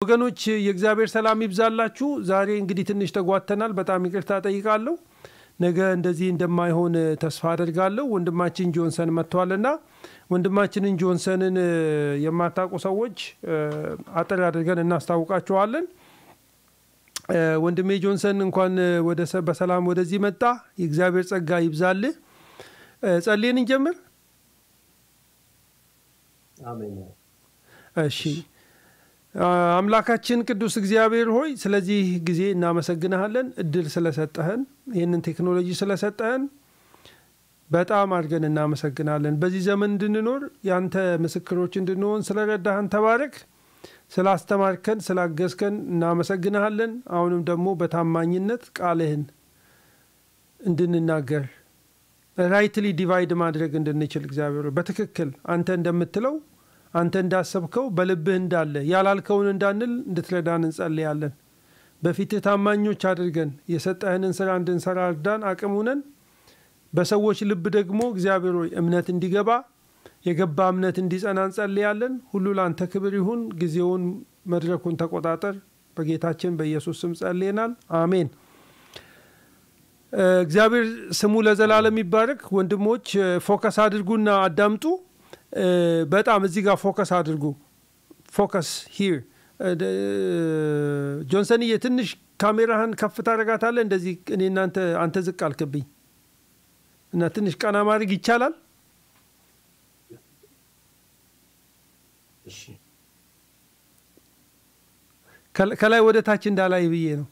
ወገኖች የእግዚአብሔር ሰላም ይብዛላችሁ። ዛሬ እንግዲህ ትንሽ ተጓተናል። በጣም ይቅርታ ጠይቃለሁ። ነገ እንደዚህ እንደማይሆን ተስፋ አደርጋለሁ። ወንድማችን ጆንሰን መጥቷልና ወንድማችንን ጆንሰንን የማታውቁ ሰዎች አጠር አድርገን እናስታውቃችኋለን። ወንድሜ ጆንሰን እንኳን ወደ በሰላም ወደዚህ መጣ። የእግዚአብሔር ጸጋ ይብዛልህ። ጸልየን እንጀምር። እሺ። አምላካችን ቅዱስ እግዚአብሔር ሆይ ስለዚህ ጊዜ እናመሰግንሃለን። እድል ስለሰጠህን፣ ይህንን ቴክኖሎጂ ስለሰጠህን በጣም አድርገን እናመሰግናለን። በዚህ ዘመን እንድንኖር ያንተ ምስክሮች እንድንሆን ስለረዳህን ተባረክ። ስላስተማርከን፣ ስላገዝከን እናመሰግንሃለን። አሁንም ደግሞ በታማኝነት ቃልህን እንድንናገር ራይትሊ ዲቫይድ ማድረግ እንድንችል እግዚአብሔር በትክክል አንተ እንደምትለው አንተ እንዳሰብከው በልብህ እንዳለ ያላልከውን እንዳንል እንድትረዳን እንጸልያለን። በፊትህ ታማኞች አድርገን የሰጠህንን ስራ እንድንሰራ እርዳን፣ አቅሙነን በሰዎች ልብ ደግሞ እግዚአብሔር ሆይ እምነት እንዲገባ የገባ እምነት እንዲጸና እንጸልያለን። ሁሉ ለአንተ ክብር ይሁን። ጊዜውን መድረኩን ተቆጣጠር። በጌታችን በኢየሱስ ስም ጸልየናል። አሜን። እግዚአብሔር ስሙ ለዘላለም ይባረክ። ወንድሞች ፎከስ አድርጉና አዳምጡ። በጣም እዚህ ጋር ፎከስ አድርጉ። ፎከስ ሂር ጆንሰንዬ፣ ትንሽ ካሜራህን ከፍ ታደርጋታለህ። እንደዚህ እኔ እናንተ አንተ ዝቅ አልክብኝ እና ትንሽ ቀና ማድረግ ይቻላል። ከላይ ወደ ታች እንዳላይ ብዬ ነው።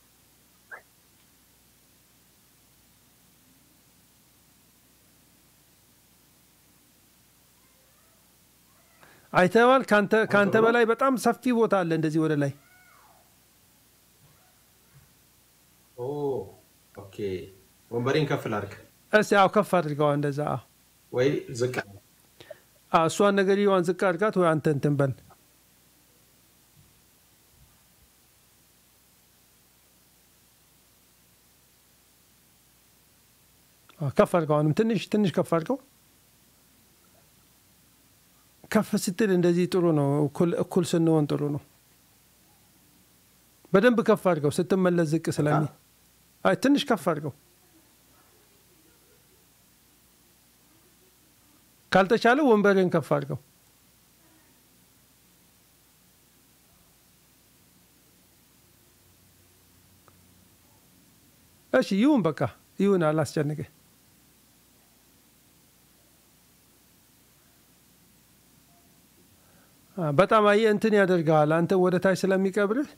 አይተዋል። ከአንተ በላይ በጣም ሰፊ ቦታ አለ። እንደዚህ ወደ ላይ ወንበሬን ከፍ ላድርግ። እስኪ አዎ፣ ከፍ አድርገዋ። እንደዛ ወይ ዝቅ እሷን ነገር ዋን ዝቅ አድርጋት፣ ወይ አንተ እንትን በል። ከፍ አድርገው። አሁንም ትንሽ ትንሽ ከፍ አድርገው። ከፍ ስትል እንደዚህ ጥሩ ነው። እኩል ስንሆን ጥሩ ነው። በደንብ ከፍ አድርገው። ስትመለስ ዝቅ ስለሚ አይ ትንሽ ከፍ አድርገው። ካልተቻለ ወንበርን ከፍ አድርገው። እሺ ይሁን፣ በቃ ይሁን፣ አላስጨንቅህ። በጣም አየህ እንትን ያደርግሃል። አንተ ወደ ታች ስለሚቀብርህ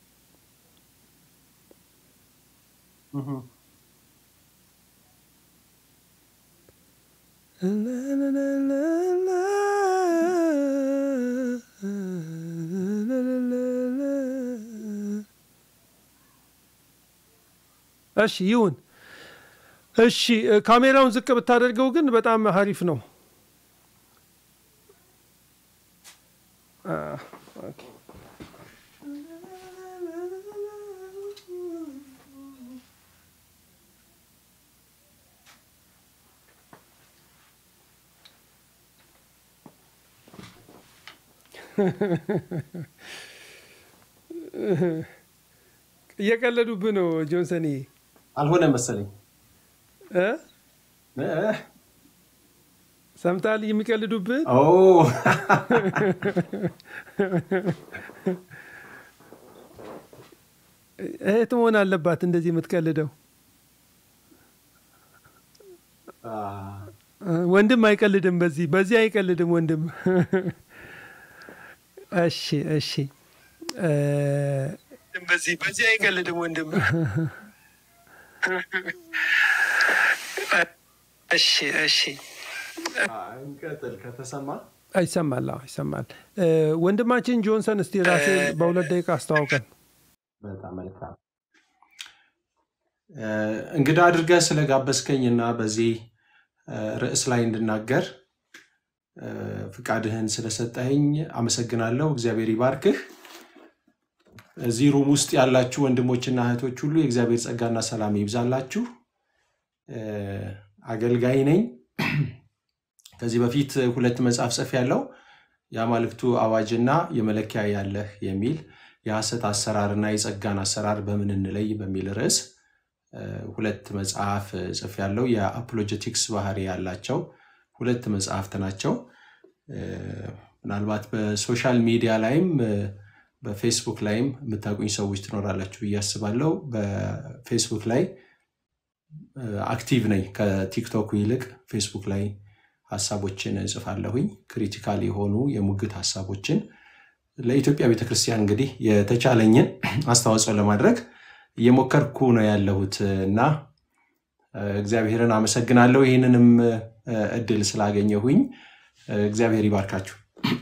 እሺ ይሁን። እሺ ካሜራውን ዝቅ ብታደርገው ግን በጣም ሀሪፍ ነው። እየቀለዱብህ ነው ጆንሰን። አልሆነ መሰለኝ እ ሰምተሃል? የሚቀልዱብህ እህት መሆን አለባት እንደዚህ የምትቀልደው። ወንድም አይቀልድም፣ በዚህ በዚህ አይቀልድም ወንድም። እሺ እሺ፣ በዚህ በዚህ አይቀልድም ወንድም። እሺ እሺ፣ እንቀጥል ከተሰማ ይሰማል። አዎ ይሰማል። ወንድማችን ጆንሰን እስቲ ራሴ በሁለት ደቂቃ አስተዋውቀን። በጣም መልካም እንግዳ አድርገህ ስለጋበዝከኝ እና በዚህ ርዕስ ላይ እንድናገር ፍቃድህን ስለሰጠኸኝ አመሰግናለሁ። እግዚአብሔር ይባርክህ። እዚህ ሩም ውስጥ ያላችሁ ወንድሞችና እህቶች ሁሉ የእግዚአብሔር ጸጋና ሰላም ይብዛላችሁ። አገልጋይ ነኝ። ከዚህ በፊት ሁለት መጽሐፍ ጽፍ ያለው የአማልክቱ አዋጅና የመለኪያ ያለህ የሚል የሐሰት አሰራርና የጸጋን አሰራር በምን እንለይ በሚል ርዕስ እ፣ ሁለት መጽሐፍ ጽፌያለሁ። የአፖሎጀቲክስ ባህሪ ያላቸው ሁለት መጽሐፍት ናቸው። እ፣ ምናልባት በሶሻል ሚዲያ ላይም እ፣ በፌስቡክ ላይም የምታውቁኝ ሰዎች ትኖራላችሁ ብዬ አስባለሁ። በፌስቡክ ላይ እ፣ አክቲቭ ነኝ። ከቲክቶክ ይልቅ ፌስቡክ ላይ ሀሳቦችን እጽፋለሁኝ። ክሪቲካል የሆኑ የሙግት ሀሳቦችን ለኢትዮጵያ ቤተክርስቲያን እንግዲህ የተቻለኝን አስተዋጽኦ ለማድረግ እየሞከርኩ ነው ያለሁት እና እ፣ እግዚአብሔርን አመሰግናለሁ ይህንንም እ፣ እድል ስላገኘሁኝ እ፣ እግዚአብሔር ይባርካችሁ።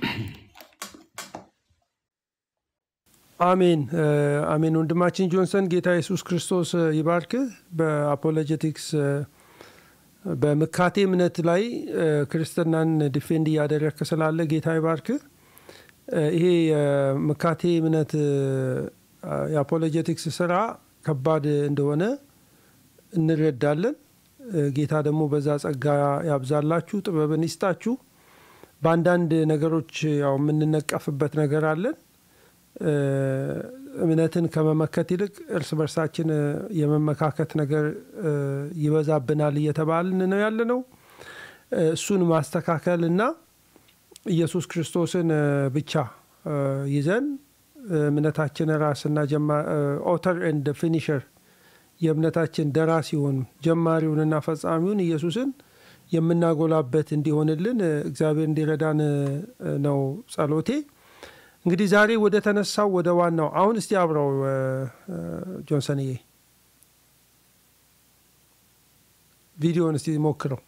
አሜን እ፣ አሜን። ወንድማችን ጆንሰን ጌታ ኢየሱስ ክርስቶስ እ፣ ይባርክህ። በአፖሎጀቲክስ እ፣ በምካቴ እምነት ላይ እ፣ ክርስትናን ዲፌንድ እያደረግክ ስላለ ጌታ ይባርክህ። እ፣ ይሄ የምካቴ እምነት እ፣ የአፖሎጀቲክስ ስራ ከባድ እንደሆነ እንረዳለን። እ፣ ጌታ ደግሞ በዛ ጸጋ ያብዛላችሁ፣ ጥበብን ይስጣችሁ። በአንዳንድ ነገሮች ያው የምንነቀፍበት ነገር አለን። እ፣ እምነትን ከመመከት ይልቅ እርስ በርሳችን እ፣ የመመካከት ነገር እ፣ ይበዛብናል እየተባልን ነው ያለ ነው። እ፣ እሱን ማስተካከል እና ኢየሱስ ክርስቶስን እ፣ ብቻ እ፣ ይዘን እ፣ እምነታችን ራስና ኦተር ኤንድ ፊኒሸር የእምነታችን ደራሲውን ጀማሪውንና ፈጻሚውን ኢየሱስን የምናጎላበት እንዲሆንልን እ፣ እግዚአብሔር እንዲረዳን እ፣ ነው ጸሎቴ። እንግዲህ ዛሬ ወደ ተነሳው ወደ ዋናው አሁን እስቲ አብረው እ፣ እ፣ ጆንሰንዬ ቪዲዮን እስቲ ሞክረው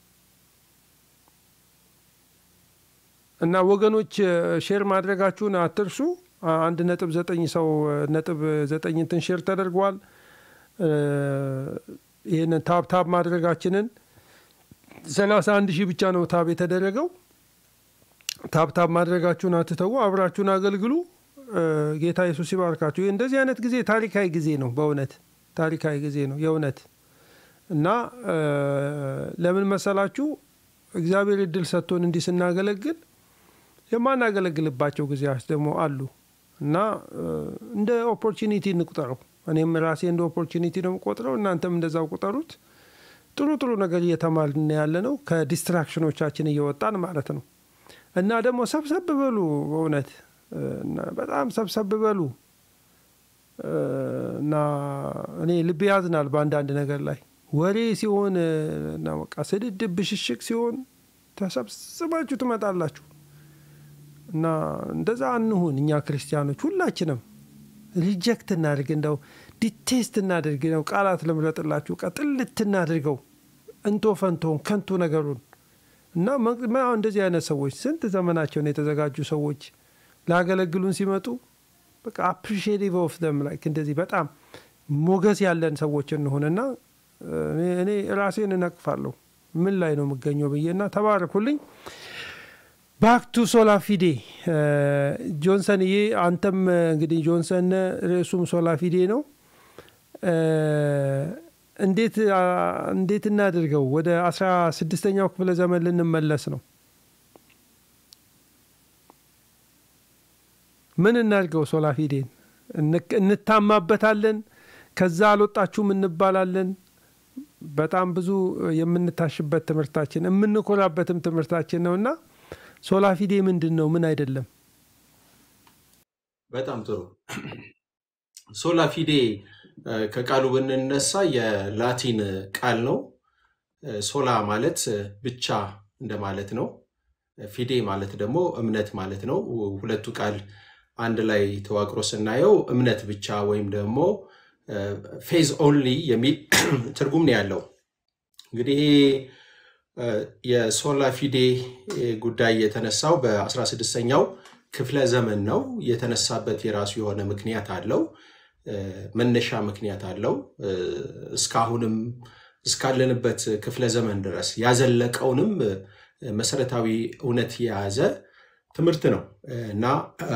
እና ወገኖች እ፣ ሼር ማድረጋችሁን አትርሱ። አ- አንድ ነጥብ ዘጠኝ ሰው እ፣ ነጥብ ዘጠኝ እንትን ሼር ተደርጓል። እ፣ ይህንን ታብ ታብ ማድረጋችንን ሰላሳ አንድ ሺህ ብቻ ነው ታብ የተደረገው። ታብታብ ማድረጋችሁን አትተዉ፣ አብራችሁን አገልግሉ። እ፣ ጌታ ኢየሱስ ይባርካችሁ። ይህ እንደዚህ አይነት ጊዜ ታሪካዊ ጊዜ ነው፣ በእውነት ታሪካዊ ጊዜ ነው የእውነት እና እ፣ ለምን መሰላችሁ? እግዚአብሔር እድል ሰጥቶን እንዲህ ስናገለግል የማናገለግልባቸው ጊዜያት ደግሞ አሉ እና እ፣ እንደ ኦፖርቹኒቲ እንቁጠረው። እኔም ራሴ እንደ ኦፖርቹኒቲ ነው የምቆጥረው፣ እናንተም እንደዛው ቁጠሩት። ጥሩ ጥሩ ነገር እየተማርን ያለ ነው፣ ከዲስትራክሽኖቻችን እየወጣን ማለት ነው። እና ደግሞ ሰብሰብ በሉ በእውነት እ፣ እና በጣም ሰብሰብ በሉ እ፣ እና እኔ ልብ ያዝናል በአንዳንድ ነገር ላይ ወሬ ሲሆን እ፣ እና በቃ ስድድብ ብሽሽቅ ሲሆን ተሰብስባችሁ ትመጣላችሁ። እና እንደዛ አንሁን። እኛ ክርስቲያኖች ሁላችንም ሪጀክት እናድርግ፣ እንደው ዲቴስት እናድርግ ነው ቃላት ልምረጥላችሁ፣ ቀጥልት እናድርገው እንቶ ፈንቶን ከንቱ ነገሩን እና መ- መ- አሁን እንደዚህ አይነት ሰዎች ስንት ዘመናቸውን የተዘጋጁ ሰዎች ላገለግሉን ሲመጡ በቃ አፕሪሺዬቲቭ ኦፍ ደም ላይክ እንደዚህ በጣም ሞገስ ያለን ሰዎች እንሆንና እኔ- እኔ ራሴን እነቅፋለሁ ምን ላይ ነው የምገኘው ብዬና ተባረኩልኝ። ባክ ቱ ሶላ ፊዴ ጆንሰን ይሄ አንተም እንግዲህ ጆንሰን ርዕሱም ሶላ ፊዴ ነው። እ፣ እንዴት አ፣ እንዴት እናድርገው? ወደ አስራ ስድስተኛው ክፍለ ዘመን ልንመለስ ነው። ምን እናድርገው? ሶላ ፊዴን እንክ- እንታማበታለን። ከዛ አልወጣችሁም እንባላለን። በጣም ብዙ የምንታሽበት ትምህርታችን የምንኮራበትም ትምህርታችን ነው እና ሶላ ፊዴ ምንድን ነው? ምን አይደለም? በጣም ጥሩ። ሶላ ፊዴ እ፣ ከቃሉ ብንነሳ የላቲን ቃል ነው። እ፣ ሶላ ማለት እ፣ ብቻ እንደማለት ነው። ፊዴ ማለት ደግሞ እምነት ማለት ነው። ሁለቱ ቃል አንድ ላይ ተዋቅሮ ስናየው እምነት ብቻ ወይም ደግሞ ፌዝ ኦንሊ የሚል ትርጉም ነው ያለው። እንግዲህ ይሄ እ፣ የሶላ ፊዴ እ፣ ጉዳይ የተነሳው በ16ኛው ክፍለ ዘመን ነው። የተነሳበት የራሱ የሆነ ምክንያት አለው፣ እ፣ መነሻ ምክንያት አለው። እ፣ እስካሁንም እስካለንበት ክፍለ ዘመን ድረስ ያዘለቀውንም እ፣ መሰረታዊ እውነት የያዘ ትምህርት ነው እ፣ እና እ፣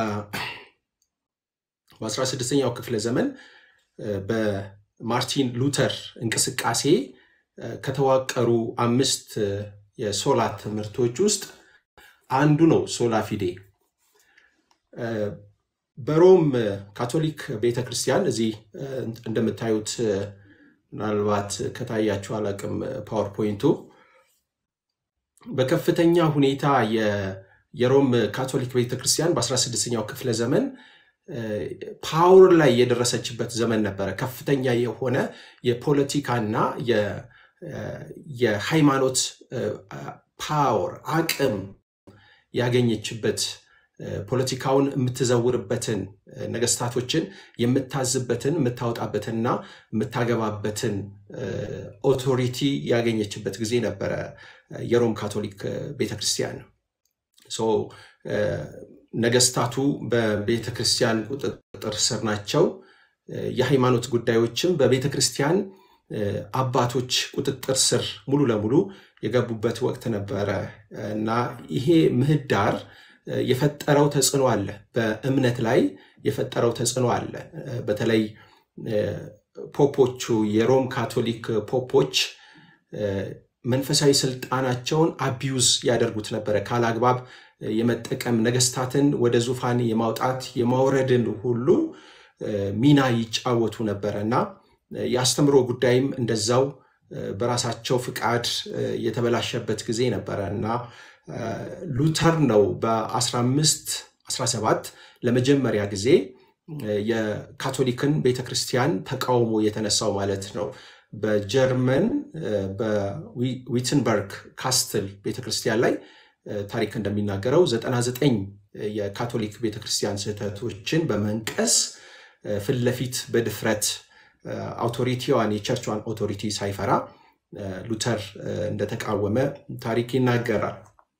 በ16ኛው ክፍለ ዘመን እ፣ በማርቲን ሉተር እንቅስቃሴ እ፣ ከተዋቀሩ አምስት እ፣ የሶላ ትምህርቶች ውስጥ አንዱ ነው ሶላ ፊዴ። በሮም ካቶሊክ ቤተ ክርስቲያን እዚህ እንደምታዩት ምናልባት ከታያችሁ አላቅም ፓወርፖይንቱ በከፍተኛ ሁኔታ የሮም ካቶሊክ ቤተክርስቲያን በ16ኛው ክፍለ ዘመን ፓወር ላይ የደረሰችበት ዘመን ነበረ። ከፍተኛ የሆነ የፖለቲካና የሃይማኖት ፓወር አቅም ያገኘችበት ፖለቲካውን የምትዘውርበትን ነገስታቶችን የምታዝበትን የምታወጣበትንና የምታገባበትን ኦቶሪቲ ያገኘችበት ጊዜ ነበረ የሮም ካቶሊክ ቤተክርስቲያን። ነገስታቱ በቤተክርስቲያን ቁጥጥር ስር ናቸው። የሃይማኖት ጉዳዮችም በቤተክርስቲያን አባቶች ቁጥጥር ስር ሙሉ ለሙሉ የገቡበት ወቅት ነበረ እና ይሄ ምህዳር የፈጠረው ተጽዕኖ አለ። በእምነት ላይ የፈጠረው ተጽዕኖ አለ። በተለይ ፖፖቹ የሮም ካቶሊክ ፖፖች መንፈሳዊ ስልጣናቸውን አቢዩዝ ያደርጉት ነበረ። ካላግባብ የመጠቀም ነገስታትን ወደ ዙፋን የማውጣት የማውረድን ሁሉ ሚና ይጫወቱ ነበረ እና የአስተምሮ ጉዳይም እንደዛው በራሳቸው ፍቃድ የተበላሸበት ጊዜ ነበረ እና ሉተር ነው በ1517 ለመጀመሪያ ጊዜ የካቶሊክን ቤተክርስቲያን ተቃውሞ የተነሳው ማለት ነው። በጀርመን በዊትንበርግ ካስትል ቤተክርስቲያን ላይ ታሪክ እንደሚናገረው 99 የካቶሊክ ቤተክርስቲያን ስህተቶችን በመንቀስ ፊት ለፊት በድፍረት አውቶሪቲዋን የቸርቿን ኦቶሪቲ ሳይፈራ ሉተር እንደተቃወመ ታሪክ ይናገራል።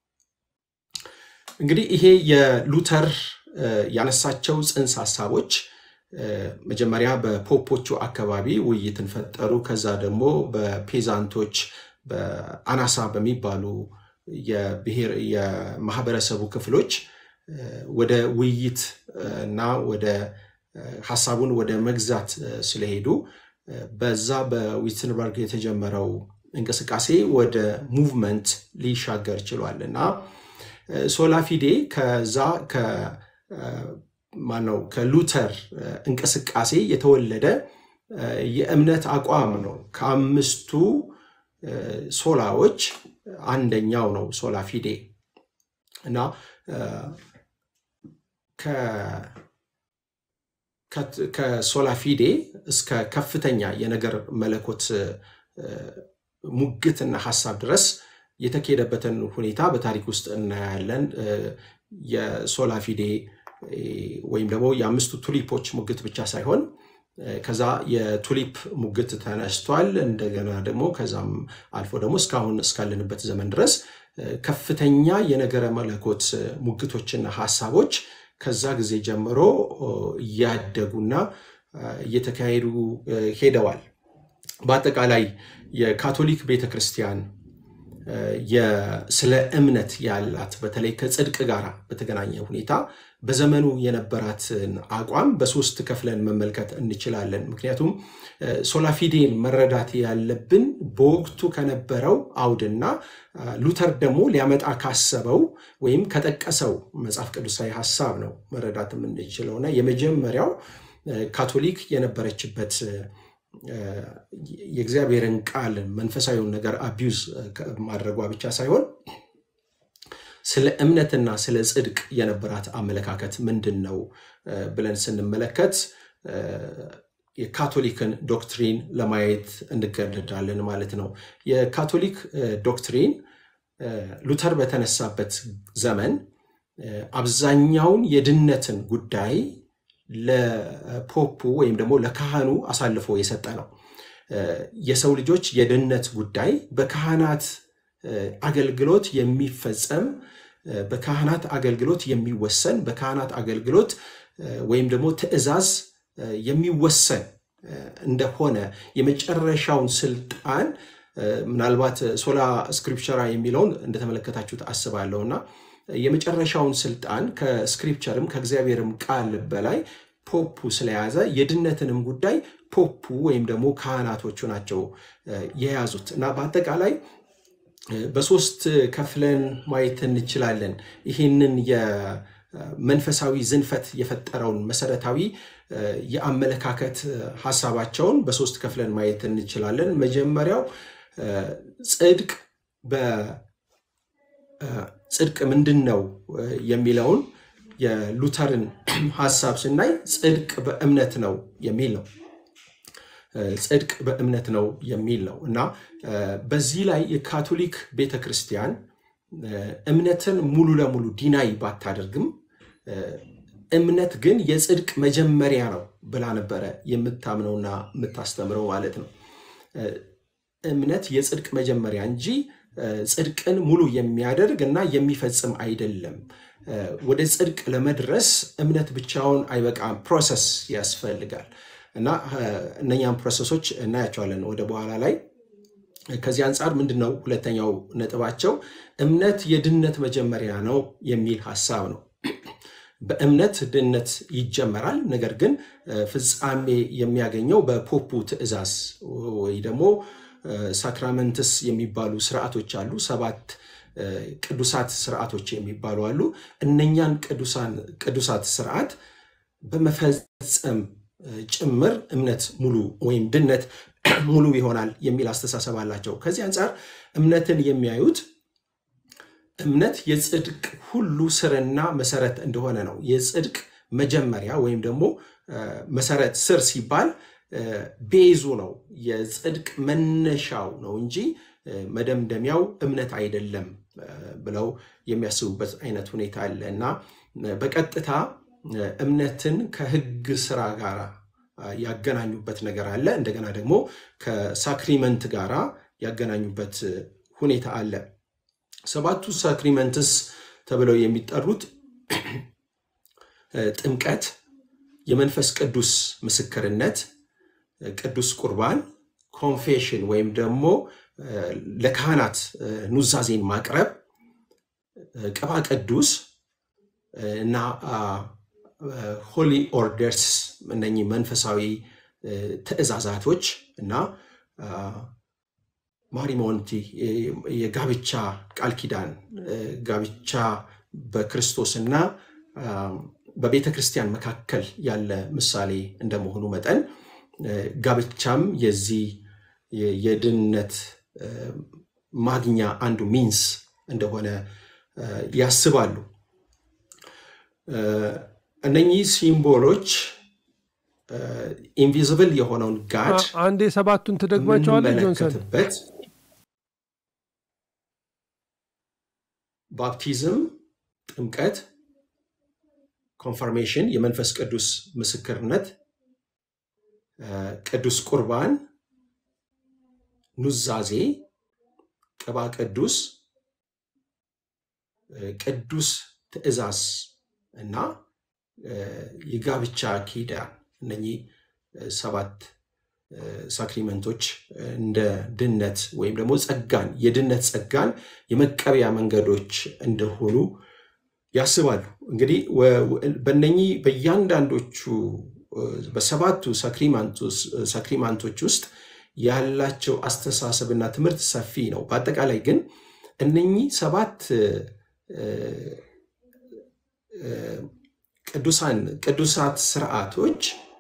እንግዲህ ይሄ የሉተር ያነሳቸው ጽንሰ ሀሳቦች መጀመሪያ በፖፖቹ አካባቢ ውይይትን ፈጠሩ። ከዛ ደግሞ በፔዛንቶች በአናሳ በሚባሉ የብሔር የማህበረሰቡ ክፍሎች ወደ ውይይት እና ወደ ሀሳቡን ወደ መግዛት ስለሄዱ በዛ በዊትንበርግ የተጀመረው እንቅስቃሴ ወደ ሙቭመንት ሊሻገር ችሏል እና ሶላፊዴ ከዛ ማነው ከሉተር እንቅስቃሴ የተወለደ የእምነት አቋም ነው። ከአምስቱ ሶላዎች አንደኛው ነው ሶላ ፊዴ እና ከሶላ ፊዴ እስከ ከፍተኛ የነገር መለኮት ሙግትና ሀሳብ ድረስ የተካሄደበትን ሁኔታ በታሪክ ውስጥ እናያለን። የሶላ ፊዴ ወይም ደግሞ የአምስቱ ቱሊፖች ሙግት ብቻ ሳይሆን ከዛ የቱሊፕ ሙግት ተነስቷል። እንደገና ደግሞ ከዛም አልፎ ደግሞ እስካሁን እስካለንበት ዘመን ድረስ ከፍተኛ የነገረ መለኮት ሙግቶችና ሀሳቦች ከዛ ጊዜ ጀምሮ እያደጉና እየተካሄዱ ሄደዋል። በአጠቃላይ የካቶሊክ ቤተክርስቲያን ስለ እምነት ያላት በተለይ ከጽድቅ ጋር በተገናኘ ሁኔታ በዘመኑ የነበራትን አቋም በሶስት ከፍለን መመልከት እንችላለን። ምክንያቱም ሶላፊዴን መረዳት ያለብን በወቅቱ ከነበረው አውድና ሉተር ደግሞ ሊያመጣ ካሰበው ወይም ከጠቀሰው መጽሐፍ ቅዱሳዊ ሀሳብ ነው መረዳት የምንችለውና የመጀመሪያው ካቶሊክ የነበረችበት የእግዚአብሔርን ቃል መንፈሳዊውን ነገር አቢዩዝ ማድረጓ ብቻ ሳይሆን ስለ እምነትና ስለ ጽድቅ የነበራት አመለካከት ምንድን ነው ብለን ስንመለከት የካቶሊክን ዶክትሪን ለማየት እንገደዳለን ማለት ነው። የካቶሊክ ዶክትሪን ሉተር በተነሳበት ዘመን አብዛኛውን የድነትን ጉዳይ ለፖፑ ወይም ደግሞ ለካህኑ አሳልፎ የሰጠ ነው። የሰው ልጆች የድነት ጉዳይ በካህናት አገልግሎት የሚፈጸም በካህናት አገልግሎት የሚወሰን በካህናት አገልግሎት ወይም ደግሞ ትእዛዝ የሚወሰን እንደሆነ የመጨረሻውን ስልጣን ምናልባት ሶላ ስክሪፕቸራ የሚለውን እንደተመለከታችሁት አስባለሁ እና የመጨረሻውን ስልጣን ከስክሪፕቸርም ከእግዚአብሔርም ቃል በላይ ፖፑ ስለያዘ የድነትንም ጉዳይ ፖፑ ወይም ደግሞ ካህናቶቹ ናቸው የያዙት እና በአጠቃላይ በሶስት ከፍለን ማየት እንችላለን። ይህንን የመንፈሳዊ ዝንፈት የፈጠረውን መሰረታዊ የአመለካከት ሀሳባቸውን በሶስት ከፍለን ማየት እንችላለን። መጀመሪያው ጽድቅ ጽድቅ ምንድን ነው የሚለውን የሉተርን ሀሳብ ስናይ ጽድቅ በእምነት ነው የሚል ነው። ጽድቅ በእምነት ነው የሚል ነው እና በዚህ ላይ የካቶሊክ ቤተ ክርስቲያን እምነትን ሙሉ ለሙሉ ዲናይ ባታደርግም እምነት ግን የጽድቅ መጀመሪያ ነው ብላ ነበረ የምታምነውና የምታስተምረው ማለት ነው። እምነት የጽድቅ መጀመሪያ እንጂ ጽድቅን ሙሉ የሚያደርግ እና የሚፈጽም አይደለም። ወደ ጽድቅ ለመድረስ እምነት ብቻውን አይበቃም፣ ፕሮሰስ ያስፈልጋል እና እነኛም ፕሮሰሶች እናያቸዋለን ወደ በኋላ ላይ። ከዚህ አንጻር ምንድን ነው ሁለተኛው ነጥባቸው እምነት የድነት መጀመሪያ ነው የሚል ሀሳብ ነው። በእምነት ድነት ይጀመራል። ነገር ግን ፍጻሜ የሚያገኘው በፖፑ ትእዛዝ ወይ ደግሞ ሳክራመንትስ የሚባሉ ስርዓቶች አሉ። ሰባት ቅዱሳት ስርዓቶች የሚባሉ አሉ። እነኛን ቅዱሳት ስርዓት በመፈጸም ጭምር እምነት ሙሉ ወይም ድነት ሙሉ ይሆናል የሚል አስተሳሰብ አላቸው። ከዚህ አንጻር እምነትን የሚያዩት እምነት የጽድቅ ሁሉ ስርና መሰረት እንደሆነ ነው። የጽድቅ መጀመሪያ ወይም ደግሞ መሰረት ስር ሲባል ቤዙ ነው፣ የጽድቅ መነሻው ነው እንጂ መደምደሚያው እምነት አይደለም ብለው የሚያስቡበት አይነት ሁኔታ አለ እና በቀጥታ እምነትን ከሕግ ስራ ጋር ያገናኙበት ነገር አለ። እንደገና ደግሞ ከሳክሪመንት ጋር ያገናኙበት ሁኔታ አለ። ሰባቱ ሳክሪመንትስ ተብለው የሚጠሩት ጥምቀት፣ የመንፈስ ቅዱስ ምስክርነት፣ ቅዱስ ቁርባን፣ ኮንፌሽን ወይም ደግሞ ለካህናት ኑዛዜን ማቅረብ፣ ቅባ ቅዱስ እና ሆሊ ኦርደርስ እነኚህ መንፈሳዊ ትእዛዛቶች እና ማሪሞንቲ የጋብቻ ቃል ኪዳን ጋብቻ በክርስቶስና በቤተ ክርስቲያን መካከል ያለ ምሳሌ እንደመሆኑ መጠን ጋብቻም የዚህ የድነት ማግኛ አንዱ ሚንስ እንደሆነ ያስባሉ። እነኚህ ሲምቦሎች ኢንቪዚብል የሆነውን ጋድ አንዴ ሰባቱን ትደግማቸዋለህ ጆንሰን? የምንመለከትበት ባፕቲዝም፣ ጥምቀት፣ ኮንፈርሜሽን፣ የመንፈስ ቅዱስ ምስክርነት፣ ቅዱስ ቁርባን፣ ኑዛዜ፣ ቅባ ቅዱስ፣ ቅዱስ ትእዛዝ እና የጋብቻ ኪዳን እነኚህ ሰባት ሳክሪመንቶች እንደ ድነት ወይም ደግሞ ጸጋን የድነት ጸጋን የመቀበያ መንገዶች እንደሆኑ ያስባሉ። እንግዲህ በነኚህ በእያንዳንዶቹ በሰባቱ ሳክሪማንቶች ውስጥ ያላቸው አስተሳሰብና ትምህርት ሰፊ ነው። በአጠቃላይ ግን እነኚህ ሰባት ቅዱሳን ቅዱሳት ስርዓቶች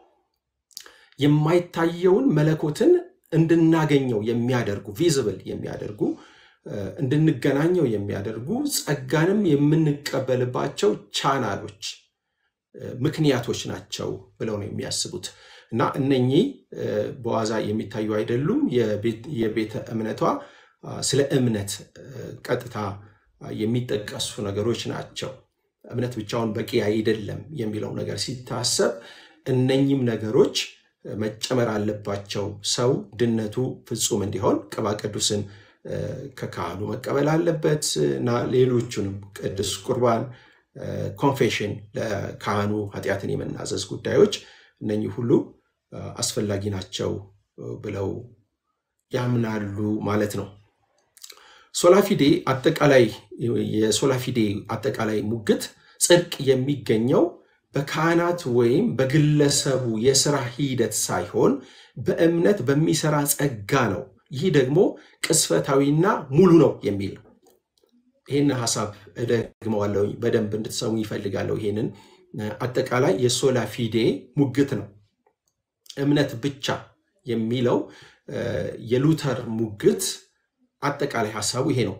የማይታየውን መለኮትን እንድናገኘው የሚያደርጉ ቪዝብል የሚያደርጉ እንድንገናኘው የሚያደርጉ ጸጋንም የምንቀበልባቸው ቻናሎች ምክንያቶች ናቸው ብለው ነው የሚያስቡት እና እነኚህ በዋዛ የሚታዩ አይደሉም። የቤተ እምነቷ ስለ እምነት ቀጥታ የሚጠቀሱ ነገሮች ናቸው። እምነት ብቻውን በቂ አይደለም የሚለው ነገር ሲታሰብ እነኚህም ነገሮች መጨመር አለባቸው። ሰው ድነቱ ፍጹም እንዲሆን ቅባ ቅዱስን ከካህኑ መቀበል አለበት እና ሌሎቹንም ቅዱስ ቁርባን፣ ኮንፌሽን፣ ለካህኑ ኃጢአትን የመናዘዝ ጉዳዮች እነኚህ ሁሉ አስፈላጊ ናቸው ብለው ያምናሉ ማለት ነው። ሶላፊዴ አጠቃላይ የሶላፊዴ አጠቃላይ ሙግት ጽድቅ የሚገኘው በካህናት ወይም በግለሰቡ የስራ ሂደት ሳይሆን በእምነት በሚሰራ ጸጋ ነው ይህ ደግሞ ቅስፈታዊና ሙሉ ነው የሚል ነው። ይህን ሀሳብ እደግመዋለሁ፣ በደንብ እንድትሰሙ ይፈልጋለሁ። ይህንን አጠቃላይ የሶላ ፊዴ ሙግት ነው። እምነት ብቻ የሚለው የሉተር ሙግት አጠቃላይ ሀሳቡ ይሄ ነው።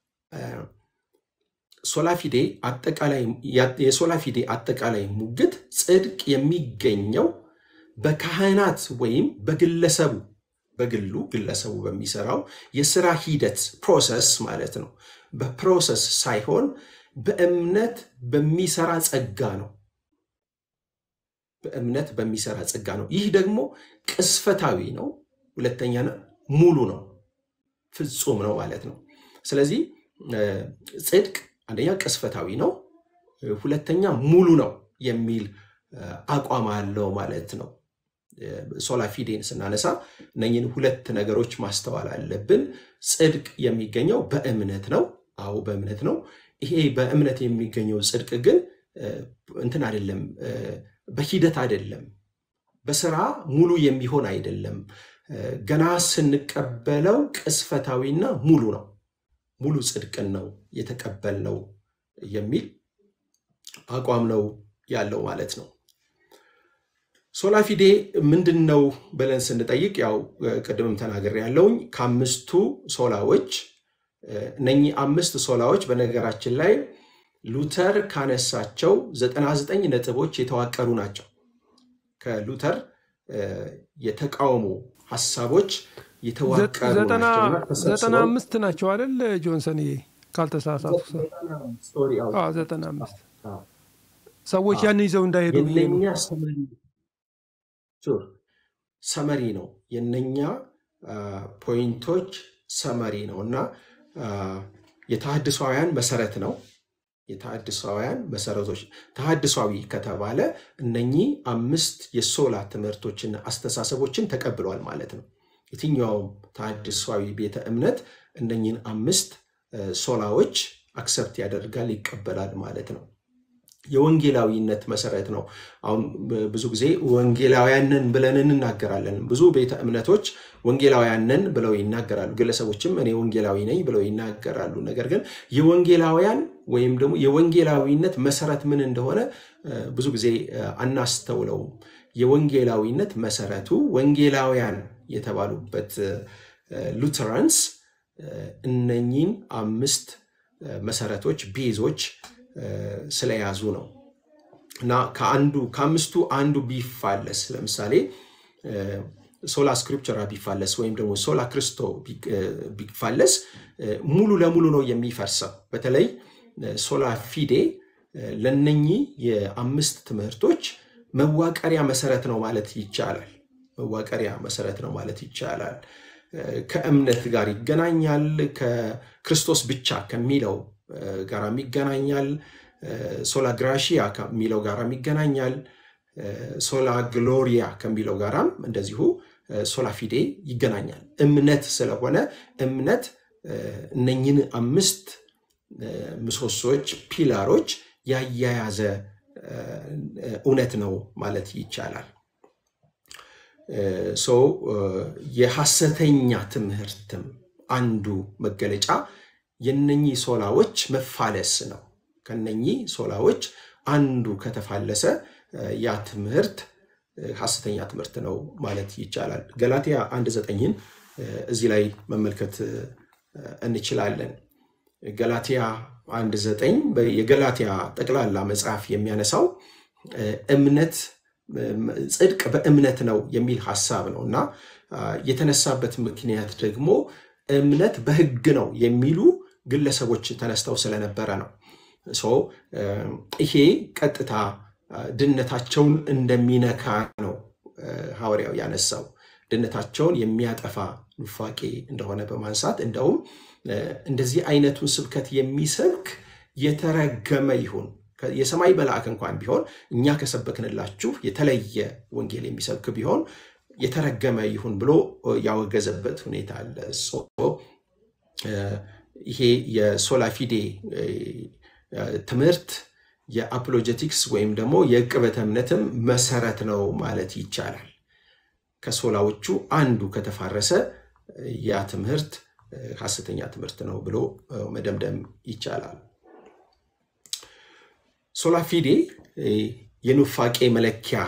ሶላፊዴ አጠቃላይ የሶላፊዴ አጠቃላይ ሙግት ጽድቅ የሚገኘው በካህናት ወይም በግለሰቡ በግሉ ግለሰቡ በሚሰራው የስራ ሂደት ፕሮሰስ ማለት ነው። በፕሮሰስ ሳይሆን በእምነት በሚሰራ ጸጋ ነው። በእምነት በሚሰራ ጸጋ ነው። ይህ ደግሞ ቅስፈታዊ ነው። ሁለተኛ ሙሉ ነው፣ ፍጹም ነው ማለት ነው። ስለዚህ ጽድቅ አንደኛ ቅስፈታዊ ነው፣ ሁለተኛ ሙሉ ነው የሚል አቋም አለው ማለት ነው። ሶላ ፊዴን ስናነሳ እነኝን ሁለት ነገሮች ማስተዋል አለብን። ጽድቅ የሚገኘው በእምነት ነው። አዎ በእምነት ነው። ይሄ በእምነት የሚገኘው ጽድቅ ግን እንትን አይደለም፣ በሂደት አይደለም፣ በስራ ሙሉ የሚሆን አይደለም። ገና ስንቀበለው ቅስፈታዊና ሙሉ ነው። ሙሉ ጽድቅን ነው የተቀበልነው የሚል አቋም ነው ያለው ማለት ነው። ሶላ ፊዴ ምንድን ነው ብለን ስንጠይቅ ያው ቅድምም ተናገር ያለውኝ ከአምስቱ ሶላዎች እነኚህ አምስት ሶላዎች በነገራችን ላይ ሉተር ካነሳቸው 99 ነጥቦች የተዋቀሩ ናቸው። ከሉተር የተቃውሞ ሀሳቦች የተዋቀሩ ዘጠና አምስት ናቸው አይደል ጆንሰን? ካልተሳሳቱ ዘጠና አምስት ሰዎች ያን ይዘው እንዳይሄዱ የነኛ ሰመሪ ነው። የነኛ ፖይንቶች ሰመሪ ነው እና የተሐድሷውያን መሰረት ነው። የተሐድሷውያን መሰረቶች ተሐድሷዊ ከተባለ እነኚህ አምስት የሶላ ትምህርቶችና አስተሳሰቦችን ተቀብሏል ማለት ነው። የትኛውም ተሐድሷዊ ቤተ እምነት እነኚህን አምስት ሶላዎች አክሰፕት ያደርጋል ይቀበላል ማለት ነው። የወንጌላዊነት መሰረት ነው። አሁን ብዙ ጊዜ ወንጌላውያንን ብለን እንናገራለን። ብዙ ቤተ እምነቶች ወንጌላውያንን ብለው ይናገራሉ። ግለሰቦችም እኔ ወንጌላዊ ነኝ ብለው ይናገራሉ። ነገር ግን የወንጌላውያን ወይም ደግሞ የወንጌላዊነት መሰረት ምን እንደሆነ ብዙ ጊዜ አናስተውለውም። የወንጌላዊነት መሰረቱ ወንጌላውያን የተባሉበት ሉተራንስ እነኚህን አምስት መሰረቶች ቤዞች ስለያዙ ነው እና ከአንዱ ከአምስቱ አንዱ ቢፋለስ ለምሳሌ ሶላ ስክሪፕቸራ ቢፋለስ ወይም ደግሞ ሶላ ክርስቶ ቢፋለስ ሙሉ ለሙሉ ነው የሚፈርሰው። በተለይ ሶላ ፊዴ ለነኚህ የአምስት ትምህርቶች መዋቀሪያ መሰረት ነው ማለት ይቻላል። መዋቀሪያ መሰረት ነው ማለት ይቻላል። ከእምነት ጋር ይገናኛል። ከክርስቶስ ብቻ ከሚለው ጋራም ይገናኛል። ሶላ ግራሺያ ከሚለው ጋራም ይገናኛል። ሶላ ግሎሪያ ከሚለው ጋራም እንደዚሁ ሶላ ፊዴ ይገናኛል። እምነት ስለሆነ እምነት እነኝን አምስት ምሰሶች፣ ፒላሮች ያያያዘ እውነት ነው ማለት ይቻላል። ሰው የሐሰተኛ ትምህርትም አንዱ መገለጫ የነኚህ ሶላዎች መፋለስ ነው። ከነኚህ ሶላዎች አንዱ ከተፋለሰ ያ ትምህርት ሐሰተኛ ትምህርት ነው ማለት ይቻላል። ገላትያ አንድ ዘጠኝን እዚህ ላይ መመልከት እንችላለን። ገላትያ አንድ ዘጠኝ የገላትያ ጠቅላላ መጽሐፍ የሚያነሳው እምነት ጽድቅ በእምነት ነው የሚል ሀሳብ ነው እና የተነሳበት ምክንያት ደግሞ እምነት በሕግ ነው የሚሉ ግለሰቦች ተነስተው ስለነበረ ነው። ይሄ ቀጥታ ድነታቸውን እንደሚነካ ነው ሐዋርያው ያነሳው። ድነታቸውን የሚያጠፋ ኑፋቄ እንደሆነ በማንሳት እንደውም እንደዚህ አይነቱን ስብከት የሚሰብክ የተረገመ ይሁን የሰማይ መልአክ እንኳን ቢሆን እኛ ከሰበክንላችሁ የተለየ ወንጌል የሚሰብክ ቢሆን የተረገመ ይሁን ብሎ ያወገዘበት ሁኔታ አለ። ይሄ የሶላፊዴ ትምህርት የአፖሎጀቲክስ ወይም ደግሞ የዕቅበተ እምነትም መሰረት ነው ማለት ይቻላል። ከሶላዎቹ አንዱ ከተፋረሰ ያ ትምህርት ሐሰተኛ ትምህርት ነው ብሎ መደምደም ይቻላል። ሶላፊዴ የኑፋቄ መለኪያ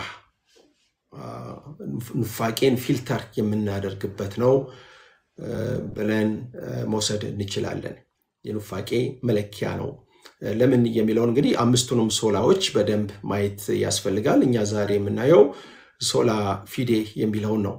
ኑፋቄን ፊልተር የምናደርግበት ነው ብለን መውሰድ እንችላለን። የኑፋቄ መለኪያ ነው። ለምን የሚለውን እንግዲህ አምስቱንም ሶላዎች በደንብ ማየት ያስፈልጋል። እኛ ዛሬ የምናየው ሶላ ፊዴ የሚለውን ነው።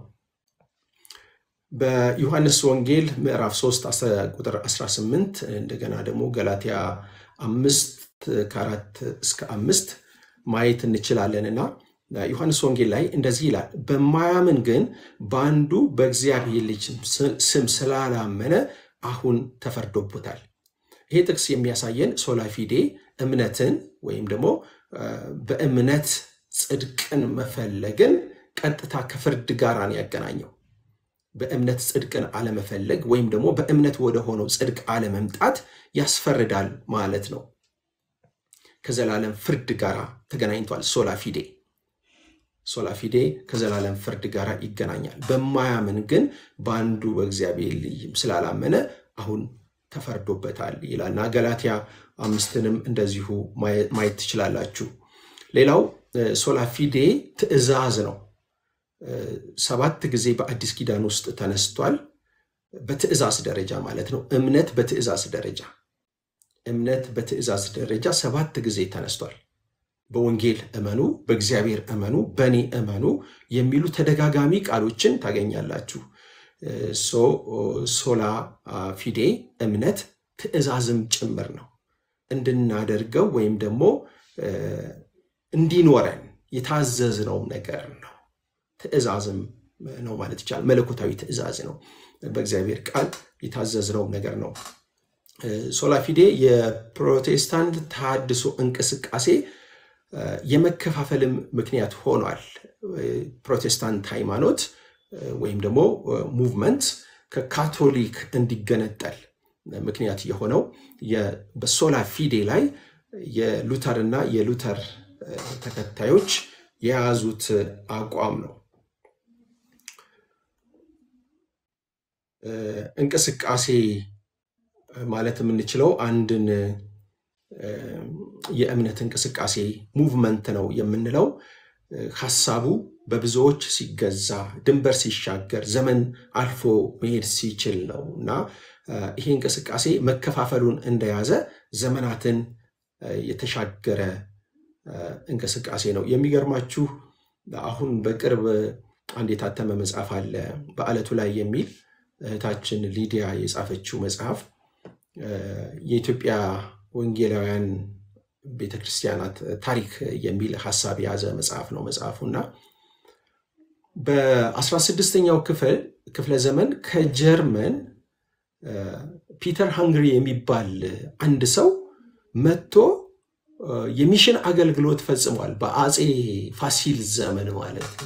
በዮሐንስ ወንጌል ምዕራፍ 3 ቁጥር 18 እንደገና ደግሞ ገላትያ አምስት ከአራት እስከ አምስት ማየት እንችላለን እና ዮሐንስ ወንጌል ላይ እንደዚህ ይላል፣ በማያምን ግን በአንዱ በእግዚአብሔር ልጅ ስም ስላላመነ አሁን ተፈርዶበታል። ይሄ ጥቅስ የሚያሳየን ሶላፊዴ እምነትን ወይም ደግሞ በእምነት ጽድቅን መፈለግን ቀጥታ ከፍርድ ጋር ነው ያገናኘው። በእምነት ጽድቅን አለመፈለግ ወይም ደግሞ በእምነት ወደ ሆነው ጽድቅ አለመምጣት ያስፈርዳል ማለት ነው። ከዘላለም ፍርድ ጋር ተገናኝቷል። ሶላፊዴ ሶላፊዴ ከዘላለም ፍርድ ጋር ይገናኛል። በማያምን ግን በአንዱ በእግዚአብሔር ልጅም ስላላመነ አሁን ተፈርዶበታል ይላልና ገላትያ አምስትንም እንደዚሁ ማየት ትችላላችሁ። ሌላው ሶላፊዴ ትእዛዝ ነው። ሰባት ጊዜ በአዲስ ኪዳን ውስጥ ተነስቷል። በትእዛዝ ደረጃ ማለት ነው። እምነት በትእዛዝ ደረጃ እምነት በትእዛዝ ደረጃ ሰባት ጊዜ ተነስቷል። በወንጌል እመኑ፣ በእግዚአብሔር እመኑ፣ በእኔ እመኑ የሚሉ ተደጋጋሚ ቃሎችን ታገኛላችሁ። ሶላ ፊዴ እምነት ትእዛዝም ጭምር ነው። እንድናደርገው ወይም ደግሞ እንዲኖረን የታዘዝነውም ነገር ነው። ትእዛዝም ነው ማለት ይቻላል። መለኮታዊ ትእዛዝ ነው። በእግዚአብሔር ቃል የታዘዝነውም ነገር ነው። ሶላፊዴ የፕሮቴስታንት ተሃድሶ እንቅስቃሴ የመከፋፈልም ምክንያት ሆኗል። ፕሮቴስታንት ሃይማኖት ወይም ደግሞ ሙቭመንት ከካቶሊክ እንዲገነጠል ምክንያት የሆነው በሶላ ፊዴ ላይ የሉተርና የሉተር ተከታዮች የያዙት አቋም ነው። እንቅስቃሴ ማለት የምንችለው አንድን የእምነት እንቅስቃሴ ሙቭመንት ነው የምንለው ሀሳቡ በብዙዎች ሲገዛ ድንበር ሲሻገር ዘመን አልፎ መሄድ ሲችል ነው እና ይሄ እንቅስቃሴ መከፋፈሉን እንደያዘ ዘመናትን የተሻገረ እንቅስቃሴ ነው። የሚገርማችሁ አሁን በቅርብ አንድ የታተመ መጽሐፍ አለ በዓለቱ ላይ የሚል እህታችን ሊዲያ የጻፈችው መጽሐፍ የኢትዮጵያ ወንጌላውያን ቤተክርስቲያናት ታሪክ የሚል ሀሳብ የያዘ መጽሐፍ ነው መጽሐፉ እና በ16ኛው ክፍል ክፍለ ዘመን ከጀርመን ፒተር ሃንግሪ የሚባል አንድ ሰው መጥቶ የሚሽን አገልግሎት ፈጽሟል። በአፄ ፋሲል ዘመን ማለት ነው።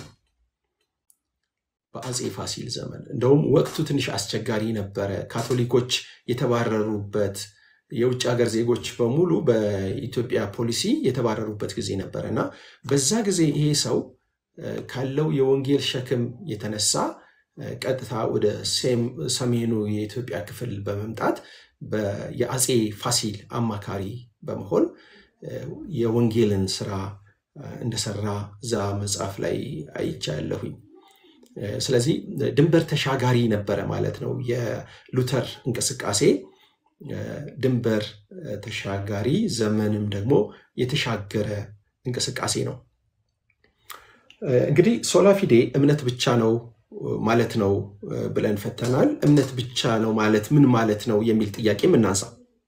በአፄ ፋሲል ዘመን እንደውም ወቅቱ ትንሽ አስቸጋሪ ነበረ። ካቶሊኮች የተባረሩበት የውጭ ሀገር ዜጎች በሙሉ በኢትዮጵያ ፖሊሲ የተባረሩበት ጊዜ ነበረ እና በዛ ጊዜ ይሄ ሰው ካለው የወንጌል ሸክም የተነሳ ቀጥታ ወደ ሰሜኑ የኢትዮጵያ ክፍል በመምጣት የአፄ ፋሲል አማካሪ በመሆን የወንጌልን ስራ እንደሰራ እዛ መጽሐፍ ላይ አይቻለሁኝ። ስለዚህ ድንበር ተሻጋሪ ነበረ ማለት ነው። የሉተር እንቅስቃሴ ድንበር ተሻጋሪ ዘመንም ደግሞ የተሻገረ እንቅስቃሴ ነው። እንግዲህ ሶላፊዴ እምነት ብቻ ነው ማለት ነው ብለን ፈተናል። እምነት ብቻ ነው ማለት ምን ማለት ነው የሚል ጥያቄ እናንሳ።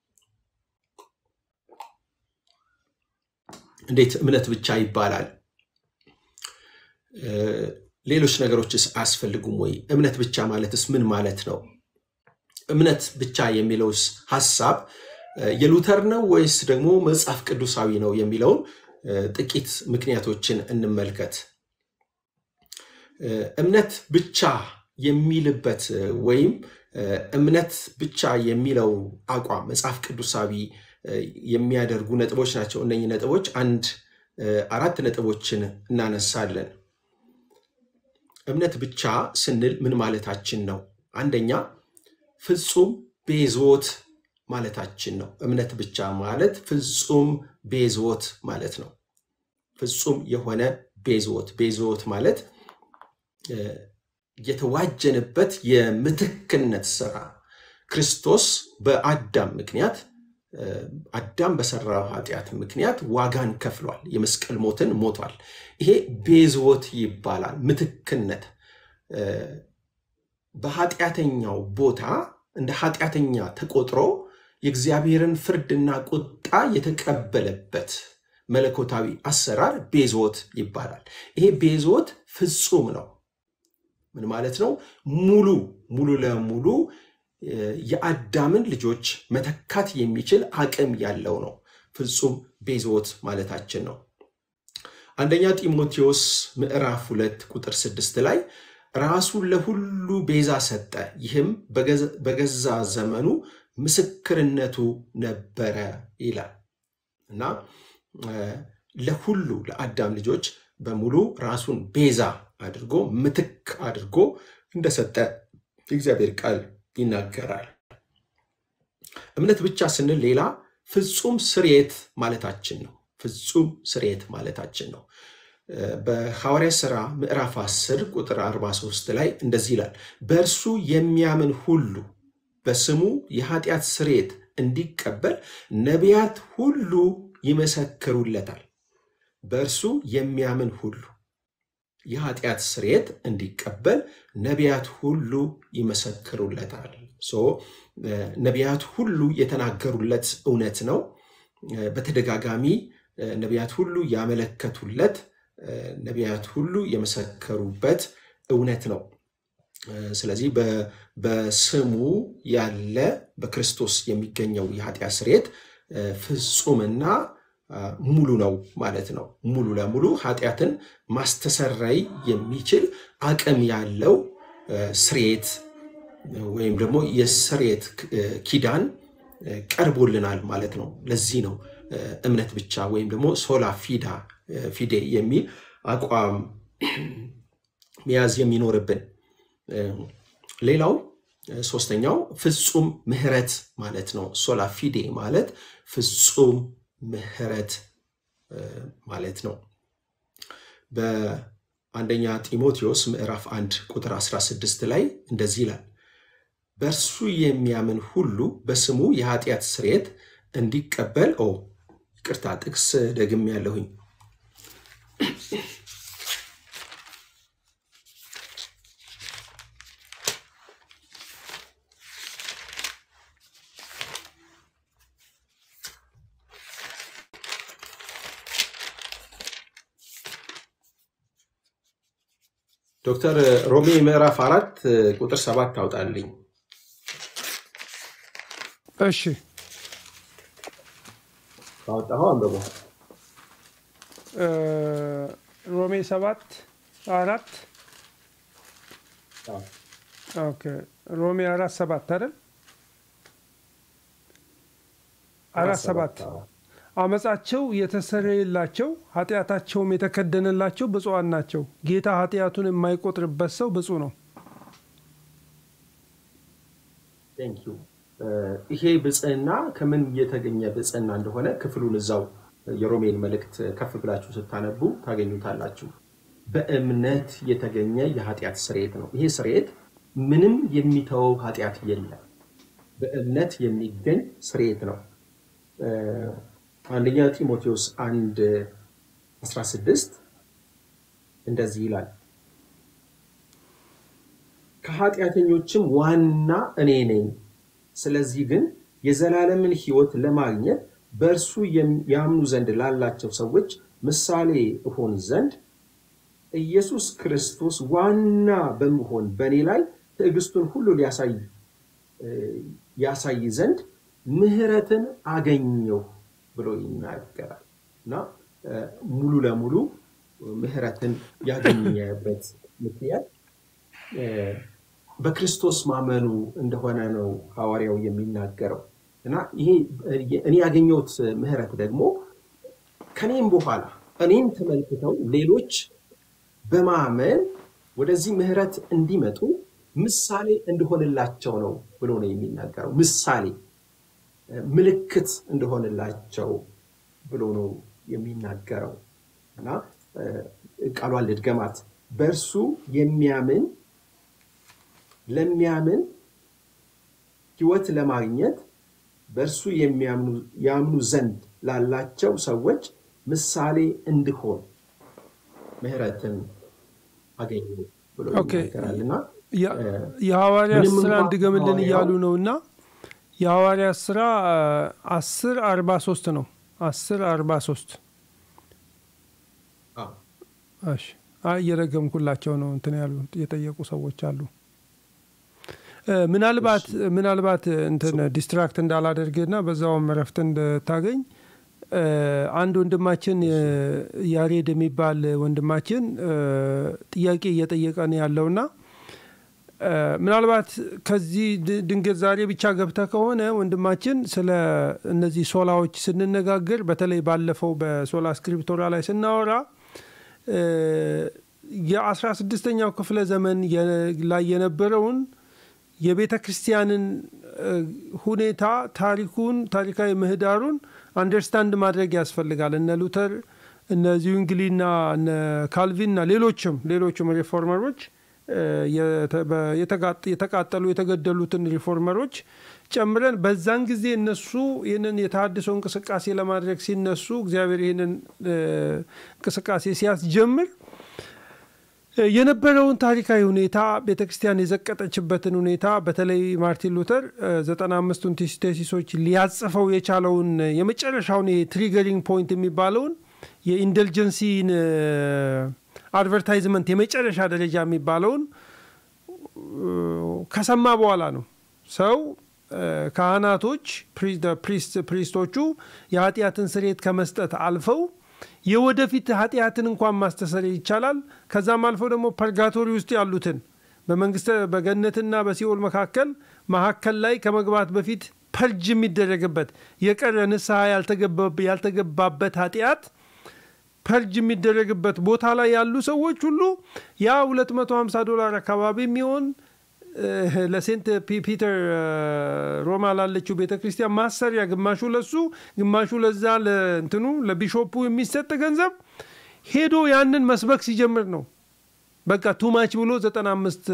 እንዴት እምነት ብቻ ይባላል? ሌሎች ነገሮችስ አያስፈልጉም ወይ? እምነት ብቻ ማለትስ ምን ማለት ነው? እምነት ብቻ የሚለውስ ሀሳብ የሉተር ነው ወይስ ደግሞ መጽሐፍ ቅዱሳዊ ነው የሚለውን ጥቂት ምክንያቶችን እንመልከት። እምነት ብቻ የሚልበት ወይም እምነት ብቻ የሚለው አቋም መጽሐፍ ቅዱሳዊ የሚያደርጉ ነጥቦች ናቸው። እነኚህ ነጥቦች አንድ አራት ነጥቦችን እናነሳለን። እምነት ብቻ ስንል ምን ማለታችን ነው? አንደኛ ፍጹም ቤዞት ማለታችን ነው። እምነት ብቻ ማለት ፍጹም ቤዞት ማለት ነው። ፍጹም የሆነ ቤዞት ቤዞት ማለት የተዋጀንበት የምትክነት ስራ ክርስቶስ በአዳም ምክንያት አዳም በሰራው ኃጢአት ምክንያት ዋጋን ከፍሏል። የመስቀል ሞትን ሞቷል። ይሄ ቤዝወት ይባላል። ምትክነት በኃጢአተኛው ቦታ እንደ ኃጢአተኛ ተቆጥሮ የእግዚአብሔርን ፍርድና ቁጣ የተቀበለበት መለኮታዊ አሰራር ቤዝወት ይባላል። ይሄ ቤዝወት ፍጹም ነው። ምን ማለት ነው? ሙሉ ሙሉ ለሙሉ የአዳምን ልጆች መተካት የሚችል አቅም ያለው ነው። ፍጹም ቤዞት ማለታችን ነው። አንደኛ ጢሞቴዎስ ምዕራፍ ሁለት ቁጥር ስድስት ላይ ራሱን ለሁሉ ቤዛ ሰጠ፣ ይህም በገዛ ዘመኑ ምስክርነቱ ነበረ ይላል እና ለሁሉ ለአዳም ልጆች በሙሉ ራሱን ቤዛ አድርጎ ምትክ አድርጎ እንደሰጠ የእግዚአብሔር ቃል ይናገራል። እምነት ብቻ ስንል ሌላ ፍጹም ስርየት ማለታችን ነው። ፍጹም ስርየት ማለታችን ነው። በሐዋርያ ሥራ ምዕራፍ 10 ቁጥር 43 ላይ እንደዚህ ይላል፣ በእርሱ የሚያምን ሁሉ በስሙ የኃጢአት ስርየት እንዲቀበል ነቢያት ሁሉ ይመሰክሩለታል። በእርሱ የሚያምን ሁሉ የኃጢአት ስርየት እንዲቀበል ነቢያት ሁሉ ይመሰክሩለታል። ነቢያት ሁሉ የተናገሩለት እውነት ነው። በተደጋጋሚ ነቢያት ሁሉ ያመለከቱለት፣ ነቢያት ሁሉ የመሰከሩበት እውነት ነው። ስለዚህ በስሙ ያለ በክርስቶስ የሚገኘው የኃጢአት ስርየት ፍጹምና ሙሉ ነው ማለት ነው። ሙሉ ለሙሉ ኃጢአትን ማስተሰረይ የሚችል አቅም ያለው ስርየት ወይም ደግሞ የስርየት ኪዳን ቀርቦልናል ማለት ነው። ለዚህ ነው እምነት ብቻ ወይም ደግሞ ሶላ ፊዳ ፊዴ የሚል አቋም መያዝ የሚኖርብን። ሌላው ሶስተኛው ፍጹም ምሕረት ማለት ነው። ሶላ ፊዴ ማለት ፍጹም ምሕረት ማለት ነው። በአንደኛ ጢሞቴዎስ ምዕራፍ 1 ቁጥር 16 ላይ እንደዚህ ይላል፣ በእርሱ የሚያምን ሁሉ በስሙ የኃጢአት ስርየት እንዲቀበል ኦ ይቅርታ፣ ጥቅስ ደግም ያለሁኝ ዶክተር ሮሜ ምዕራፍ አራት ቁጥር ሰባት ታውጣልኝ። እሺ ካወጣኸው አንብቦ ሮሜ ሰባት አራት ኦኬ ሮሜ አራት ሰባት አይደል? አራት ሰባት አመፃቸው የተሰረየላቸው ኃጢአታቸውም የተከደነላቸው ብፁዓን ናቸው። ጌታ ኃጢአቱን የማይቆጥርበት ሰው ብፁዕ ነው። ይሄ ብፅዕና ከምን የተገኘ ብፅዕና እንደሆነ ክፍሉን እዛው የሮሜን መልእክት ከፍ ብላችሁ ስታነቡ ታገኙታላችሁ። በእምነት የተገኘ የኃጢአት ስርየት ነው። ይሄ ስርየት ምንም የሚተወው ኃጢአት የለም። በእምነት የሚገኝ ስርየት ነው። አንደኛ ጢሞቴዎስ 1 16 እንደዚህ ይላል፣ ከኃጢአተኞችም ዋና እኔ ነኝ። ስለዚህ ግን የዘላለምን ሕይወት ለማግኘት በእርሱ ያምኑ ዘንድ ላላቸው ሰዎች ምሳሌ እሆን ዘንድ ኢየሱስ ክርስቶስ ዋና በመሆን በእኔ ላይ ትዕግስቱን ሁሉ ሊያሳይ ያሳይ ዘንድ ምሕረትን አገኘሁ ብሎ ይናገራል እና ሙሉ ለሙሉ ምሕረትን ያገኘበት ምክንያት በክርስቶስ ማመኑ እንደሆነ ነው ሐዋርያው የሚናገረው እና ይሄ እኔ ያገኘሁት ምሕረት ደግሞ ከኔም በኋላ እኔም ተመልክተው ሌሎች በማመን ወደዚህ ምሕረት እንዲመጡ ምሳሌ እንደሆንላቸው ነው ብሎ ነው የሚናገረው። ምሳሌ ምልክት እንደሆንላቸው ብሎ ነው የሚናገረው እና ቃሏን ልድገማት። በእርሱ የሚያምን ለሚያምን ሕይወት ለማግኘት በእርሱ ያምኑ ዘንድ ላላቸው ሰዎች ምሳሌ እንድሆን ምሕረትን አገኙ ብሎ ይናገራልና የሐዋርያ ስራ እንድገምልን እያሉ ነው እና የሐዋርያ ስራ አስር አርባ ሶስት ነው። አስር አርባ ሶስት እየረገምኩላቸው ነው እንትን ያሉ የጠየቁ ሰዎች አሉ። ምናልባት ምናልባት እንትን ዲስትራክት እንዳላደርግና በዛውም እረፍት እንድታገኝ አንድ ወንድማችን ያሬድ የሚባል ወንድማችን ጥያቄ እየጠየቀ ነው ያለውና ምናልባት ከዚህ ድንገት ዛሬ ብቻ ገብተ ከሆነ ወንድማችን ስለ እነዚህ ሶላዎች ስንነጋገር በተለይ ባለፈው በሶላ ስክሪፕቶራ ላይ ስናወራ የአስራ ስድስተኛው ክፍለ ዘመን ላይ የነበረውን የቤተ ክርስቲያንን ሁኔታ ታሪኩን ታሪካዊ ምህዳሩን አንደርስታንድ ማድረግ ያስፈልጋል። እነ ሉተር እነ ዚዩንግሊና እነ ካልቪንና ሌሎችም ሌሎችም ሪፎርመሮች የተቃጠሉ የተገደሉትን ሪፎርመሮች ጨምረን በዛን ጊዜ እነሱ ይህንን የተሃድሶ እንቅስቃሴ ለማድረግ ሲነሱ እግዚአብሔር ይህንን እንቅስቃሴ ሲያስጀምር የነበረውን ታሪካዊ ሁኔታ ቤተ ክርስቲያን የዘቀጠችበትን ሁኔታ በተለይ ማርቲን ሉተር ዘጠና አምስቱን ቴሲሶች ሊያጽፈው የቻለውን የመጨረሻውን የትሪገሪንግ ፖይንት የሚባለውን የኢንደልጀንሲን አድቨርታይዝመንት የመጨረሻ ደረጃ የሚባለውን ከሰማ በኋላ ነው ሰው ካህናቶች ፕሪስቶቹ የኃጢአትን ስሬት ከመስጠት አልፈው የወደፊት ኃጢአትን እንኳን ማስተሰር ይቻላል። ከዛም አልፎ ደግሞ ፐርጋቶሪ ውስጥ ያሉትን በመንግስተ በገነትና በሲኦል መካከል መካከል ላይ ከመግባት በፊት ፐርጅ የሚደረግበት የቀረ ንስሐ ያልተገባበት ኃጢአት ፐርጅ የሚደረግበት ቦታ ላይ ያሉ ሰዎች ሁሉ ያ 250 ዶላር አካባቢ የሚሆን ለሴንት ፒተር ሮማ ላለችው ቤተ ክርስቲያን ማሰሪያ ግማሹ ለሱ ግማሹ ለዛ ለእንትኑ ለቢሾፑ የሚሰጥ ገንዘብ ሄዶ ያንን መስበክ ሲጀምር ነው በቃ ቱማች ብሎ 95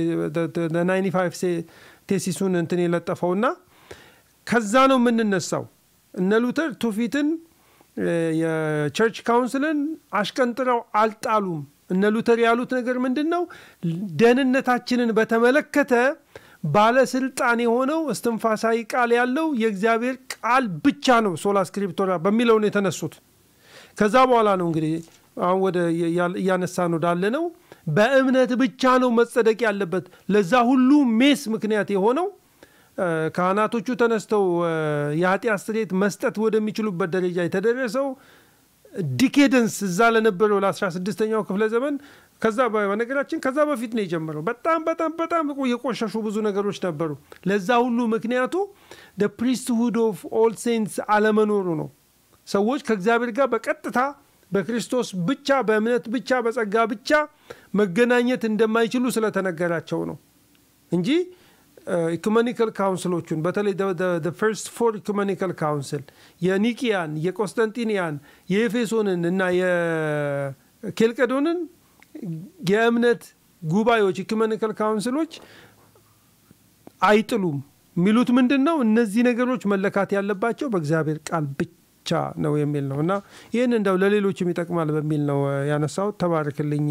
ቴሲሱን እንትን የለጠፈውና ከዛ ነው የምንነሳው። እነ ሉተር ትውፊትን የቸርች ካውንስልን አሽቀንጥረው አልጣሉም። እነ ሉተር ያሉት ነገር ምንድን ነው? ደህንነታችንን በተመለከተ ባለስልጣን የሆነው እስትንፋሳዊ ቃል ያለው የእግዚአብሔር ቃል ብቻ ነው ሶላ ስክሪፕቶራ በሚለው ነው የተነሱት። ከዛ በኋላ ነው እንግዲህ አሁን ወደ እያነሳ ነው ዳለ ነው በእምነት ብቻ ነው መጸደቅ ያለበት። ለዛ ሁሉ ሜስ ምክንያት የሆነው ካህናቶቹ ተነስተው የኃጢአት ስርየት መስጠት ወደሚችሉበት ደረጃ የተደረሰው ዲኬደንስ እዛ ለነበረው ለ16ኛው ክፍለ ዘመን ከዛ በነገራችን ከዛ በፊት ነው የጀመረው። በጣም በጣም በጣም የቆሸሹ ብዙ ነገሮች ነበሩ። ለዛ ሁሉ ምክንያቱ ፕሪስትሁድ ኦፍ ኦል ሴንትስ አለመኖሩ ነው። ሰዎች ከእግዚአብሔር ጋር በቀጥታ በክርስቶስ ብቻ በእምነት ብቻ በጸጋ ብቻ መገናኘት እንደማይችሉ ስለተነገራቸው ነው እንጂ ኢኩሜኒካል ካውንስሎቹን በተለይ ፈርስት ፎር ኢኩሜኒካል ካውንስል የኒቂያን፣ የቆስጠንጢንያን፣ የኤፌሶንን እና የኬልቀዶንን የእምነት ጉባኤዎች ኢኩሜኒካል ካውንስሎች አይጥሉም። የሚሉት ምንድን ነው? እነዚህ ነገሮች መለካት ያለባቸው በእግዚአብሔር ቃል ብቻ ነው የሚል ነው እና ይህን እንደው ለሌሎችም ይጠቅማል በሚል ነው ያነሳሁት። ተባርክልኝ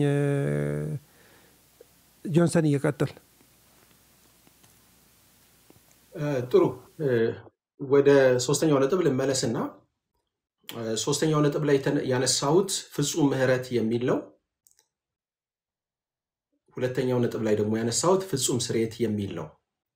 ጆንሰን፣ እየቀጥል ጥሩ ወደ ሶስተኛው ነጥብ ልመለስና ሶስተኛው ነጥብ ላይ ያነሳሁት ፍጹም ምሕረት የሚል ነው። ሁለተኛው ነጥብ ላይ ደግሞ ያነሳሁት ፍጹም ስርየት የሚል ነው።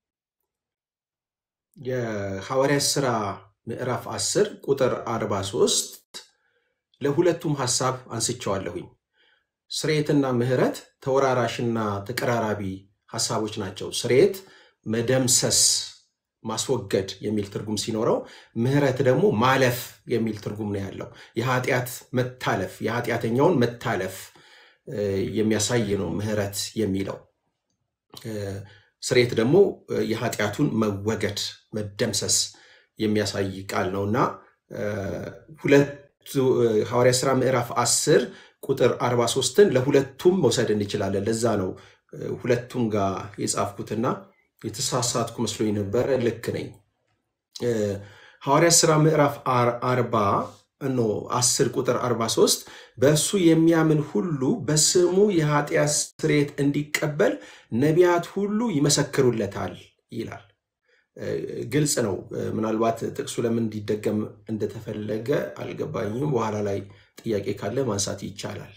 የሐዋርያት ሥራ ምዕራፍ 10 ቁጥር 43 ለሁለቱም ሐሳብ አንስቸዋለሁኝ። ስርየትና ምሕረት ተወራራሽና ተቀራራቢ ሐሳቦች ናቸው። ስርየት መደምሰስ ማስወገድ የሚል ትርጉም ሲኖረው ምሕረት ደግሞ ማለፍ የሚል ትርጉም ነው ያለው። የኃጢአት መታለፍ የኃጢአተኛውን መታለፍ የሚያሳይ ነው ምሕረት የሚለው ስርየት ደግሞ የኃጢአቱን መወገድ መደምሰስ የሚያሳይ ቃል ነው እና ሁለቱ ሐዋርያ ሥራ ምዕራፍ 10 ቁጥር 43ን ለሁለቱም መውሰድ እንችላለን። ለዛ ነው ሁለቱም ጋር የጻፍኩትና የተሳሳትኩ መስሎኝ ነበረ። ልክ ነኝ። ሐዋርያ ሥራ ምዕራፍ 40 ኖ 10 ቁጥር 43 በእሱ የሚያምን ሁሉ በስሙ የኃጢአት ስርየት እንዲቀበል ነቢያት ሁሉ ይመሰክሩለታል ይላል። ግልጽ ነው። ምናልባት ጥቅሱ ለምን እንዲደገም እንደተፈለገ አልገባኝም። በኋላ ላይ ጥያቄ ካለ ማንሳት ይቻላል።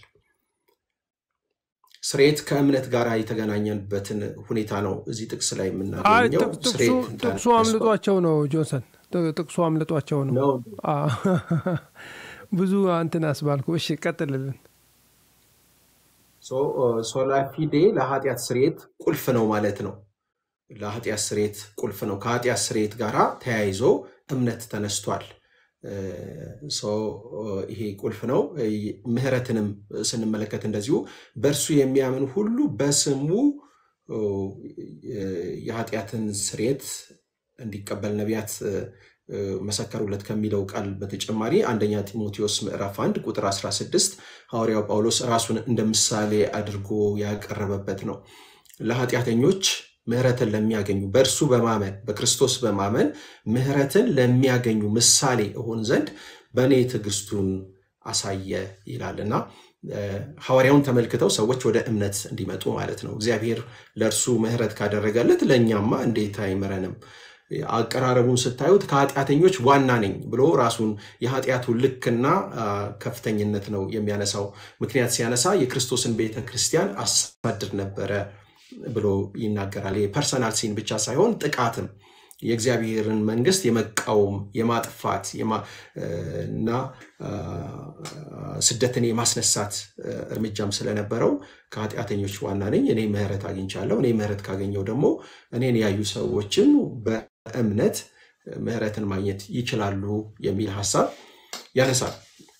ስርየት ከእምነት ጋር የተገናኘንበትን ሁኔታ ነው እዚህ ጥቅስ ላይ የምናገኘው። ጥቅሱ አምልጧቸው ነው ጆንሰን፣ ጥቅሱ አምልጧቸው ነው። ብዙ አንትን አስባልኩ። እሺ ቀጥልልን። ሶላ ፊዴ ለኃጢአት ስርየት ቁልፍ ነው ማለት ነው። ለኃጢአት ስርየት ቁልፍ ነው። ከኃጢአት ስርየት ጋር ተያይዞ እምነት ተነስቷል። ይሄ ቁልፍ ነው። ምህረትንም ስንመለከት እንደዚሁ በእርሱ የሚያምን ሁሉ በስሙ የኃጢአትን ስርየት እንዲቀበል ነቢያት መሰከሩለት ከሚለው ቃል በተጨማሪ አንደኛ ጢሞቴዎስ ምዕራፍ 1 ቁጥር 16 ሐዋርያው ጳውሎስ ራሱን እንደ ምሳሌ አድርጎ ያቀረበበት ነው። ለኃጢአተኞች ምህረትን ለሚያገኙ በእርሱ በማመን በክርስቶስ በማመን ምህረትን ለሚያገኙ ምሳሌ እሆን ዘንድ በእኔ ትዕግስቱን አሳየ ይላልና ሐዋርያውን ተመልክተው ሰዎች ወደ እምነት እንዲመጡ ማለት ነው። እግዚአብሔር ለእርሱ ምህረት ካደረገለት ለእኛማ እንዴት አይምረንም? አቀራረቡን ስታዩት ከኃጢአተኞች ዋና ነኝ ብሎ ራሱን የኃጢአቱን ልክና ከፍተኝነት ነው የሚያነሳው። ምክንያት ሲያነሳ የክርስቶስን ቤተ ክርስቲያን አሳድር ነበረ ብሎ ይናገራል። የፐርሰናል ሲን ብቻ ሳይሆን ጥቃትም የእግዚአብሔርን መንግስት የመቃወም የማጥፋት እና ስደትን የማስነሳት እርምጃም ስለነበረው ከኃጢአተኞች ዋና ነኝ፣ እኔ ምህረት አግኝቻለሁ። እኔ ምህረት ካገኘው ደግሞ እኔን ያዩ ሰዎችም በእምነት ምህረትን ማግኘት ይችላሉ የሚል ሀሳብ ያነሳል።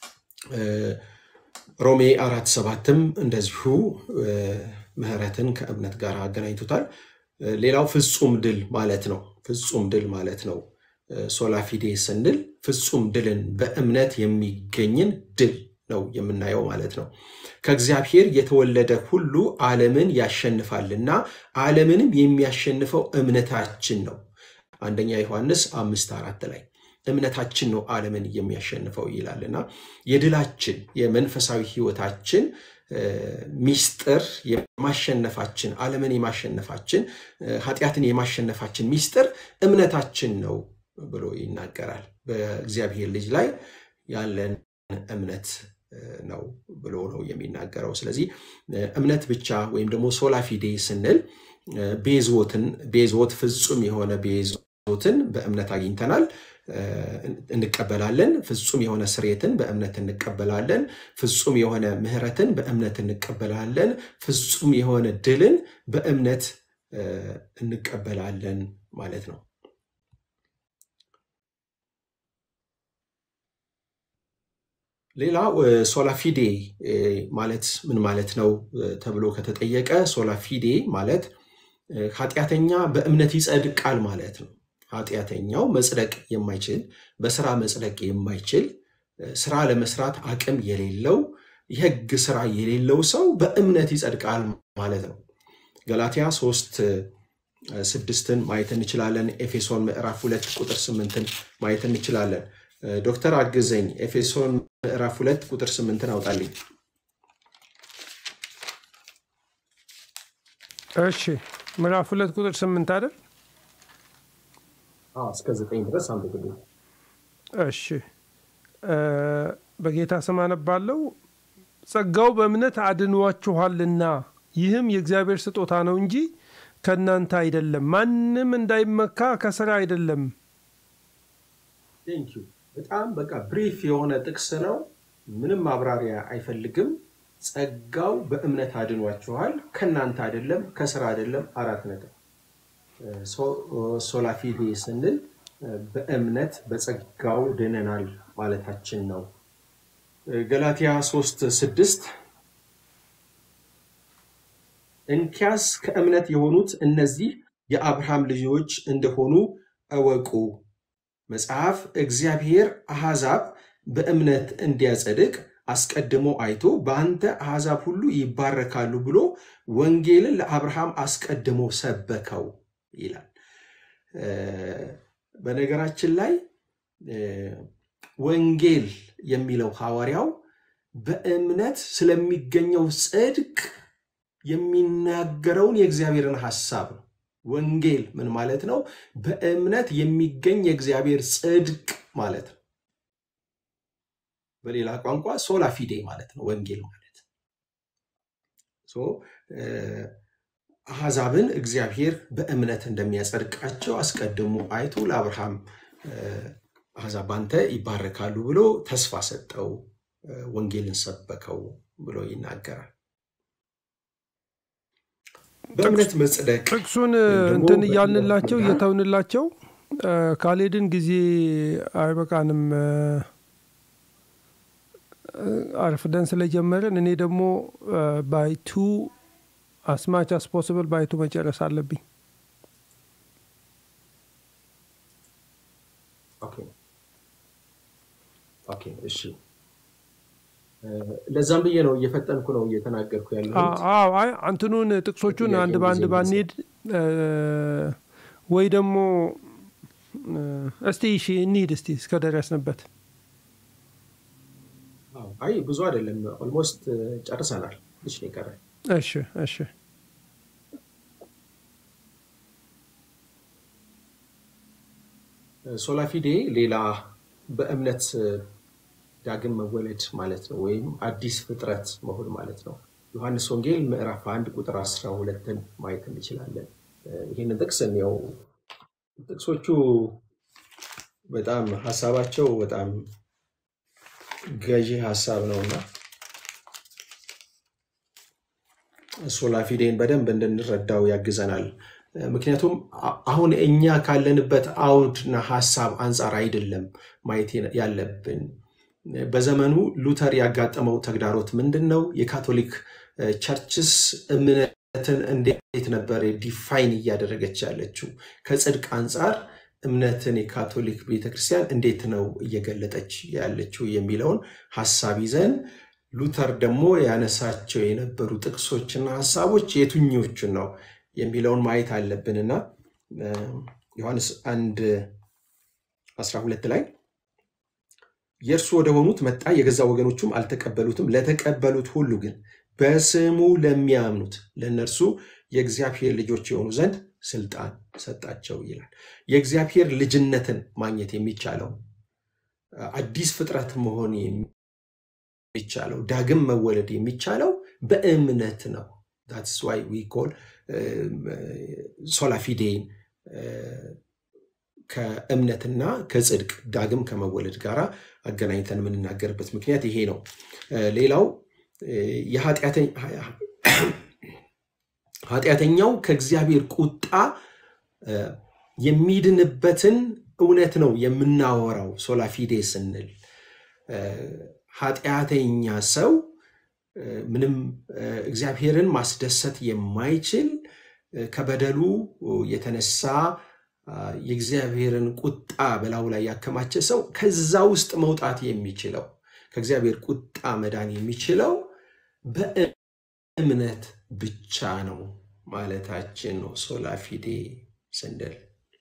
ሮሜ አራት ሰባትም እንደዚሁ ምህረትን ከእምነት ጋር አገናኝቶታል። ሌላው ፍጹም ድል ማለት ነው። ፍጹም ድል ማለት ነው። ሶላፊዴ ስንል ፍጹም ድልን በእምነት የሚገኝን ድል ነው የምናየው ማለት ነው። ከእግዚአብሔር የተወለደ ሁሉ ዓለምን ያሸንፋልና ዓለምንም የሚያሸንፈው እምነታችን ነው። አንደኛ ዮሐንስ አምስት አራት ላይ እምነታችን ነው ዓለምን የሚያሸንፈው ይላልና የድላችን የመንፈሳዊ ሕይወታችን ሚስጥር የማሸነፋችን ዓለምን የማሸነፋችን ኃጢአትን የማሸነፋችን ሚስጥር እምነታችን ነው ብሎ ይናገራል። በእግዚአብሔር ልጅ ላይ ያለን እምነት ነው ብሎ ነው የሚናገረው። ስለዚህ እምነት ብቻ ወይም ደግሞ ሶላፊዴ ስንል ቤዝዎትን ቤዝዎት ፍጹም የሆነ ቤዝዎትን በእምነት አግኝተናል እንቀበላለን። ፍጹም የሆነ ስርየትን በእምነት እንቀበላለን። ፍጹም የሆነ ምሕረትን በእምነት እንቀበላለን። ፍጹም የሆነ ድልን በእምነት እንቀበላለን ማለት ነው። ሌላው ሶላፊዴ ማለት ምን ማለት ነው ተብሎ ከተጠየቀ ሶላፊዴ ማለት ኃጢአተኛ በእምነት ይጸድቃል ማለት ነው። ኃጢአተኛው መጽደቅ የማይችል በስራ መጽደቅ የማይችል ስራ ለመስራት አቅም የሌለው የሕግ ስራ የሌለው ሰው በእምነት ይጸድቃል ማለት ነው። ገላትያ ሶስት ስድስትን ማየት እንችላለን። ኤፌሶን ምዕራፍ ሁለት ቁጥር ስምንትን ማየት እንችላለን። ዶክተር አግዘኝ፣ ኤፌሶን ምዕራፍ ሁለት ቁጥር ስምንትን አውጣልኝ። እሺ ምዕራፍ ሁለት ቁጥር ስምንት አይደል? እስከ ዘጠኝ ድረስ አንብብልኝ። እሺ በጌታ ስም አነባለሁ። ጸጋው በእምነት አድኗችኋልና ይህም የእግዚአብሔር ስጦታ ነው እንጂ ከእናንተ አይደለም፣ ማንም እንዳይመካ ከስራ አይደለም። ቴንኪው። በጣም በቃ ብሪፍ የሆነ ጥቅስ ነው። ምንም ማብራሪያ አይፈልግም። ጸጋው በእምነት አድኗችኋል፣ ከእናንተ አይደለም፣ ከስራ አይደለም። አራት ነጥብ። ሶላፊዴ ስንል በእምነት በጸጋው ድነናል ማለታችን ነው። ገላትያ ሶስት ስድስት እንኪያስ ከእምነት የሆኑት እነዚህ የአብርሃም ልጆች እንደሆኑ እወቁ። መጽሐፍ እግዚአብሔር አሕዛብ በእምነት እንዲያጸድቅ አስቀድሞ አይቶ በአንተ አሕዛብ ሁሉ ይባረካሉ ብሎ ወንጌልን ለአብርሃም አስቀድሞ ሰበከው ይላል። በነገራችን ላይ ወንጌል የሚለው ሐዋርያው በእምነት ስለሚገኘው ጽድቅ የሚናገረውን የእግዚአብሔርን ሐሳብ ነው። ወንጌል ምን ማለት ነው? በእምነት የሚገኝ የእግዚአብሔር ጽድቅ ማለት ነው። በሌላ ቋንቋ ሶላ ፊዴ ማለት ነው ወንጌል ማለት አሕዛብን እግዚአብሔር በእምነት እንደሚያጸድቃቸው አስቀድሞ አይቶ ለአብርሃም አሕዛብ ባንተ ይባረካሉ ብሎ ተስፋ ሰጠው፣ ወንጌልን ሰበከው ብሎ ይናገራል። በእምነት መጽደቅ ጥቅሱን እንትን እያልንላቸው እየተውንላቸው ካልሄድን ጊዜ አይበቃንም። አርፍደን ስለጀመርን እኔ ደግሞ ባይቱ አስማች አስ ፖስብል ባይቱ መጨረስ አለብኝ። እሺ፣ ለዛም ብዬ ነው እየፈጠንኩ ነው እየተናገርኩ ያለሁት። አዎ፣ አይ አንትኑን ጥቅሶቹን አንድ በአንድ ባንሄድ ወይ ደግሞ እስቲ እሺ እንሂድ እስቲ እስከደረስንበት አይ ብዙ አይደለም፣ ኦልሞስት ጨርሰናል። ትንሽ ነው የቀረ። እሺ እሺ ሶላፊዴ ሌላ በእምነት ዳግም መወለድ ማለት ነው፣ ወይም አዲስ ፍጥረት መሆን ማለት ነው። ዮሐንስ ወንጌል ምዕራፍ አንድ ቁጥር አስራ ሁለትን ማየት እንችላለን። ይህንን ጥቅስ እንየው። ጥቅሶቹ በጣም ሀሳባቸው በጣም ገዢ ሀሳብ ነውና ሶላፊዴን በደንብ እንድንረዳው ያግዘናል። ምክንያቱም አሁን እኛ ካለንበት አውድና ሀሳብ አንጻር አይደለም ማየት ያለብን። በዘመኑ ሉተር ያጋጠመው ተግዳሮት ምንድን ነው? የካቶሊክ ቸርችስ እምነትን እንዴት ነበር ዲፋይን እያደረገች ያለችው? ከጽድቅ አንጻር እምነትን የካቶሊክ ቤተክርስቲያን እንዴት ነው እየገለጠች ያለችው የሚለውን ሀሳብ ይዘን ሉተር ደግሞ ያነሳቸው የነበሩ ጥቅሶችና ሀሳቦች የትኞቹን ነው የሚለውን ማየት አለብንና ዮሐንስ አንድ 12 ላይ የእርሱ ወደ ሆኑት መጣ፣ የገዛ ወገኖቹም አልተቀበሉትም። ለተቀበሉት ሁሉ ግን በስሙ ለሚያምኑት ለእነርሱ የእግዚአብሔር ልጆች የሆኑ ዘንድ ስልጣን ሰጣቸው ይላል። የእግዚአብሔር ልጅነትን ማግኘት የሚቻለው አዲስ ፍጥረት መሆን የሚቻለው ዳግም መወለድ የሚቻለው በእምነት ነው። ታትስ ዋይ ዊ ኮል ሶላፊዴን ከእምነትና ከጽድቅ ዳግም ከመወለድ ጋር አገናኝተን የምንናገርበት ምክንያት ይሄ ነው። ሌላው ኃጢአተኛው ከእግዚአብሔር ቁጣ የሚድንበትን እውነት ነው የምናወራው። ሶላፊዴ ስንል ኃጢአተኛ ሰው ምንም እግዚአብሔርን ማስደሰት የማይችል ከበደሉ የተነሳ የእግዚአብሔርን ቁጣ በላዩ ላይ ያከማቸ ሰው ከዛ ውስጥ መውጣት የሚችለው ከእግዚአብሔር ቁጣ መዳን የሚችለው በእምነት ብቻ ነው ማለታችን ነው ሶላፊዴ ስንል።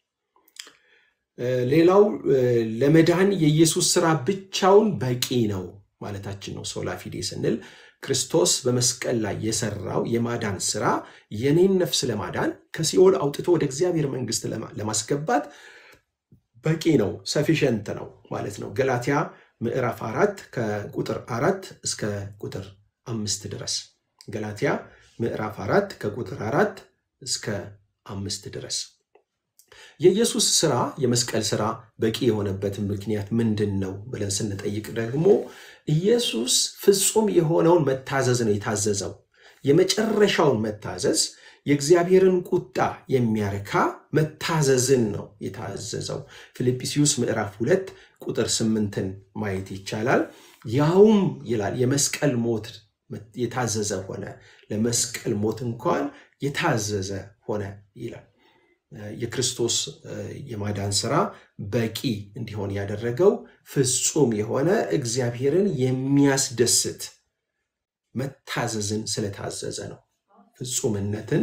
ሌላው ለመዳን የኢየሱስ ስራ ብቻውን በቂ ነው ማለታችን ነው ሶላፊዴ ስንል ክርስቶስ በመስቀል ላይ የሰራው የማዳን ስራ የኔን ነፍስ ለማዳን ከሲኦል አውጥቶ ወደ እግዚአብሔር መንግስት ለማስገባት በቂ ነው፣ ሰፊሸንት ነው ማለት ነው። ገላትያ ምዕራፍ አራት ከቁጥር አራት እስከ ቁጥር አምስት ድረስ ገላትያ ምዕራፍ አራት ከቁጥር አራት እስከ አምስት ድረስ የኢየሱስ ስራ የመስቀል ስራ በቂ የሆነበት ምክንያት ምንድን ነው ብለን ስንጠይቅ ደግሞ ኢየሱስ ፍጹም የሆነውን መታዘዝ ነው የታዘዘው። የመጨረሻውን መታዘዝ የእግዚአብሔርን ቁጣ የሚያረካ መታዘዝን ነው የታዘዘው። ፊልጵስዩስ ምዕራፍ ሁለት ቁጥር ስምንትን ማየት ይቻላል። ያውም ይላል የመስቀል ሞት የታዘዘ ሆነ ለመስቀል ሞት እንኳን የታዘዘ ሆነ ይላል። የክርስቶስ የማዳን ስራ በቂ እንዲሆን ያደረገው ፍጹም የሆነ እግዚአብሔርን የሚያስደስት መታዘዝን ስለታዘዘ ነው። ፍጹምነትን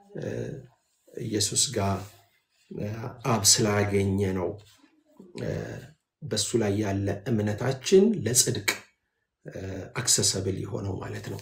ኢየሱስ ጋር አብ ስላገኘ ነው። በሱ ላይ ያለ እምነታችን ለጽድቅ አክሰሰብል የሆነው ማለት ነው።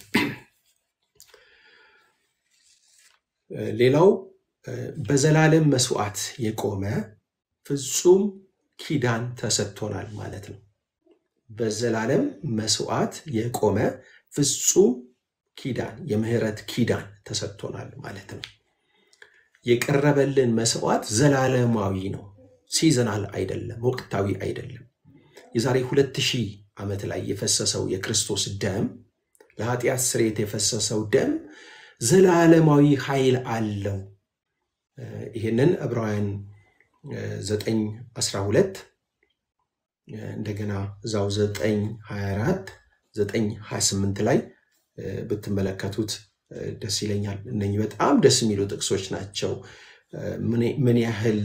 ሌላው በዘላለም መስዋዕት የቆመ ፍጹም ኪዳን ተሰጥቶናል ማለት ነው። በዘላለም መስዋዕት የቆመ ፍጹም ኪዳን የምህረት ኪዳን ተሰጥቶናል ማለት ነው። የቀረበልን መስዋዕት ዘላለማዊ ነው። ሲዘናል አይደለም፣ ወቅታዊ አይደለም። የዛሬ ሁለት ሺህ ዓመት ላይ የፈሰሰው የክርስቶስ ደም ለኃጢአት ስርየት የፈሰሰው ደም ዘላለማዊ ኃይል አለው። ይህንን ዕብራውያን 9 12 እንደገና እዛው 9 24 9 28 ላይ ብትመለከቱት ደስ ይለኛል። እነኚህ በጣም ደስ የሚሉ ጥቅሶች ናቸው። ምን ያህል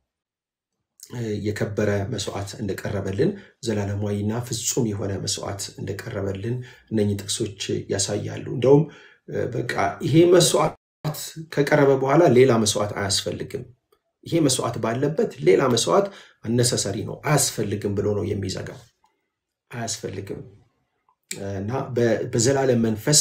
የከበረ መስዋዕት እንደቀረበልን ዘላለማዊና ፍጹም የሆነ መስዋዕት እንደቀረበልን እነኚህ ጥቅሶች ያሳያሉ። እንደውም በቃ ይሄ መስዋዕት ከቀረበ በኋላ ሌላ መስዋዕት አያስፈልግም፣ ይሄ መስዋዕት ባለበት ሌላ መስዋዕት አነሰሰሪ ነው አያስፈልግም ብሎ ነው የሚዘጋው። አያስፈልግም እና በዘላለም መንፈስ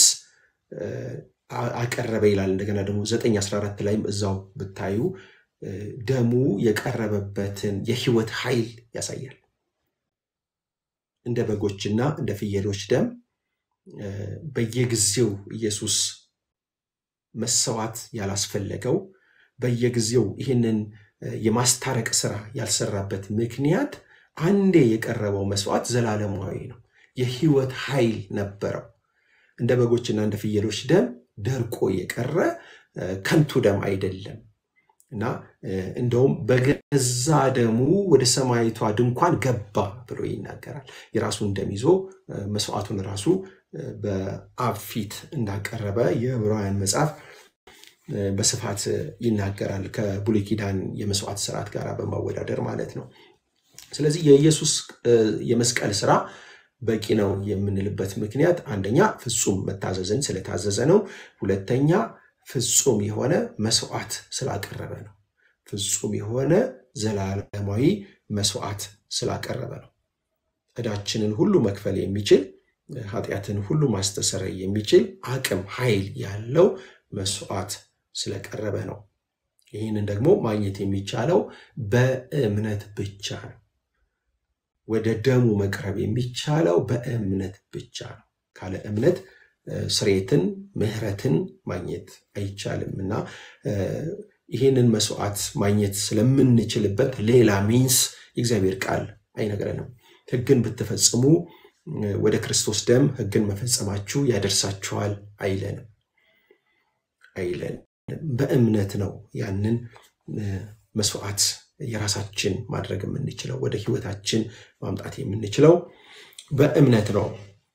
አቀረበ ይላል። እንደገና ደግሞ 914 ላይም እዛው ብታዩ ደሙ የቀረበበትን የህይወት ኃይል ያሳያል። እንደ በጎችና እንደ ፍየሎች ደም በየጊዜው ኢየሱስ መሰዋት ያላስፈለገው በየጊዜው ይህንን የማስታረቅ ስራ ያልሰራበት ምክንያት አንዴ የቀረበው መስዋዕት ዘላለማዊ ነው። የህይወት ኃይል ነበረው። እንደ በጎችና እንደ ፍየሎች ደም ደርቆ የቀረ ከንቱ ደም አይደለም እና እንደውም በገዛ ደሙ ወደ ሰማይቷ ድንኳን ገባ ብሎ ይናገራል። የራሱን ደም ይዞ መስዋዕቱን ራሱ በአብ ፊት እንዳቀረበ የዕብራውያን መጽሐፍ በስፋት ይናገራል። ከብሉይ ኪዳን የመስዋዕት ስርዓት ጋር በማወዳደር ማለት ነው። ስለዚህ የኢየሱስ የመስቀል ስራ በቂ ነው የምንልበት ምክንያት አንደኛ ፍጹም መታዘዝን ስለታዘዘ ነው። ሁለተኛ ፍጹም የሆነ መስዋዕት ስላቀረበ ነው። ፍጹም የሆነ ዘላለማዊ መስዋዕት ስላቀረበ ነው። ዕዳችንን ሁሉ መክፈል የሚችል ኃጢአትን ሁሉ ማስተሰረይ የሚችል አቅም ኃይል ያለው መስዋዕት ስለቀረበ ነው። ይህንን ደግሞ ማግኘት የሚቻለው በእምነት ብቻ ነው። ወደ ደሙ መቅረብ የሚቻለው በእምነት ብቻ ነው። ካለ እምነት ስሬትን ምሕረትን ማግኘት አይቻልም እና ይህንን መስዋዕት ማግኘት ስለምንችልበት ሌላ ሚንስ የእግዚአብሔር ቃል አይነግረንም። ሕግን ብትፈጽሙ ወደ ክርስቶስ ደም ሕግን መፈጸማችሁ ያደርሳችኋል አይለንም አይለንም። በእምነት ነው ያንን መስዋዕት የራሳችን ማድረግ የምንችለው ወደ ህይወታችን ማምጣት የምንችለው በእምነት ነው።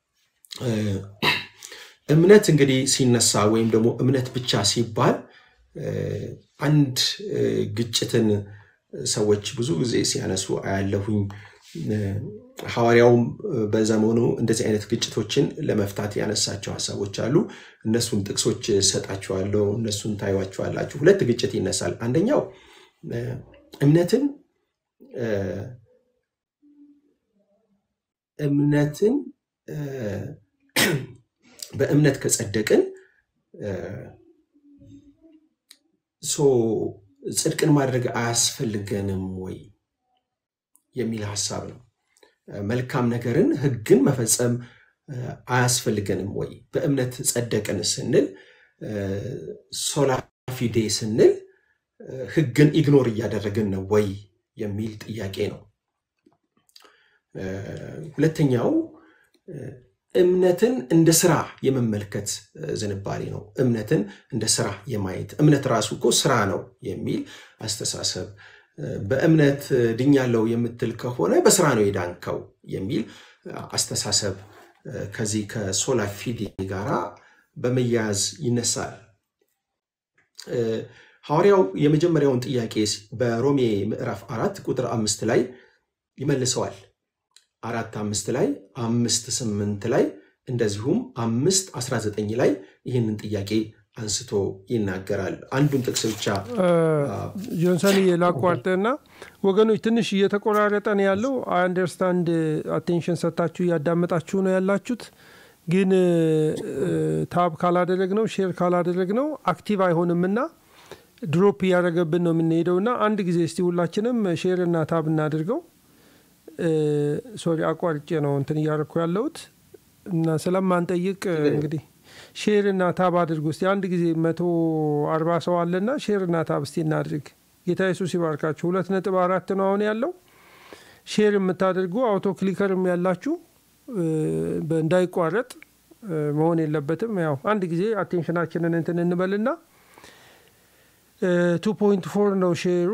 እምነት እንግዲህ ሲነሳ ወይም ደግሞ እምነት ብቻ ሲባል አንድ ግጭትን ሰዎች ብዙ ጊዜ ሲያነሱ አያለሁኝ። ሐዋርያውም በዘመኑ እንደዚህ አይነት ግጭቶችን ለመፍታት ያነሳቸው ሀሳቦች አሉ። እነሱን ጥቅሶች ሰጣችኋለሁ፣ እነሱን ታዩዋችኋላችሁ። ሁለት ግጭት ይነሳል። አንደኛው እምነትን እምነትን በእምነት ከጸደቅን ጽድቅን ማድረግ አያስፈልገንም ወይ የሚል ሀሳብ ነው። መልካም ነገርን ህግን መፈጸም አያስፈልገንም ወይ? በእምነት ጸደቅን ስንል ሶላ ፊዴ ስንል ህግን ኢግኖር እያደረግን ነው ወይ የሚል ጥያቄ ነው። ሁለተኛው እምነትን እንደ ስራ የመመልከት ዝንባሌ ነው። እምነትን እንደ ስራ የማየት እምነት ራሱ እኮ ስራ ነው የሚል አስተሳሰብ በእምነት ድኛለው የምትል ከሆነ በስራ ነው የዳንከው የሚል አስተሳሰብ ከዚህ ከሶላ ፊዴ ጋራ በመያያዝ ይነሳል። ሐዋርያው የመጀመሪያውን ጥያቄ በሮሜ ምዕራፍ አራት ቁጥር አምስት ላይ ይመልሰዋል። አራት አምስት ላይ አምስት ስምንት ላይ እንደዚሁም አምስት አስራ ዘጠኝ ላይ ይህንን ጥያቄ አንስቶ ይናገራል። አንዱን ጥቅስ ብቻ ጆንሰን ላቋርጥና ወገኖች ትንሽ እየተቆራረጠ ነው ያለው። አንደርስታንድ አቴንሽን ሰጥታችሁ እያዳመጣችሁ ነው ያላችሁት። ግን ታብ ካላደረግ ነው ሼር ካላደረግ ነው አክቲቭ አይሆንምና ድሮፕ እያደረገብን ነው የምንሄደው እና አንድ ጊዜ እስቲ ሁላችንም ሼር እና ታብ እናድርገው። ሶሪ አቋርጬ ነው እንትን እያደረግኩ ያለሁት እና ስለማንጠይቅ እንግዲህ ሼር እና ታብ አድርጉ እስቲ አንድ ጊዜ መቶ አርባ ሰው አለና ሼር እና ታብ እስቲ እናድርግ። ጌታ ኢየሱስ ይባርካችሁ። ሁለት ነጥብ አራት ነው አሁን ያለው። ሼር የምታደርጉ አውቶ ክሊከርም ያላችሁ እንዳይቋረጥ መሆን የለበትም። ያው አንድ ጊዜ አቴንሽናችንን እንትን እንበልና ቱ ፖይንት ፎር ነው ሼሩ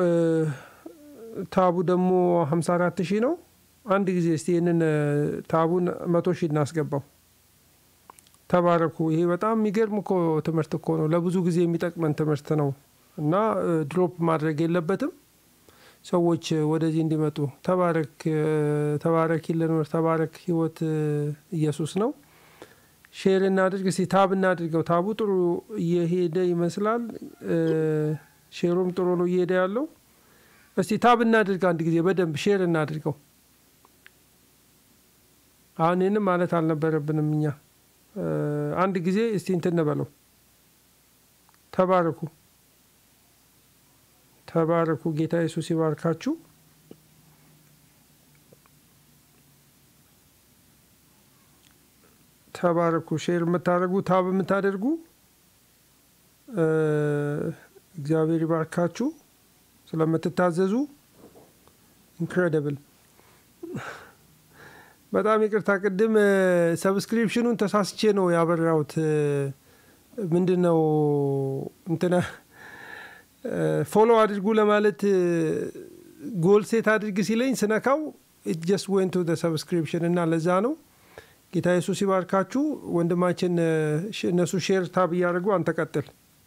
ታቡ ደግሞ 54 ሺህ ነው። አንድ ጊዜ እስቲ ይህንን ታቡን መቶ ሺህ እናስገባው። ተባረኩ። ይሄ በጣም የሚገርም እኮ ትምህርት እኮ ነው። ለብዙ ጊዜ የሚጠቅመን ትምህርት ነው እና ድሮፕ ማድረግ የለበትም። ሰዎች ወደዚህ እንዲመጡ ተባረክ ተባረክ ይለኖር ተባረክ ህይወት ኢየሱስ ነው። ሼር እናድርግ እስቲ ታብ እናድርገው። ታቡ ጥሩ እየሄደ ይመስላል። ሼሩም ጥሩ ነው እየሄደ ያለው። እስቲ ታብ እናድርግ አንድ ጊዜ በደንብ ሼር እናድርገው። አሁን ይህንም ማለት አልነበረብንም እኛ አንድ ጊዜ እስቲ እንትን እንበለው። ተባረኩ ተባረኩ። ጌታ ኢየሱስ ይባርካችሁ። ተባረኩ። ሼር የምታደርጉ ታብ የምታደርጉ እግዚአብሔር ይባርካችሁ ስለምትታዘዙ። ኢንክሬዲብል በጣም ይቅርታ፣ ቅድም ሰብስክሪፕሽኑን ተሳስቼ ነው ያበራሁት። ምንድን ነው እንትና ፎሎ አድርጉ ለማለት ጎል ሴት አድርግ ሲለኝ ስነካው ጀስት ወንቱ ሰብስክሪፕሽን እና ለዛ ነው። ጌታ ኢየሱስ ይባርካችሁ ወንድማችን። እነሱ ሼር ታብ እያደረጉ አንተ ቀጥል።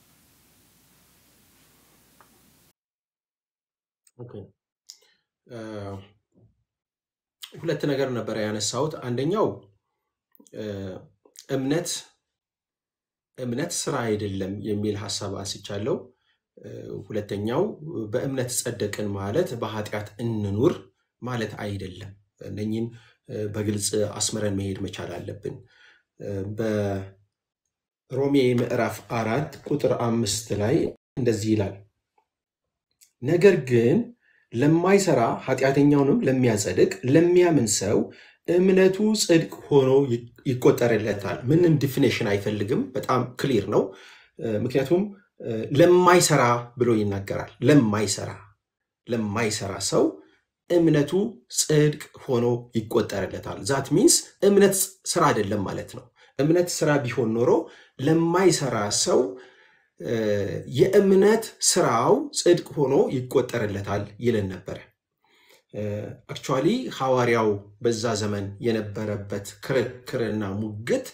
ሁለት ነገር ነበረ ያነሳሁት። አንደኛው እምነት እምነት ስራ አይደለም የሚል ሀሳብ አንስቻለሁ። ሁለተኛው በእምነት ጸደቅን ማለት በኃጢአት እንኑር ማለት አይደለም። እነኝን በግልጽ አስምረን መሄድ መቻል አለብን። በሮሜ ምዕራፍ አራት ቁጥር አምስት ላይ እንደዚህ ይላል፣ ነገር ግን ለማይሰራ ኃጢአተኛውንም ለሚያጸድቅ ለሚያምን ሰው እምነቱ ጽድቅ ሆኖ ይቆጠርለታል። ምንም ዲፊኔሽን አይፈልግም። በጣም ክሊር ነው። ምክንያቱም ለማይሰራ ብሎ ይናገራል። ለማይሰራ ለማይሰራ ሰው እምነቱ ጽድቅ ሆኖ ይቆጠርለታል። ዛት ሚንስ እምነት ስራ አይደለም ማለት ነው። እምነት ስራ ቢሆን ኖሮ ለማይሰራ ሰው የእምነት ስራው ጽድቅ ሆኖ ይቆጠርለታል ይለን ነበረ። አክቹዋሊ ሐዋርያው በዛ ዘመን የነበረበት ክርክርና ሙግት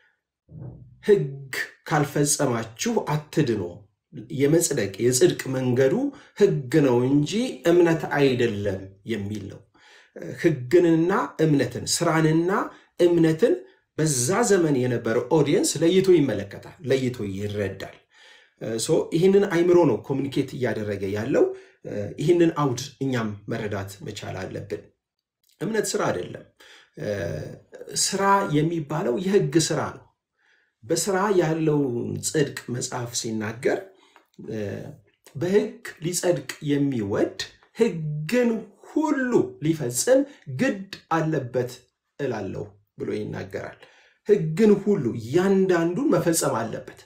ሕግ ካልፈጸማችሁ አትድኑ፣ የመጽደቅ የጽድቅ መንገዱ ሕግ ነው እንጂ እምነት አይደለም የሚል ነው። ሕግንና እምነትን ስራንና እምነትን በዛ ዘመን የነበረው ኦዲየንስ ለይቶ ይመለከታል፣ ለይቶ ይረዳል። ይህንን አይምሮ ነው ኮሚኒኬት እያደረገ ያለው። ይህንን አውድ እኛም መረዳት መቻል አለብን። እምነት ስራ አይደለም። ስራ የሚባለው የህግ ስራ ነው። በስራ ያለውን ጽድቅ መጽሐፍ ሲናገር በህግ ሊጸድቅ የሚወድ ህግን ሁሉ ሊፈጽም ግድ አለበት እላለሁ ብሎ ይናገራል። ህግን ሁሉ እያንዳንዱን መፈጸም አለበት።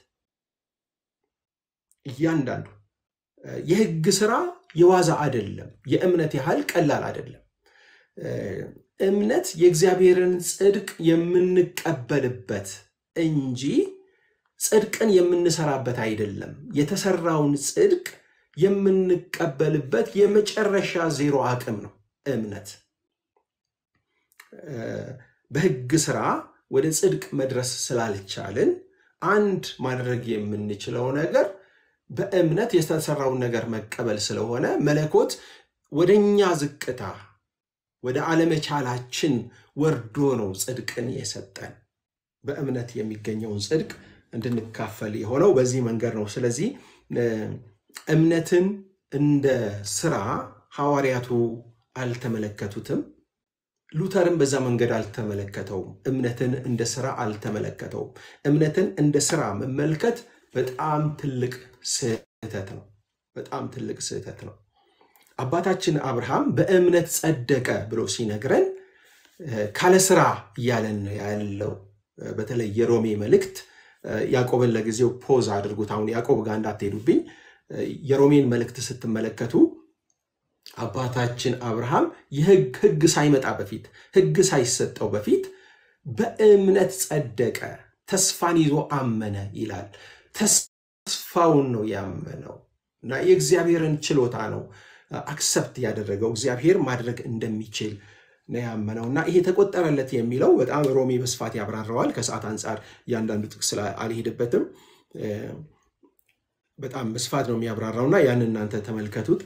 እያንዳንዱ የህግ ስራ የዋዛ አይደለም። የእምነት ያህል ቀላል አይደለም። እምነት የእግዚአብሔርን ጽድቅ የምንቀበልበት እንጂ ጽድቅን የምንሰራበት አይደለም። የተሰራውን ጽድቅ የምንቀበልበት የመጨረሻ ዜሮ አቅም ነው እምነት። በህግ ስራ ወደ ጽድቅ መድረስ ስላልቻልን አንድ ማድረግ የምንችለው ነገር በእምነት የተሰራውን ነገር መቀበል ስለሆነ መለኮት ወደ እኛ ዝቅታ ወደ አለመቻላችን ወርዶ ነው ጽድቅን የሰጠን። በእምነት የሚገኘውን ጽድቅ እንድንካፈል የሆነው በዚህ መንገድ ነው። ስለዚህ እምነትን እንደ ስራ ሐዋርያቱ አልተመለከቱትም። ሉተርም በዛ መንገድ አልተመለከተውም። እምነትን እንደ ስራ አልተመለከተውም። እምነትን እንደ ስራ መመልከት በጣም ትልቅ ስህተት ነው። በጣም ትልቅ ስህተት ነው። አባታችን አብርሃም በእምነት ጸደቀ ብሎ ሲነግረን ካለ ስራ እያለን ያለው በተለይ የሮሜ መልእክት ያዕቆብን ለጊዜው ፖዝ አድርጉት። አሁን ያዕቆብ ጋር እንዳትሄዱብኝ። የሮሜን መልእክት ስትመለከቱ አባታችን አብርሃም የህግ ህግ ሳይመጣ በፊት ህግ ሳይሰጠው በፊት በእምነት ጸደቀ፣ ተስፋን ይዞ አመነ ይላል። ተስፋውን ነው ያመነው እና የእግዚአብሔርን ችሎታ ነው አክሰፕት ያደረገው እግዚአብሔር ማድረግ እንደሚችል ነው ያመነው እና ይሄ ተቆጠረለት የሚለው በጣም ሮሜ በስፋት ያብራረዋል። ከሰዓት አንጻር እያንዳንዱ ጥቅስ አልሄድበትም። በጣም በስፋት ነው የሚያብራራው እና ያን እናንተ ተመልከቱት።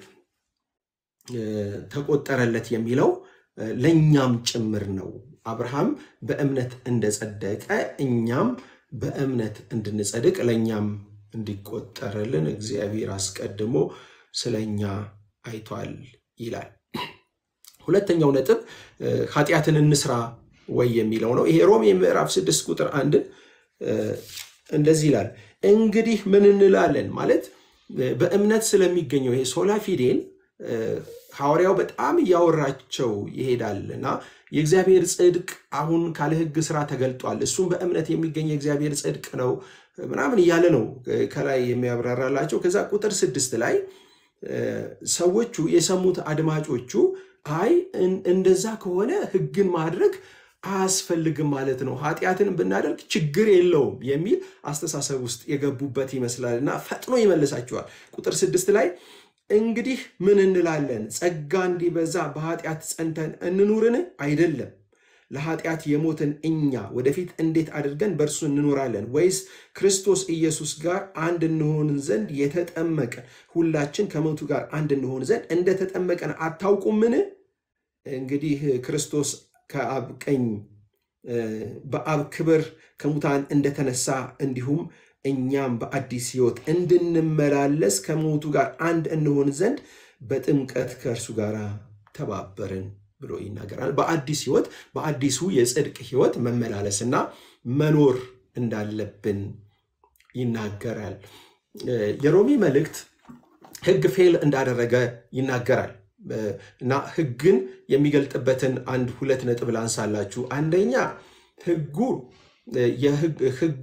ተቆጠረለት የሚለው ለእኛም ጭምር ነው። አብርሃም በእምነት እንደጸደቀ እኛም በእምነት እንድንጸድቅ ለእኛም እንዲቆጠርልን እግዚአብሔር አስቀድሞ ስለ እኛ አይቷል ይላል። ሁለተኛው ነጥብ ኃጢአትን እንስራ ወይ የሚለው ነው። ይሄ ሮሜ ምዕራፍ ስድስት ቁጥር አንድን እንደዚህ ይላል። እንግዲህ ምን እንላለን ማለት በእምነት ስለሚገኘው ይሄ ሶላ ፊዴን ሐዋርያው በጣም እያወራቸው ይሄዳል እና የእግዚአብሔር ጽድቅ አሁን ካለ ሕግ ስራ ተገልጧል፣ እሱም በእምነት የሚገኝ የእግዚአብሔር ጽድቅ ነው ምናምን እያለ ነው ከላይ የሚያብራራላቸው። ከዛ ቁጥር ስድስት ላይ ሰዎቹ የሰሙት አድማጮቹ አይ እንደዛ ከሆነ ሕግን ማድረግ አያስፈልግም ማለት ነው፣ ኃጢአትን ብናደርግ ችግር የለውም የሚል አስተሳሰብ ውስጥ የገቡበት ይመስላል እና ፈጥኖ ይመልሳቸዋል። ቁጥር ስድስት ላይ እንግዲህ ምን እንላለን? ጸጋ እንዲበዛ በኃጢአት ጸንተን እንኑርን? አይደለም። ለኃጢአት የሞትን እኛ ወደፊት እንዴት አድርገን በእርሱ እንኖራለን? ወይስ ክርስቶስ ኢየሱስ ጋር አንድ እንሆን ዘንድ የተጠመቀ ሁላችን ከሞቱ ጋር አንድ እንሆን ዘንድ እንደተጠመቀን አታውቁምን? እንግዲህ ክርስቶስ ከአብ ቀኝ በአብ ክብር ከሙታን እንደተነሳ እንዲሁም እኛም በአዲስ ሕይወት እንድንመላለስ ከሞቱ ጋር አንድ እንሆን ዘንድ በጥምቀት ከእርሱ ጋር ተባበርን ብሎ ይናገራል። በአዲስ ሕይወት በአዲሱ የጽድቅ ሕይወት መመላለስና መኖር እንዳለብን ይናገራል። የሮሜ መልእክት ሕግ ፌል እንዳደረገ ይናገራል እና ሕግን የሚገልጥበትን አንድ ሁለት ነጥብ ላንሳላችሁ። አንደኛ ሕጉ ህጉ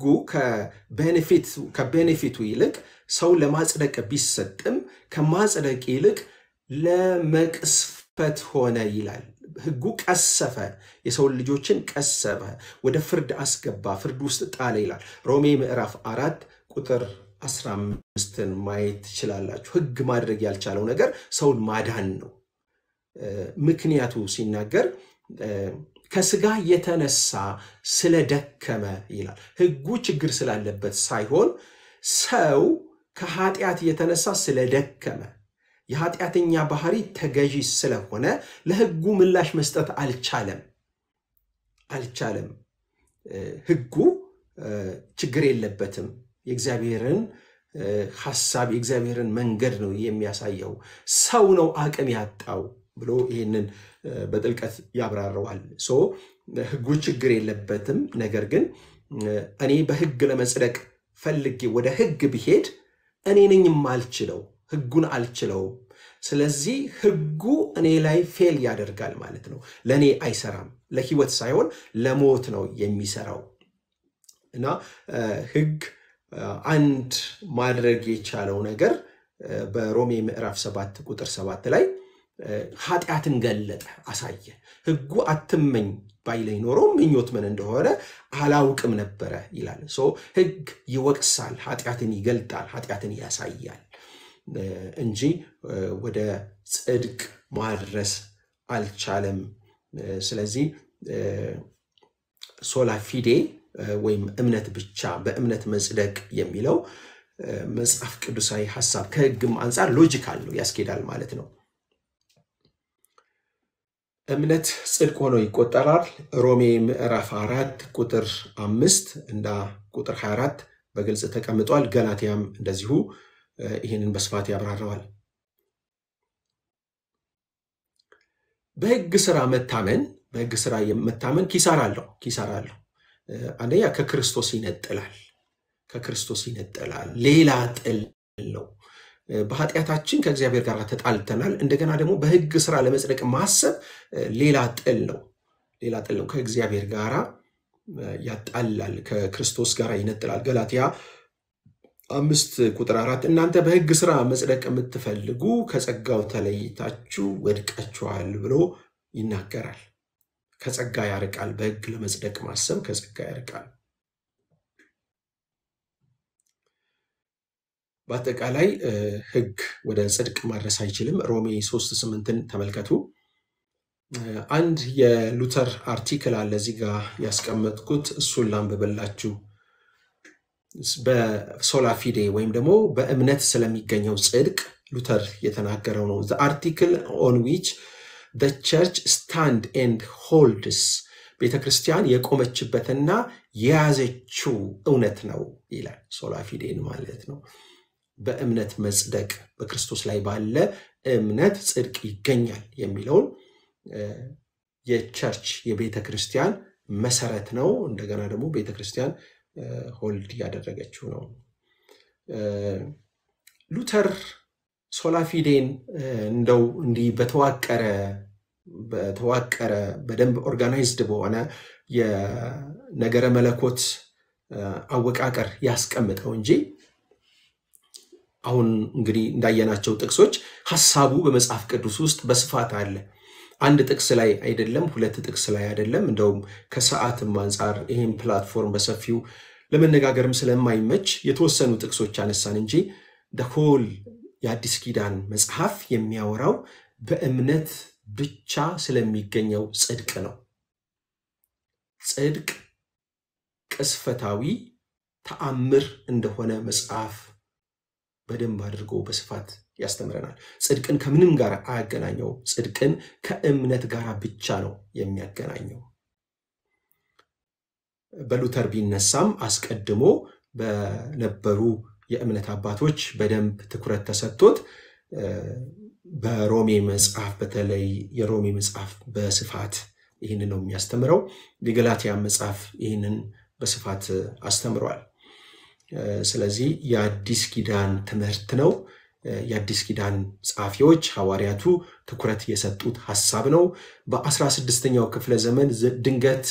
ከቤኔፊቱ ይልቅ ሰው ለማጽደቅ ቢሰጥም ከማጽደቅ ይልቅ ለመቅስፈት ሆነ ይላል። ህጉ ቀሰፈ፣ የሰው ልጆችን ቀሰፈ፣ ወደ ፍርድ አስገባ፣ ፍርድ ውስጥ ጣለ ይላል። ሮሜ ምዕራፍ አራት ቁጥር 15ን ማየት ትችላላችሁ። ህግ ማድረግ ያልቻለው ነገር ሰውን ማዳን ነው። ምክንያቱ ሲናገር ከስጋ የተነሳ ስለደከመ ይላል። ህጉ ችግር ስላለበት ሳይሆን ሰው ከኃጢአት የተነሳ ስለደከመ የኃጢአተኛ ባህሪ ተገዢ ስለሆነ ለህጉ ምላሽ መስጠት አልቻለም አልቻለም። ህጉ ችግር የለበትም። የእግዚአብሔርን ሐሳብ የእግዚአብሔርን መንገድ ነው የሚያሳየው። ሰው ነው አቅም ያጣው ብሎ ይህንን በጥልቀት ያብራረዋል። ሶ ህጉ ችግር የለበትም። ነገር ግን እኔ በህግ ለመጽደቅ ፈልጌ ወደ ህግ ብሄድ እኔ ነኝ የማልችለው፣ ህጉን አልችለውም። ስለዚህ ህጉ እኔ ላይ ፌል ያደርጋል ማለት ነው። ለእኔ አይሰራም። ለህይወት ሳይሆን ለሞት ነው የሚሰራው እና ህግ አንድ ማድረግ የቻለው ነገር በሮሜ ምዕራፍ ሰባት ቁጥር ሰባት ላይ ኃጢአትን ገለጠ፣ አሳየ። ህጉ አትመኝ ባይለኝ ኖሮ ምኞት ምን እንደሆነ አላውቅም ነበረ ይላል። ህግ ይወቅሳል፣ ኃጢአትን ይገልጣል፣ ኃጢአትን ያሳያል እንጂ ወደ ጽድቅ ማድረስ አልቻለም። ስለዚህ ሶላ ፊዴ ወይም እምነት ብቻ በእምነት መጽደቅ የሚለው መጽሐፍ ቅዱሳዊ ሀሳብ ከሕግም አንጻር ሎጂካል ነው፣ ያስኬዳል ማለት ነው። እምነት ጽድቅ ሆኖ ይቆጠራል። ሮሜ ምዕራፍ አራት ቁጥር አምስት እና ቁጥር 24 በግልጽ ተቀምጧል። ገላትያም እንደዚሁ ይህንን በስፋት ያብራረዋል። በሕግ ስራ መታመን በሕግ ስራ መታመን ኪሳራ አለው ኪሳራ አለው። አንደኛ ከክርስቶስ ይነጥላል ከክርስቶስ ይነጥላል። ሌላ ጥል ነው። በኃጢአታችን ከእግዚአብሔር ጋር ተጣልተናል። እንደገና ደግሞ በሕግ ስራ ለመጽደቅ ማሰብ ሌላ ጥል ነው። ሌላ ጥል ነው። ከእግዚአብሔር ጋር ያጣላል፣ ከክርስቶስ ጋር ይነጥላል። ገላትያ አምስት ቁጥር አራት እናንተ በሕግ ስራ መጽደቅ የምትፈልጉ ከጸጋው ተለይታችሁ ወድቃችኋል ብሎ ይናገራል። ከጸጋ ያርቃል። በሕግ ለመጽደቅ ማሰብ ከጸጋ ያርቃል። በአጠቃላይ ሕግ ወደ ጽድቅ ማድረስ አይችልም። ሮሜ ሶስት ስምንትን ተመልከቱ። አንድ የሉተር አርቲክል አለ እዚህ ጋር ያስቀመጥኩት፣ እሱን ላንብብላችሁ። በሶላ ፊዴ ወይም ደግሞ በእምነት ስለሚገኘው ጽድቅ ሉተር የተናገረው ነው። አርቲክል ኦን ዊች ቸርች ስታንድ ኤንድ ሆልድስ ቤተ ክርስቲያን የቆመችበትና የያዘችው እውነት ነው ይላል። ሶላ ፊዴን ማለት ነው። በእምነት መጽደቅ በክርስቶስ ላይ ባለ እምነት ጽድቅ ይገኛል የሚለውን የቸርች የቤተ ክርስቲያን መሰረት ነው። እንደገና ደግሞ ቤተ ክርስቲያን ሆልድ ያደረገችው ነው። ሉተር ሶላፊዴን እንደው እንዲህ በተዋቀረ በተዋቀረ በደንብ ኦርጋናይዝድ በሆነ የነገረ መለኮት አወቃቀር ያስቀምጠው እንጂ አሁን እንግዲህ እንዳየናቸው ጥቅሶች ሀሳቡ በመጽሐፍ ቅዱስ ውስጥ በስፋት አለ። አንድ ጥቅስ ላይ አይደለም፣ ሁለት ጥቅስ ላይ አይደለም። እንደውም ከሰዓትም አንጻር ይህም ፕላትፎርም በሰፊው ለመነጋገርም ስለማይመች የተወሰኑ ጥቅሶች አነሳን እንጂ ደሆል የአዲስ ኪዳን መጽሐፍ የሚያወራው በእምነት ብቻ ስለሚገኘው ጽድቅ ነው። ጽድቅ ቅስፈታዊ ተአምር እንደሆነ መጽሐፍ በደንብ አድርጎ በስፋት ያስተምረናል። ጽድቅን ከምንም ጋር አያገናኘው። ጽድቅን ከእምነት ጋር ብቻ ነው የሚያገናኘው። በሉተር ቢነሳም አስቀድሞ በነበሩ የእምነት አባቶች በደንብ ትኩረት ተሰጥቶት በሮሜ መጽሐፍ በተለይ የሮሜ መጽሐፍ በስፋት ይህንን ነው የሚያስተምረው። የገላትያ መጽሐፍ ይህንን በስፋት አስተምሯል። ስለዚህ የአዲስ ኪዳን ትምህርት ነው። የአዲስ ኪዳን ጸሐፊዎች ሐዋርያቱ ትኩረት የሰጡት ሐሳብ ነው። በአስራ ስድስተኛው ክፍለ ዘመን ድንገት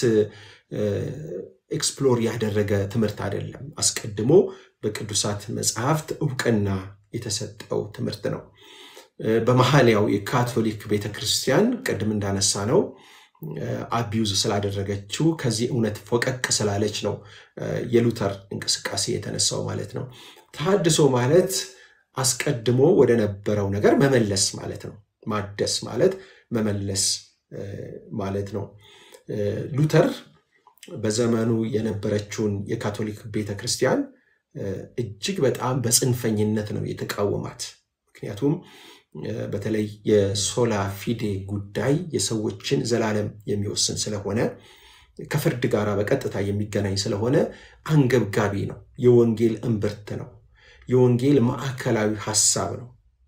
ኤክስፕሎር ያደረገ ትምህርት አይደለም። አስቀድሞ በቅዱሳት መጽሐፍት እውቅና የተሰጠው ትምህርት ነው። በመሀል ያው የካቶሊክ ቤተክርስቲያን ቅድም እንዳነሳ ነው አቢዩዝ ስላደረገችው ከዚህ እውነት ፎቀቅ ስላለች ነው የሉተር እንቅስቃሴ የተነሳው ማለት ነው። ተሐድሶ ማለት አስቀድሞ ወደ ነበረው ነገር መመለስ ማለት ነው። ማደስ ማለት መመለስ ማለት ነው። ሉተር በዘመኑ የነበረችውን የካቶሊክ ቤተክርስቲያን እጅግ በጣም በጽንፈኝነት ነው የተቃወማት። ምክንያቱም በተለይ የሶላ ፊዴ ጉዳይ የሰዎችን ዘላለም የሚወስን ስለሆነ ከፍርድ ጋር በቀጥታ የሚገናኝ ስለሆነ አንገብጋቢ ነው። የወንጌል እምብርት ነው። የወንጌል ማዕከላዊ ሀሳብ ነው።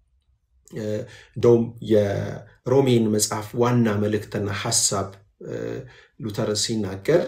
እንደውም የሮሜን መጽሐፍ ዋና መልእክትና ሀሳብ ሉተር ሲናገር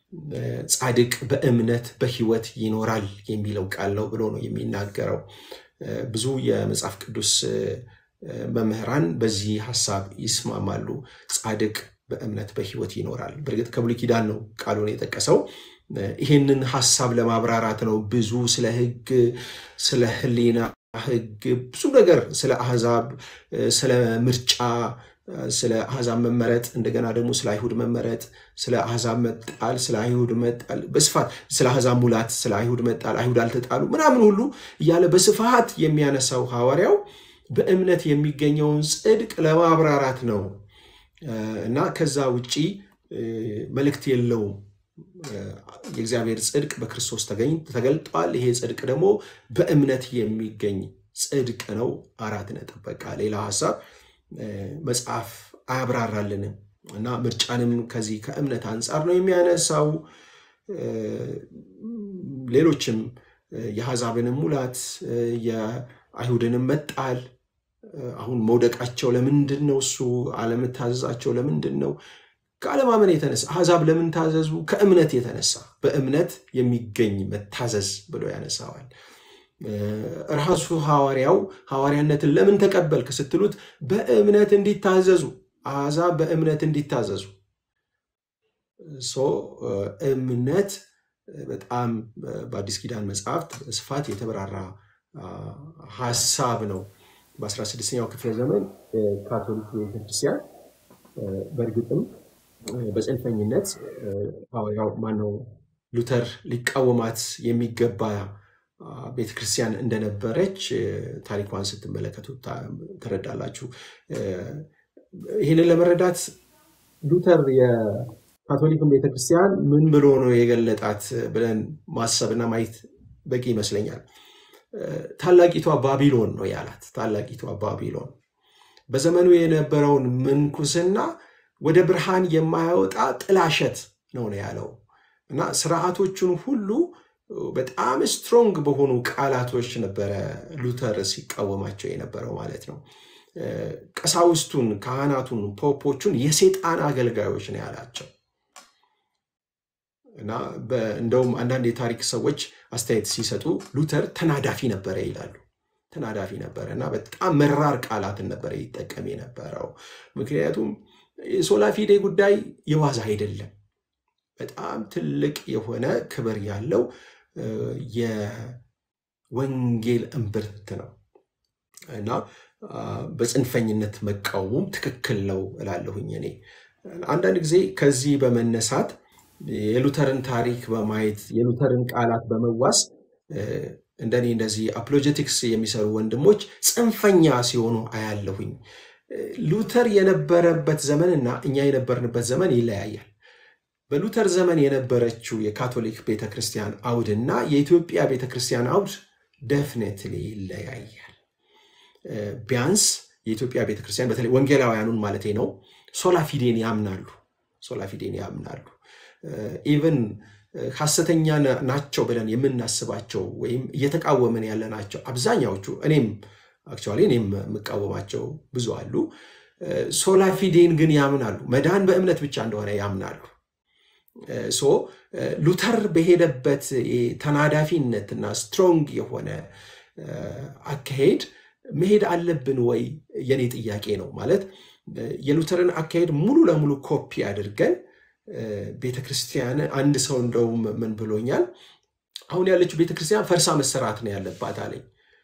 ጻድቅ በእምነት በሕይወት ይኖራል የሚለው ቃል ነው ብሎ ነው የሚናገረው። ብዙ የመጽሐፍ ቅዱስ መምህራን በዚህ ሀሳብ ይስማማሉ። ጻድቅ በእምነት በሕይወት ይኖራል። በእርግጥ ከብሉይ ኪዳን ነው ቃሉን የጠቀሰው። ይህንን ሀሳብ ለማብራራት ነው ብዙ ስለ ሕግ፣ ስለ ሕሊና ሕግ ብዙ ነገር ስለ አሕዛብ፣ ስለ ምርጫ፣ ስለ አሕዛብ መመረጥ፣ እንደገና ደግሞ ስለ አይሁድ መመረጥ፣ ስለ አሕዛብ መጣል፣ ስለ አይሁድ መጣል በስፋት ስለ አሕዛብ ሙላት፣ ስለ አይሁድ መጣል፣ አይሁድ አልተጣሉ ምናምን ሁሉ እያለ በስፋት የሚያነሳው ሐዋርያው በእምነት የሚገኘውን ጽድቅ ለማብራራት ነው እና ከዛ ውጪ መልእክት የለውም የእግዚአብሔር ጽድቅ በክርስቶስ ተገልጧል። ይሄ ጽድቅ ደግሞ በእምነት የሚገኝ ጽድቅ ነው። አራት ነጥብ። በቃ ሌላ ሀሳብ መጽሐፍ አያብራራልንም እና ምርጫንም ከዚህ ከእምነት አንጻር ነው የሚያነሳው። ሌሎችም የአሕዛብንም ሙላት የአይሁድንም መጣል አሁን መውደቃቸው ለምንድን ነው? እሱ አለመታዘዛቸው ለምንድን ነው? ከአለማመን የተነሳ አሕዛብ ለምን ታዘዙ? ከእምነት የተነሳ በእምነት የሚገኝ መታዘዝ ብሎ ያነሳዋል። ራሱ ሐዋርያው ሐዋርያነትን ለምን ተቀበልክ ስትሉት በእምነት እንዲታዘዙ አሕዛብ በእምነት እንዲታዘዙ እምነት በጣም በአዲስ ኪዳን መጽሐፍት በስፋት የተብራራ ሀሳብ ነው። በ16ኛው ክፍለ ዘመን ካቶሊክ ቤተክርስቲያን በእርግጥም በጽንፈኝነት ሐዋርያው ማነው ሉተር ሊቃወማት የሚገባ ቤተክርስቲያን እንደነበረች ታሪኳን ስትመለከቱ ትረዳላችሁ። ይህንን ለመረዳት ሉተር የካቶሊክን ቤተክርስቲያን ምን ብሎ ነው የገለጣት ብለን ማሰብና ማየት በቂ ይመስለኛል። ታላቂቷ ባቢሎን ነው ያላት። ታላቂቷ ባቢሎን በዘመኑ የነበረውን ምንኩስና ወደ ብርሃን የማያወጣ ጥላሸት ነው ነው ያለው እና ስርዓቶቹን ሁሉ በጣም ስትሮንግ በሆኑ ቃላቶች ነበረ ሉተር ሲቃወማቸው የነበረው ማለት ነው። ቀሳውስቱን፣ ካህናቱን፣ ፖፖቹን የሴጣን አገልጋዮች ነው ያላቸው እና እንደውም አንዳንድ የታሪክ ሰዎች አስተያየት ሲሰጡ ሉተር ተናዳፊ ነበረ ይላሉ። ተናዳፊ ነበረ እና በጣም መራር ቃላትን ነበረ ይጠቀም የነበረው። ምክንያቱም የሶላፊዴ ጉዳይ የዋዛ አይደለም። በጣም ትልቅ የሆነ ክብር ያለው የወንጌል እምብርት ነው እና በጽንፈኝነት መቃወሙም ትክክል ነው እላለሁኝ እኔ። አንዳንድ ጊዜ ከዚህ በመነሳት የሉተርን ታሪክ በማየት የሉተርን ቃላት በመዋስ እንደኔ እንደዚህ አፖሎጀቲክስ የሚሰሩ ወንድሞች ጽንፈኛ ሲሆኑ አያለሁኝ። ሉተር የነበረበት ዘመን እና እኛ የነበርንበት ዘመን ይለያያል። በሉተር ዘመን የነበረችው የካቶሊክ ቤተክርስቲያን አውድ እና የኢትዮጵያ ቤተክርስቲያን አውድ ደፍኔትሊ ይለያያል። ቢያንስ የኢትዮጵያ ቤተክርስቲያን በተለይ ወንጌላውያኑን ማለቴ ነው ሶላፊዴን ያምናሉ። ሶላፊዴን ያምናሉ። ኢቨን ሐሰተኛ ናቸው ብለን የምናስባቸው ወይም እየተቃወምን ያለ ናቸው አብዛኛዎቹ እኔም አክቹዋሊ እኔም የምቃወማቸው ብዙ አሉ። ሶላፊዴን ግን ያምናሉ። መዳን በእምነት ብቻ እንደሆነ ያምናሉ። ሶ ሉተር በሄደበት ተናዳፊነትና ስትሮንግ የሆነ አካሄድ መሄድ አለብን ወይ የኔ ጥያቄ ነው። ማለት የሉተርን አካሄድ ሙሉ ለሙሉ ኮፒ አድርገን ቤተክርስቲያን አንድ ሰው እንደውም ምን ብሎኛል፣ አሁን ያለችው ቤተክርስቲያን ፈርሳ መሰራት ነው ያለባት አለኝ።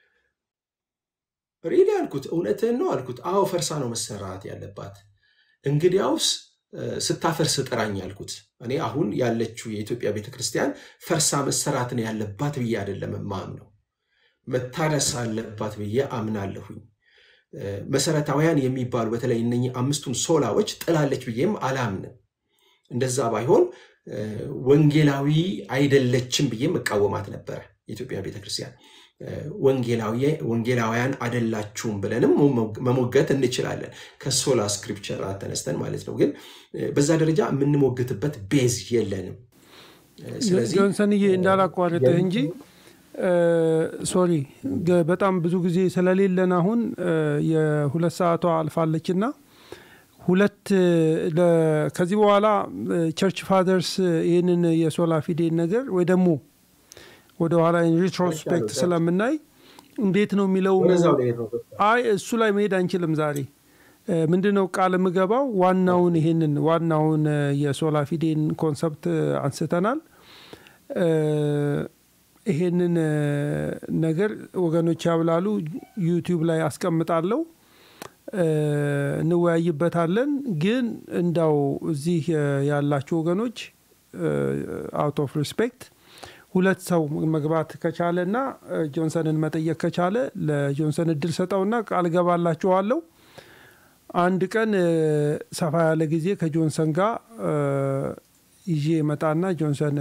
ሪሊ አልኩት፣ እውነትህን ነው አልኩት። አዎ ፈርሳ ነው መሰራት ያለባት። እንግዲያውስ ስታፈርስ ጥራኝ አልኩት። እኔ አሁን ያለችው የኢትዮጵያ ቤተክርስቲያን ፈርሳ መሰራት ነው ያለባት ብዬ አይደለም ማምነው፣ መታደስ አለባት ብዬ አምናለሁኝ። መሰረታዊያን የሚባሉ በተለይ እነኚህ አምስቱን ሶላዎች ጥላለች ብዬም አላምንም። እንደዛ ባይሆን ወንጌላዊ አይደለችም ብዬ መቃወማት ነበረ። የኢትዮጵያ ቤተክርስቲያን ወንጌላውያን አይደላችሁም ብለንም መሞገት እንችላለን፣ ከሶላ ስክሪፕቸር ተነስተን ማለት ነው። ግን በዛ ደረጃ የምንሞግትበት ቤዝ የለንም። ጆንሰንዬ እንዳላቋርጥህ እንጂ ሶሪ በጣም ብዙ ጊዜ ስለሌለን አሁን የሁለት ሰዓቷ አልፋለችና ሁለት ከዚህ በኋላ ቸርች ፋደርስ ይህንን የሶላ ፊዴን ነገር ወይ ደግሞ ወደ ኋላ ሪትሮስፔክት ስለምናይ እንዴት ነው የሚለው አይ እሱ ላይ መሄድ አንችልም ዛሬ ምንድነው ቃል የምገባው ዋናውን ይሄንን ዋናውን የሶላ ፊዴን ኮንሰፕት አንስተናል ይሄንን ነገር ወገኖች ያብላሉ ዩቲዩብ ላይ አስቀምጣለሁ እንወያይበታለን ግን እንዳው እዚህ ያላችሁ ወገኖች አውት ኦፍ ሪስፔክት ሁለት ሰው መግባት ከቻለ እና ጆንሰንን መጠየቅ ከቻለ ለጆንሰን እድል ሰጠውና ቃል ገባላችኋለሁ አንድ ቀን ሰፋ ያለ ጊዜ ከጆንሰን ጋር ይዤ መጣና ጆንሰን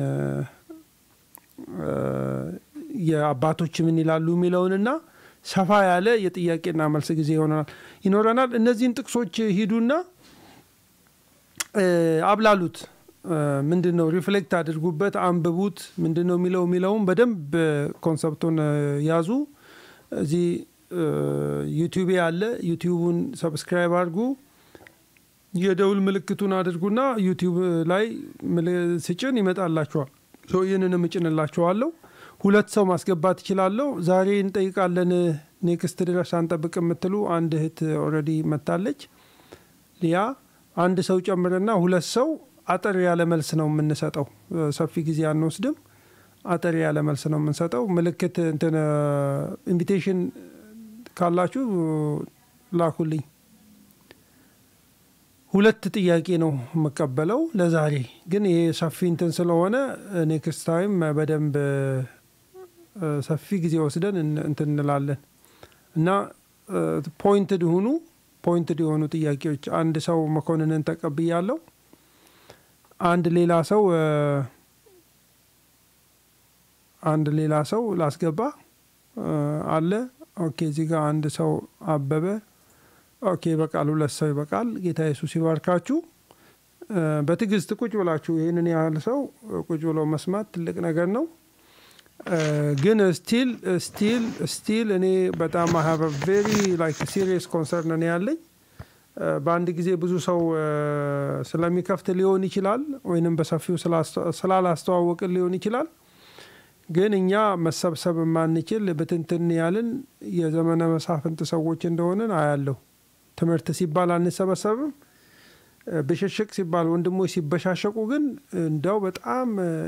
የአባቶች ምን ይላሉ የሚለውንና ሰፋ ያለ የጥያቄና መልስ ጊዜ ይሆናል ይኖረናል። እነዚህን ጥቅሶች ሂዱና አብላሉት። ምንድን ነው ሪፍሌክት አድርጉበት፣ አንብቡት። ምንድን ነው የሚለው የሚለውም በደንብ ኮንሰፕቱን ያዙ። እዚህ ዩቲዩብ ያለ ዩቲዩቡን ሰብስክራይብ አድርጉ። የደውል ምልክቱን አድርጉና ዩቲዩብ ላይ ስጭን ይመጣላችኋል። ይህንንም እጭንላችኋለሁ። ሁለት ሰው ማስገባት ይችላለሁ። ዛሬ እንጠይቃለን ኔክስት ድረስ አንጠብቅ የምትሉ አንድ እህት ኦልሬዲ መታለች። ሊያ አንድ ሰው ጨምርና ሁለት ሰው አጠር ያለ መልስ ነው የምንሰጠው። ሰፊ ጊዜ አንወስድም። አጠር ያለ መልስ ነው የምንሰጠው። ምልክት እንትን ኢንቪቴሽን ካላችሁ ላኩልኝ። ሁለት ጥያቄ ነው የምቀበለው ለዛሬ ግን ይሄ ሰፊ እንትን ስለሆነ ኔክስት ታይም በደንብ ሰፊ ጊዜ ወስደን እንትን እንላለን እና ፖይንትድ ሁኑ። ፖይንትድ የሆኑ ጥያቄዎች አንድ ሰው መኮንንን ተቀብያለሁ። አንድ ሌላ ሰው አንድ ሌላ ሰው ላስገባ አለ። ኦኬ፣ እዚህ ጋር አንድ ሰው አበበ። ኦኬ፣ ይበቃል። ሁለት ሰው ይበቃል። ጌታ ኢየሱስ ይባርካችሁ። በትዕግስት ቁጭ ብላችሁ ይህንን ያህል ሰው ቁጭ ብሎ መስማት ትልቅ ነገር ነው። ግን ስቲል ስቲል ስቲል እኔ በጣም ሀቭ ቬሪ ላይክ ሲሪየስ ኮንሰርን ነው ያለኝ። በአንድ ጊዜ ብዙ ሰው ስለሚከፍት ሊሆን ይችላል፣ ወይንም በሰፊው ስላላስተዋወቅን ሊሆን ይችላል። ግን እኛ መሰብሰብ የማንችል ብትንትን ያልን የዘመነ መሳፍንት ሰዎች እንደሆንን አያለሁ። ትምህርት ሲባል አንሰበሰብም። ብሽሽቅ ሲባል ወንድሞች ሲበሻሸቁ ግን እንደው በጣም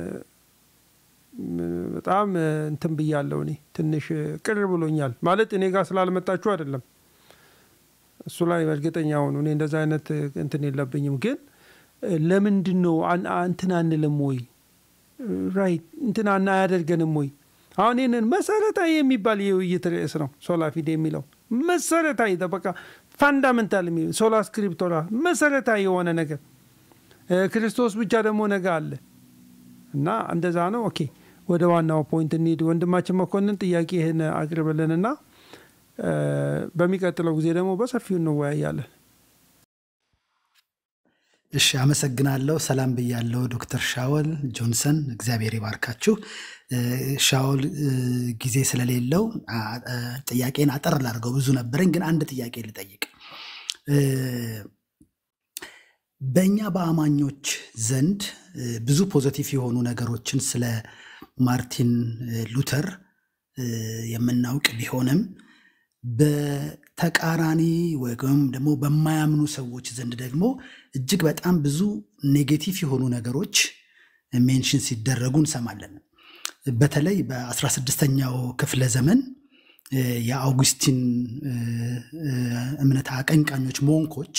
በጣም እንትን ብያለሁ። እኔ ትንሽ ቅር ብሎኛል። ማለት እኔ ጋር ስላልመጣችሁ አይደለም። እሱ ላይ እርግጠኛ ሆኑ። እኔ እንደዛ አይነት እንትን የለብኝም። ግን ለምንድን ነው እንትን አንልም ወይ? ራይት እንትን አያደርገንም ወይ? አሁን ይህንን መሰረታዊ የሚባል የውይይት ርዕስ ነው ሶላ ፊዴ የሚለው መሰረታዊ በቃ ፋንዳመንታል ሶላ ስክሪፕቶራ መሰረታዊ የሆነ ነገር ክርስቶስ ብቻ ደግሞ ነገ አለ እና እንደዛ ነው። ኦኬ ወደ ዋናው ፖይንት እንሂድ። ወንድማችን መኮንን ጥያቄህን አቅርብልንና በሚቀጥለው ጊዜ ደግሞ በሰፊው እንወያያለን። እሺ፣ አመሰግናለሁ። ሰላም ብያለሁ ዶክተር ሻወል ጆንሰን፣ እግዚአብሔር ይባርካችሁ። ሻወል ጊዜ ስለሌለው ጥያቄን አጠር ላድርገው። ብዙ ነበረኝ፣ ግን አንድ ጥያቄ ልጠይቅ። በእኛ በአማኞች ዘንድ ብዙ ፖዘቲቭ የሆኑ ነገሮችን ስለ ማርቲን ሉተር የምናውቅ ቢሆንም በተቃራኒ ወይም ደግሞ በማያምኑ ሰዎች ዘንድ ደግሞ እጅግ በጣም ብዙ ኔጌቲቭ የሆኑ ነገሮች ሜንሽን ሲደረጉ እንሰማለን። በተለይ በ16ኛው ክፍለ ዘመን የአውጉስቲን እምነት አቀንቃኞች ሞንኮች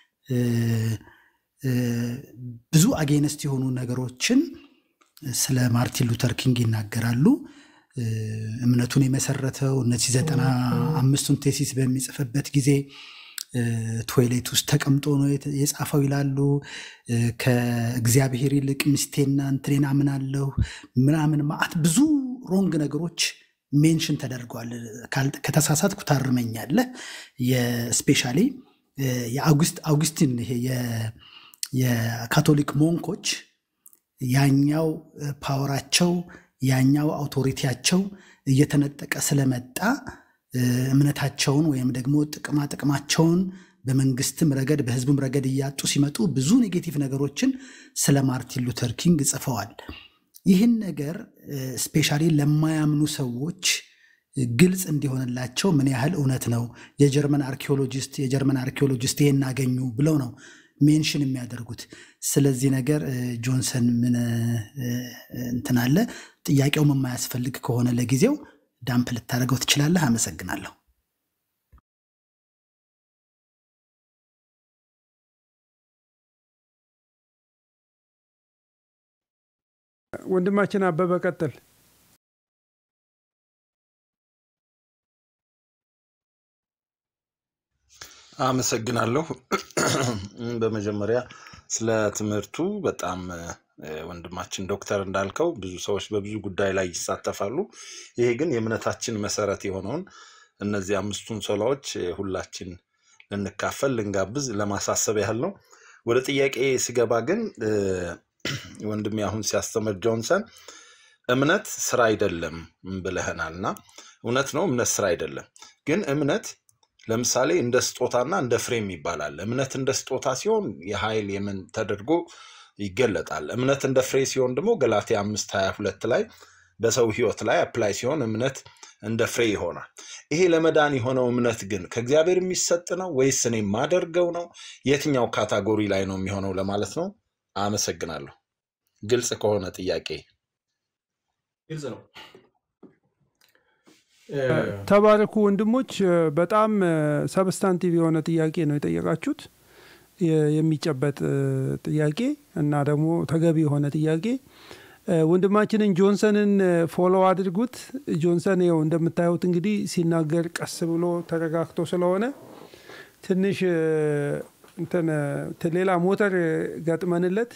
ብዙ አጌነስት የሆኑ ነገሮችን ስለ ማርቲን ሉተር ኪንግ ይናገራሉ። እምነቱን የመሰረተው እነዚህ ዘጠና አምስቱን ቴሲስ በሚጽፍበት ጊዜ ቶይሌት ውስጥ ተቀምጦ ነው የጻፈው ይላሉ። ከእግዚአብሔር ይልቅ ሚስቴና እንትኔን አምናለሁ ምናምን ማአት ብዙ ሮንግ ነገሮች ሜንሽን ተደርገዋል። ከተሳሳትኩ ታርመኛለህ። የስፔሻሊ የአውጉስቲን ይሄ የካቶሊክ ሞንኮች ያኛው ፓወራቸው ያኛው አውቶሪቲያቸው እየተነጠቀ ስለመጣ እምነታቸውን ወይም ደግሞ ጥቅማ ጥቅማቸውን በመንግስትም ረገድ በህዝብም ረገድ እያጡ ሲመጡ ብዙ ኔጌቲቭ ነገሮችን ስለ ማርቲን ሉተር ኪንግ ጽፈዋል። ይህን ነገር ስፔሻሊ ለማያምኑ ሰዎች ግልጽ እንዲሆንላቸው ምን ያህል እውነት ነው የጀርመን አርኪኦሎጂስት የጀርመን አርኪኦሎጂስት ይሄን አገኙ ብለው ነው ሜንሽን የሚያደርጉት። ስለዚህ ነገር ጆንሰን ምን እንትን አለ? ጥያቄውም የማያስፈልግ ከሆነ ለጊዜው ዳምፕ ልታደርገው ትችላለህ። አመሰግናለሁ። ወንድማችን አበበ ቀጥል። አመሰግናለሁ። በመጀመሪያ ስለ ትምህርቱ በጣም ወንድማችን ዶክተር እንዳልከው ብዙ ሰዎች በብዙ ጉዳይ ላይ ይሳተፋሉ። ይሄ ግን የእምነታችን መሰረት የሆነውን እነዚህ አምስቱን ሶላዎች ሁላችን ልንካፈል ልንጋብዝ ለማሳሰብ ያህል ነው። ወደ ጥያቄ ስገባ ግን ወንድሜ አሁን ሲያስተምር ጆንሰን እምነት ስራ አይደለም ብለህናል እና እውነት ነው፣ እምነት ስራ አይደለም። ግን እምነት ለምሳሌ እንደ ስጦታና እንደ ፍሬም ይባላል። እምነት እንደ ስጦታ ሲሆን የኃይል የምን ተደርጎ ይገለጣል። እምነት እንደ ፍሬ ሲሆን ደግሞ ገላትያ አምስት ሀያ ሁለት ላይ በሰው ህይወት ላይ አፕላይ ሲሆን እምነት እንደ ፍሬ ይሆናል። ይሄ ለመዳን የሆነው እምነት ግን ከእግዚአብሔር የሚሰጥ ነው ወይስ እኔ የማደርገው ነው? የትኛው ካታጎሪ ላይ ነው የሚሆነው ለማለት ነው። አመሰግናለሁ። ግልጽ ከሆነ ጥያቄ ግልጽ ነው። ተባረኩ ወንድሞች። በጣም ሰብስታንቲቭ የሆነ ጥያቄ ነው የጠየቃችሁት፣ የሚጨበጥ ጥያቄ እና ደግሞ ተገቢ የሆነ ጥያቄ። ወንድማችንን ጆንሰንን ፎሎ አድርጉት። ጆንሰን ይኸው እንደምታዩት እንግዲህ ሲናገር ቀስ ብሎ ተረጋግቶ ስለሆነ ትንሽ እንትን ሌላ ሞተር ገጥመንለት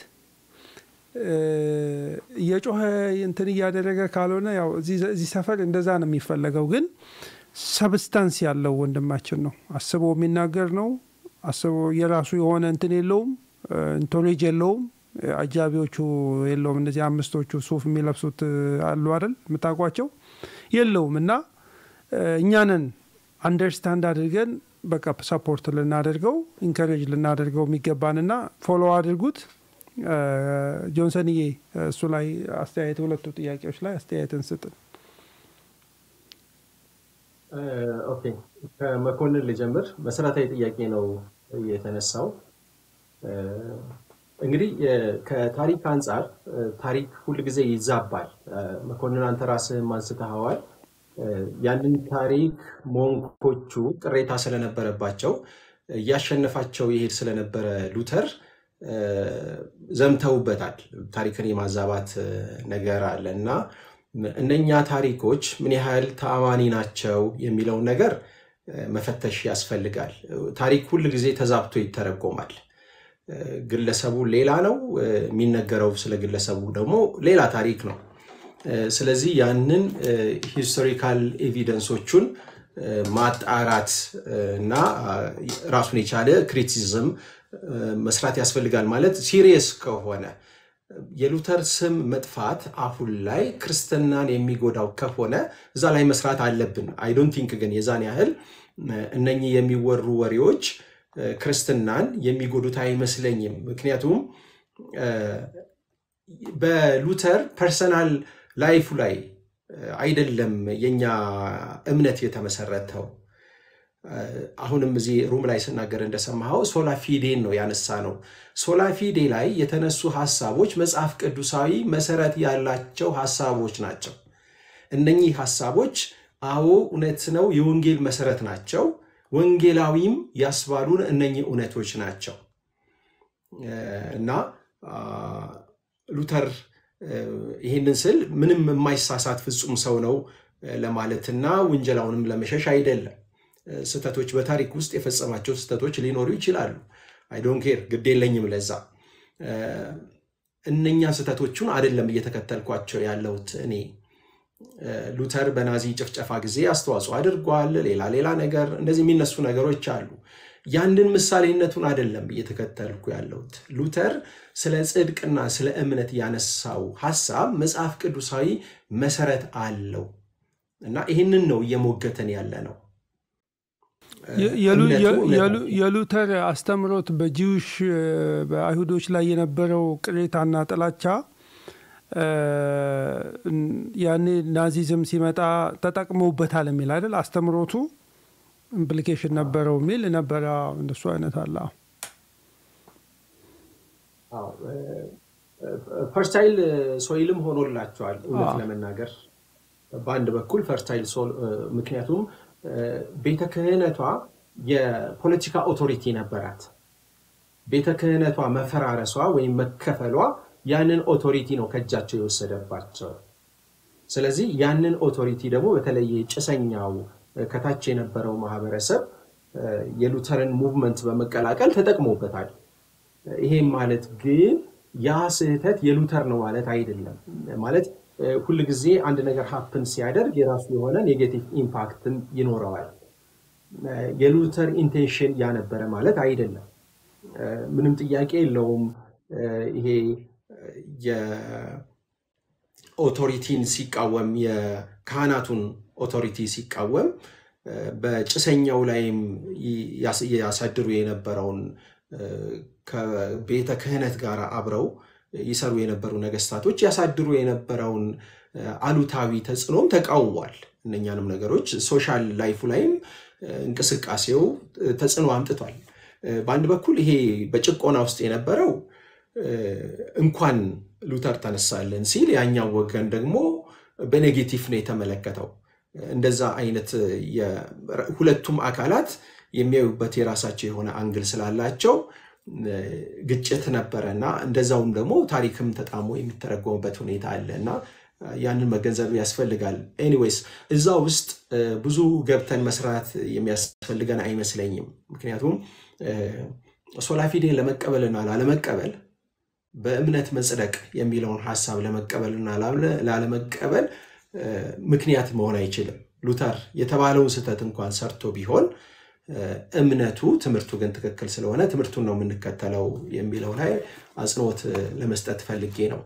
እየጮኸ እንትን እያደረገ ካልሆነ ያው እዚህ ሰፈር እንደዛ ነው የሚፈለገው። ግን ሰብስታንስ ያለው ወንድማችን ነው። አስቦ የሚናገር ነው። አስቦ የራሱ የሆነ እንትን የለውም፣ እንቶሌጅ የለውም፣ አጃቢዎቹ የለውም። እነዚህ አምስቶቹ ሱፍ የሚለብሱት አሉ አይደል የምታውቋቸው የለውም። እና እኛንን አንደርስታንድ አድርገን በቃ ሰፖርት ልናደርገው ኢንከሬጅ ልናደርገው የሚገባንና ፎሎ አድርጉት። ጆንሰንዬ እሱ ላይ አስተያየት ሁለቱ ጥያቄዎች ላይ አስተያየትን ስጥን። ኦኬ ከመኮንን ልጀምር። መሰረታዊ ጥያቄ ነው የተነሳው። እንግዲህ ከታሪክ አንጻር ታሪክ ሁልጊዜ ይዛባል። መኮንን አንተ ራስህም አንስተኸዋል። ያንን ታሪክ ሞንኮቹ ቅሬታ ስለነበረባቸው እያሸነፋቸው ይሄድ ስለነበረ ሉተር ዘምተውበታል። ታሪክን የማዛባት ነገር አለ እና እነኛ ታሪኮች ምን ያህል ተአማኒ ናቸው የሚለውን ነገር መፈተሽ ያስፈልጋል። ታሪክ ሁል ጊዜ ተዛብቶ ይተረጎማል። ግለሰቡ ሌላ ነው፣ የሚነገረው ስለ ግለሰቡ ደግሞ ሌላ ታሪክ ነው። ስለዚህ ያንን ሂስቶሪካል ኤቪደንሶቹን ማጣራት እና ራሱን የቻለ ክሪቲሲዝም መስራት ያስፈልጋል። ማለት ሲሪየስ ከሆነ የሉተር ስም መጥፋት አሁን ላይ ክርስትናን የሚጎዳው ከሆነ እዛ ላይ መስራት አለብን። አይዶንት ቲንክ ግን የዛን ያህል እነኚህ የሚወሩ ወሬዎች ክርስትናን የሚጎዱት አይመስለኝም። ምክንያቱም በሉተር ፐርሰናል ላይፉ ላይ አይደለም የኛ እምነት የተመሰረተው። አሁንም እዚህ ሩም ላይ ስናገር እንደሰማኸው ሶላ ፊዴን ነው ያነሳ ነው። ሶላ ፊዴ ላይ የተነሱ ሀሳቦች መጽሐፍ ቅዱሳዊ መሰረት ያላቸው ሀሳቦች ናቸው። እነኚህ ሀሳቦች አዎ እውነት ነው፣ የወንጌል መሰረት ናቸው። ወንጌላዊም ያስባሉን እነኚህ እውነቶች ናቸው እና ሉተር ይህንን ስል ምንም የማይሳሳት ፍጹም ሰው ነው ለማለትና ውንጀላውንም ለመሸሽ አይደለም። ስህተቶች በታሪክ ውስጥ የፈጸማቸው ስህተቶች ሊኖሩ ይችላሉ። አይዶን ኬር ግድ የለኝም ለዛ። እነኛ ስህተቶቹን አይደለም እየተከተልኳቸው ያለሁት እኔ። ሉተር በናዚ ጭፍጨፋ ጊዜ አስተዋጽኦ አድርጓል። ሌላ ሌላ ነገር እንደዚህ የሚነሱ ነገሮች አሉ። ያንን ምሳሌነቱን አይደለም እየተከተልኩ ያለሁት። ሉተር ስለ ጽድቅና ስለ እምነት ያነሳው ሀሳብ መጽሐፍ ቅዱሳዊ መሰረት አለው እና ይህንን ነው እየሞገተን ያለ ነው። የሉተር አስተምሮት በጂውሽ በአይሁዶች ላይ የነበረው ቅሬታና ጥላቻ ያኔ ናዚዝም ሲመጣ ተጠቅመውበታል የሚል አይደል አስተምሮቱ ኢምፕሊኬሽን ነበረው የሚል ነበረ። እንደሱ አይነት አለ። ፈርታይል ሶይልም ሆኖላቸዋል እውነት ለመናገር በአንድ በኩል ፈርታይል ምክንያቱም ቤተ ክህነቷ የፖለቲካ ኦቶሪቲ ነበራት። ቤተ ክህነቷ መፈራረሷ ወይም መከፈሏ ያንን ኦቶሪቲ ነው ከእጃቸው የወሰደባቸው። ስለዚህ ያንን ኦቶሪቲ ደግሞ በተለይ ጭሰኛው ከታች የነበረው ማህበረሰብ የሉተርን ሙቭመንት በመቀላቀል ተጠቅሞበታል። ይሄም ማለት ግን ያ ስህተት የሉተር ነው ማለት አይደለም። ማለት ሁል ጊዜ አንድ ነገር ሀፕን ሲያደርግ የራሱ የሆነ ኔጌቲቭ ኢምፓክትም ይኖረዋል። የሉተር ኢንቴንሽን ያነበረ ማለት አይደለም። ምንም ጥያቄ የለውም። ይሄ የኦቶሪቲን ሲቃወም የካህናቱን ኦቶሪቲ ሲቃወም በጭሰኛው ላይም ያሳድሩ የነበረውን ከቤተ ክህነት ጋር አብረው ይሰሩ የነበሩ ነገስታቶች ያሳድሩ የነበረውን አሉታዊ ተጽዕኖም ተቃውሟል። እነኛንም ነገሮች ሶሻል ላይፉ ላይም እንቅስቃሴው ተጽዕኖ አምጥቷል። በአንድ በኩል ይሄ በጭቆና ውስጥ የነበረው እንኳን ሉተር ተነሳልን ሲል፣ ያኛው ወገን ደግሞ በኔጌቲቭ ነው የተመለከተው። እንደዛ አይነት ሁለቱም አካላት የሚያዩበት የራሳቸው የሆነ አንግል ስላላቸው ግጭት ነበረ እና እንደዛውም ደግሞ ታሪክም ተጣሞ የሚተረጎምበት ሁኔታ አለ እና ያንን መገንዘብ ያስፈልጋል። ኤኒዌይስ እዛ ውስጥ ብዙ ገብተን መስራት የሚያስፈልገን አይመስለኝም። ምክንያቱም ሶላፊዴን ለመቀበልና ላለመቀበል በእምነት መጽደቅ የሚለውን ሀሳብ ለመቀበልና ላለመቀበል ምክንያት መሆን አይችልም። ሉተር የተባለውን ስህተት እንኳን ሰርቶ ቢሆን እምነቱ ትምህርቱ ግን ትክክል ስለሆነ ትምህርቱን ነው የምንከተለው የሚለው ላይ አጽንኦት ለመስጠት ፈልጌ ነው።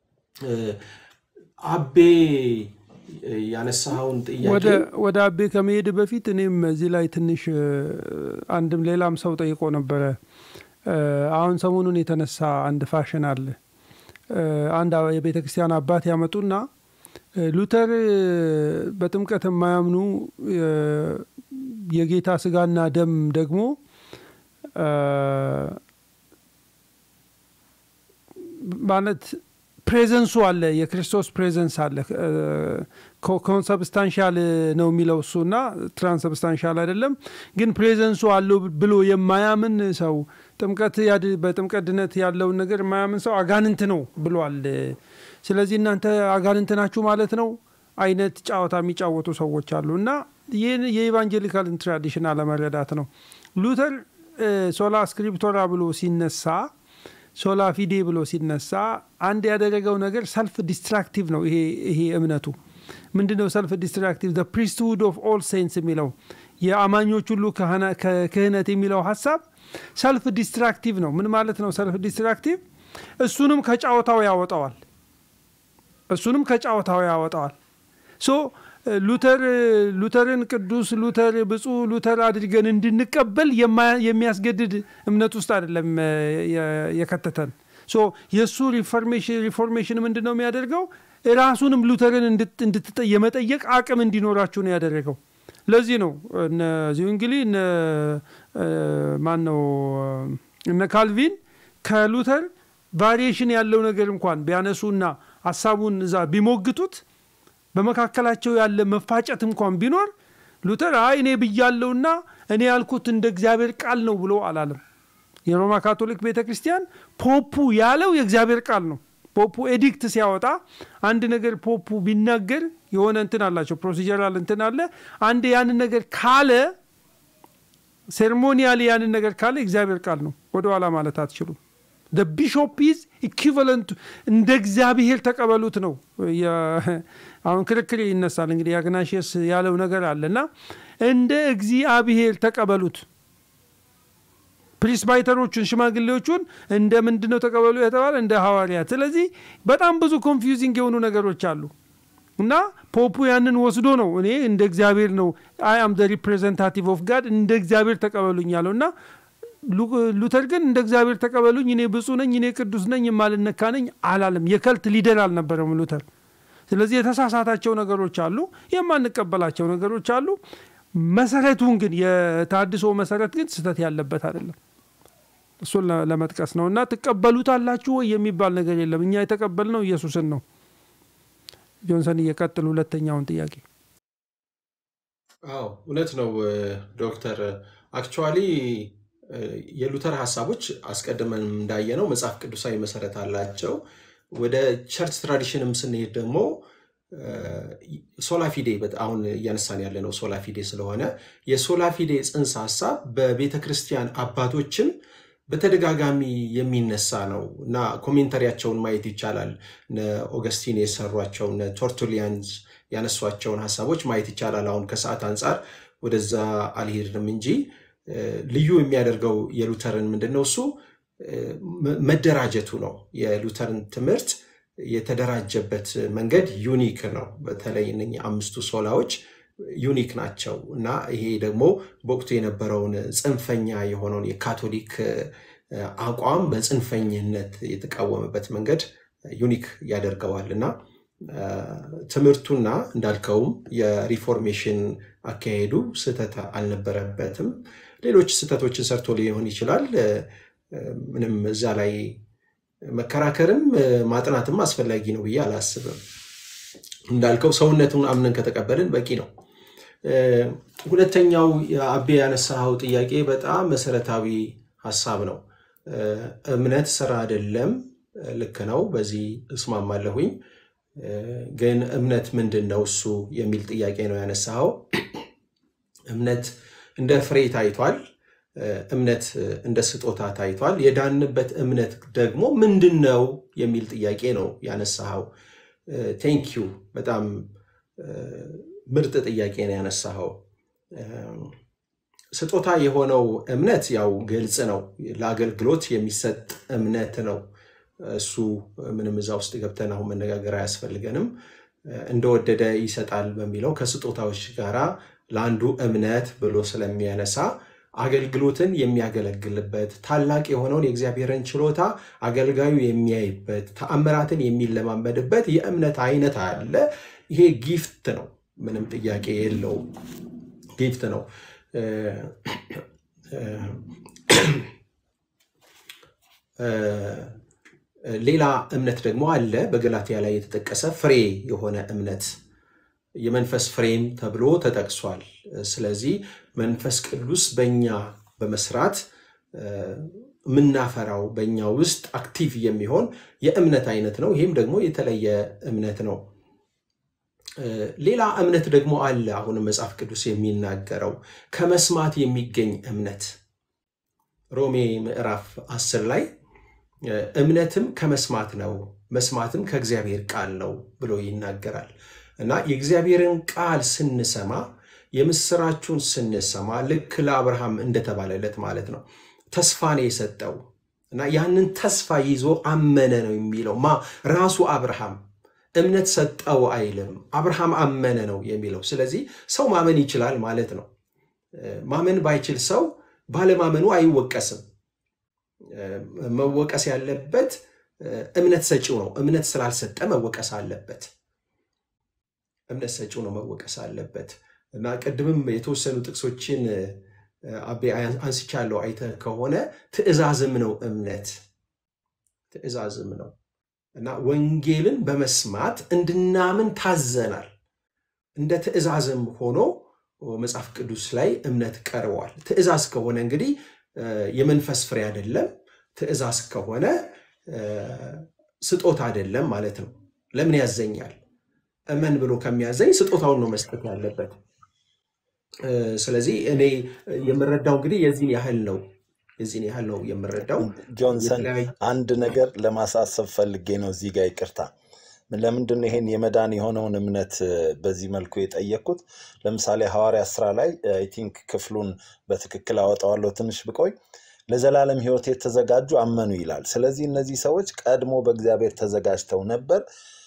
አቤ ያነሳኸውን ጥያቄ ወደ አቤ ከመሄድ በፊት እኔም እዚህ ላይ ትንሽ አንድም ሌላም ሰው ጠይቆ ነበረ። አሁን ሰሞኑን የተነሳ አንድ ፋሽን አለ። አንድ የቤተ ክርስቲያን አባት ያመጡና ሉተር በጥምቀት የማያምኑ የጌታ ስጋና ደም ደግሞ ማለት ፕሬዘንሱ አለ፣ የክርስቶስ ፕሬዘንስ አለ። ኮንሰብስታንሻል ነው የሚለው እሱ እና ትራንስብስታንሻል አይደለም። ግን ፕሬዘንሱ አለው ብሎ የማያምን ሰው ጥምቀት በጥምቀት ድነት ያለውን ነገር የማያምን ሰው አጋንንት ነው ብሏል። ስለዚህ እናንተ አጋንንት ናችሁ ማለት ነው አይነት ጨዋታ የሚጫወቱ ሰዎች አሉ እና ይህን የኢቫንጀሊካልን ትራዲሽን አለመረዳት ነው። ሉተር ሶላ ስክሪፕቶራ ብሎ ሲነሳ ሶላ ፊዴ ብሎ ሲነሳ አንድ ያደረገው ነገር ሰልፍ ዲስትራክቲቭ ነው። ይሄ እምነቱ ምንድን ነው? ሰልፍ ዲስትራክቲቭ ፕሪስትሁድ ኦፍ ኦል ሴንትስ የሚለው የአማኞች ሁሉ ክህነት የሚለው ሀሳብ ሰልፍ ዲስትራክቲቭ ነው። ምን ማለት ነው? ሰልፍ ዲስትራክቲቭ እሱንም ከጫወታው ያወጣዋል። እሱንም ከጫወታው ያወጣዋል። ሶ ሉተር ሉተርን ቅዱስ ሉተር ብፁዕ ሉተር አድርገን እንድንቀበል የሚያስገድድ እምነት ውስጥ አይደለም የከተተን። ሶ የእሱ ሪፎርሜሽን ምንድን ነው የሚያደርገው? ራሱንም ሉተርን የመጠየቅ አቅም እንዲኖራችሁ ነው ያደረገው። ለዚህ ነው እነዚሁ እንግዲህ ማን ነው እነ ካልቪን ከሉተር ቫሪዬሽን ያለው ነገር እንኳን ቢያነሱና ሀሳቡን እዛ ቢሞግቱት በመካከላቸው ያለ መፋጨት እንኳን ቢኖር ሉተር አይ እኔ ብያለሁና እኔ ያልኩት እንደ እግዚአብሔር ቃል ነው ብሎ አላለም። የሮማ ካቶሊክ ቤተ ክርስቲያን ፖፑ ያለው የእግዚአብሔር ቃል ነው። ፖፑ ኤዲክት ሲያወጣ አንድ ነገር ፖፑ ቢናገር የሆነ እንትን አላቸው፣ ፕሮሲጀራል እንትን አለ። አንድ ያንን ነገር ካለ ሴርሞኒያሊ ያንን ነገር ካለ የእግዚአብሔር ቃል ነው፣ ወደኋላ ማለት አትችሉም። ቢሾፕ ኢዝ ኢኩቫለንት እንደ እግዚአብሔር ተቀበሉት ነው። አሁን ክርክር ይነሳል እንግዲህ አግናሽስ ያለው ነገር አለ እና እንደ እግዚአብሔር ተቀበሉት። ፕሪስባይተሮቹን ሽማግሌዎቹን እንደ ምንድን ነው ተቀበሉ የተባለ እንደ ሐዋርያት። ስለዚህ በጣም ብዙ ኮንፊውዚንግ የሆኑ ነገሮች አሉ እና ፖፑ ያንን ወስዶ ነው እኔ እንደ እግዚአብሔር ነው አይ አም ዘ ሪፕሬዘንታቲቭ ኦፍ ጋድ እንደ እግዚአብሔር ተቀበሉኝ ያለው እና ሉተር ግን እንደ እግዚአብሔር ተቀበሉኝ እኔ ብፁዕ ነኝ እኔ ቅዱስ ነኝ የማልነካ ነኝ አላለም። የከልት ሊደር አልነበረም ሉተር። ስለዚህ የተሳሳታቸው ነገሮች አሉ፣ የማንቀበላቸው ነገሮች አሉ። መሰረቱን ግን የታድሶ መሰረት ግን ስህተት ያለበት አይደለም። እሱን ለመጥቀስ ነው እና ትቀበሉታላችሁ ወይ የሚባል ነገር የለም። እኛ የተቀበልነው ኢየሱስን ነው። ጆንሰን እየቀጥል ሁለተኛውን ጥያቄ። አዎ እውነት ነው ዶክተር አክቹዋሊ የሉተር ሀሳቦች አስቀድመን እንዳየነው መጽሐፍ ቅዱሳዊ መሰረት አላቸው። ወደ ቸርች ትራዲሽንም ስንሄድ ደግሞ ሶላፊዴ አሁን እያነሳን ያለ ነው ሶላፊዴ ስለሆነ የሶላፊዴ ጽንሰ ሀሳብ በቤተ ክርስቲያን አባቶችም በተደጋጋሚ የሚነሳ ነው እና ኮሜንተሪያቸውን ማየት ይቻላል። እነ ኦገስቲን የሰሯቸው እነ ቶርቱሊያንስ ያነሷቸውን ሀሳቦች ማየት ይቻላል። አሁን ከሰዓት አንጻር ወደዛ አልሄድንም እንጂ ልዩ የሚያደርገው የሉተርን ምንድን ነው? እሱ መደራጀቱ ነው። የሉተርን ትምህርት የተደራጀበት መንገድ ዩኒክ ነው። በተለይ እነኚህ አምስቱ ሶላዎች ዩኒክ ናቸው እና ይሄ ደግሞ በወቅቱ የነበረውን ጽንፈኛ የሆነውን የካቶሊክ አቋም በጽንፈኝነት የተቃወመበት መንገድ ዩኒክ ያደርገዋል እና ትምህርቱና እንዳልከውም የሪፎርሜሽን አካሄዱ ስህተት አልነበረበትም። ሌሎች ስህተቶችን ሰርቶ ሊሆን ይችላል። ምንም እዛ ላይ መከራከርም ማጥናትም አስፈላጊ ነው ብዬ አላስብም። እንዳልከው ሰውነቱን አምነን ከተቀበልን በቂ ነው። ሁለተኛው አቤ ያነሳኸው ጥያቄ በጣም መሰረታዊ ሀሳብ ነው። እምነት ስራ አይደለም። ልክ ነው። በዚህ እስማማለሁኝ። ግን እምነት ምንድን ነው እሱ የሚል ጥያቄ ነው ያነሳኸው። እምነት እንደ ፍሬ ታይቷል። እምነት እንደ ስጦታ ታይቷል። የዳንበት እምነት ደግሞ ምንድን ነው የሚል ጥያቄ ነው ያነሳኸው። ቴንኪዩ በጣም ምርጥ ጥያቄ ነው ያነሳኸው። ስጦታ የሆነው እምነት ያው ግልጽ ነው። ለአገልግሎት የሚሰጥ እምነት ነው። እሱ ምንም እዛ ውስጥ ገብተን አሁን መነጋገር አያስፈልገንም። እንደወደደ ይሰጣል በሚለው ከስጦታዎች ጋራ ለአንዱ እምነት ብሎ ስለሚያነሳ አገልግሎትን የሚያገለግልበት ታላቅ የሆነውን የእግዚአብሔርን ችሎታ አገልጋዩ የሚያይበት ተአምራትን የሚለማመድበት የእምነት አይነት አለ። ይሄ ጊፍት ነው፣ ምንም ጥያቄ የለውም። ጊፍት ነው። ሌላ እምነት ደግሞ አለ በገላትያ ላይ የተጠቀሰ ፍሬ የሆነ እምነት የመንፈስ ፍሬም ተብሎ ተጠቅሷል። ስለዚህ መንፈስ ቅዱስ በኛ በመስራት የምናፈራው በኛ ውስጥ አክቲቭ የሚሆን የእምነት አይነት ነው። ይህም ደግሞ የተለየ እምነት ነው። ሌላ እምነት ደግሞ አለ። አሁንም መጽሐፍ ቅዱስ የሚናገረው ከመስማት የሚገኝ እምነት ሮሜ ምዕራፍ አስር ላይ እምነትም ከመስማት ነው፣ መስማትም ከእግዚአብሔር ቃል ነው ብሎ ይናገራል። እና የእግዚአብሔርን ቃል ስንሰማ የምስራቹን ስንሰማ ልክ ለአብርሃም እንደተባለለት ማለት ነው ተስፋን የሰጠው እና ያንን ተስፋ ይዞ አመነ ነው የሚለው ማ ራሱ አብርሃም እምነት ሰጠው አይልም፣ አብርሃም አመነ ነው የሚለው። ስለዚህ ሰው ማመን ይችላል ማለት ነው። ማመን ባይችል ሰው ባለማመኑ አይወቀስም። መወቀስ ያለበት እምነት ሰጪው ነው። እምነት ስላልሰጠ መወቀስ አለበት። እምነት ሰጪው ነው መወቀስ አለበት። እና ቅድምም የተወሰኑ ጥቅሶችን አቤ አንስቻለሁ። አይተህ ከሆነ ትእዛዝም ነው እምነት ትእዛዝም ነው እና ወንጌልን በመስማት እንድናምን ታዘናል። እንደ ትእዛዝም ሆኖ መጽሐፍ ቅዱስ ላይ እምነት ቀርቧል። ትእዛዝ ከሆነ እንግዲህ የመንፈስ ፍሬ አይደለም። ትእዛዝ ከሆነ ስጦታ አይደለም ማለት ነው። ለምን ያዘኛል? እመን ብሎ ከሚያዘኝ ስጦታውን ነው መስጠት ያለበት። ስለዚህ እኔ የምረዳው እንግዲህ የዚህን ያህል ነው የዚህን ያህል ነው የምረዳው። ጆንሰን አንድ ነገር ለማሳሰብ ፈልጌ ነው እዚህ ጋር ይቅርታ። ለምንድን ነው ይሄን የመዳን የሆነውን እምነት በዚህ መልኩ የጠየቅኩት? ለምሳሌ ሐዋርያ ስራ ላይ አይ ቲንክ ክፍሉን በትክክል አወጣዋለሁ ትንሽ ብቆይ ለዘላለም ሕይወት የተዘጋጁ አመኑ ይላል። ስለዚህ እነዚህ ሰዎች ቀድሞ በእግዚአብሔር ተዘጋጅተው ነበር።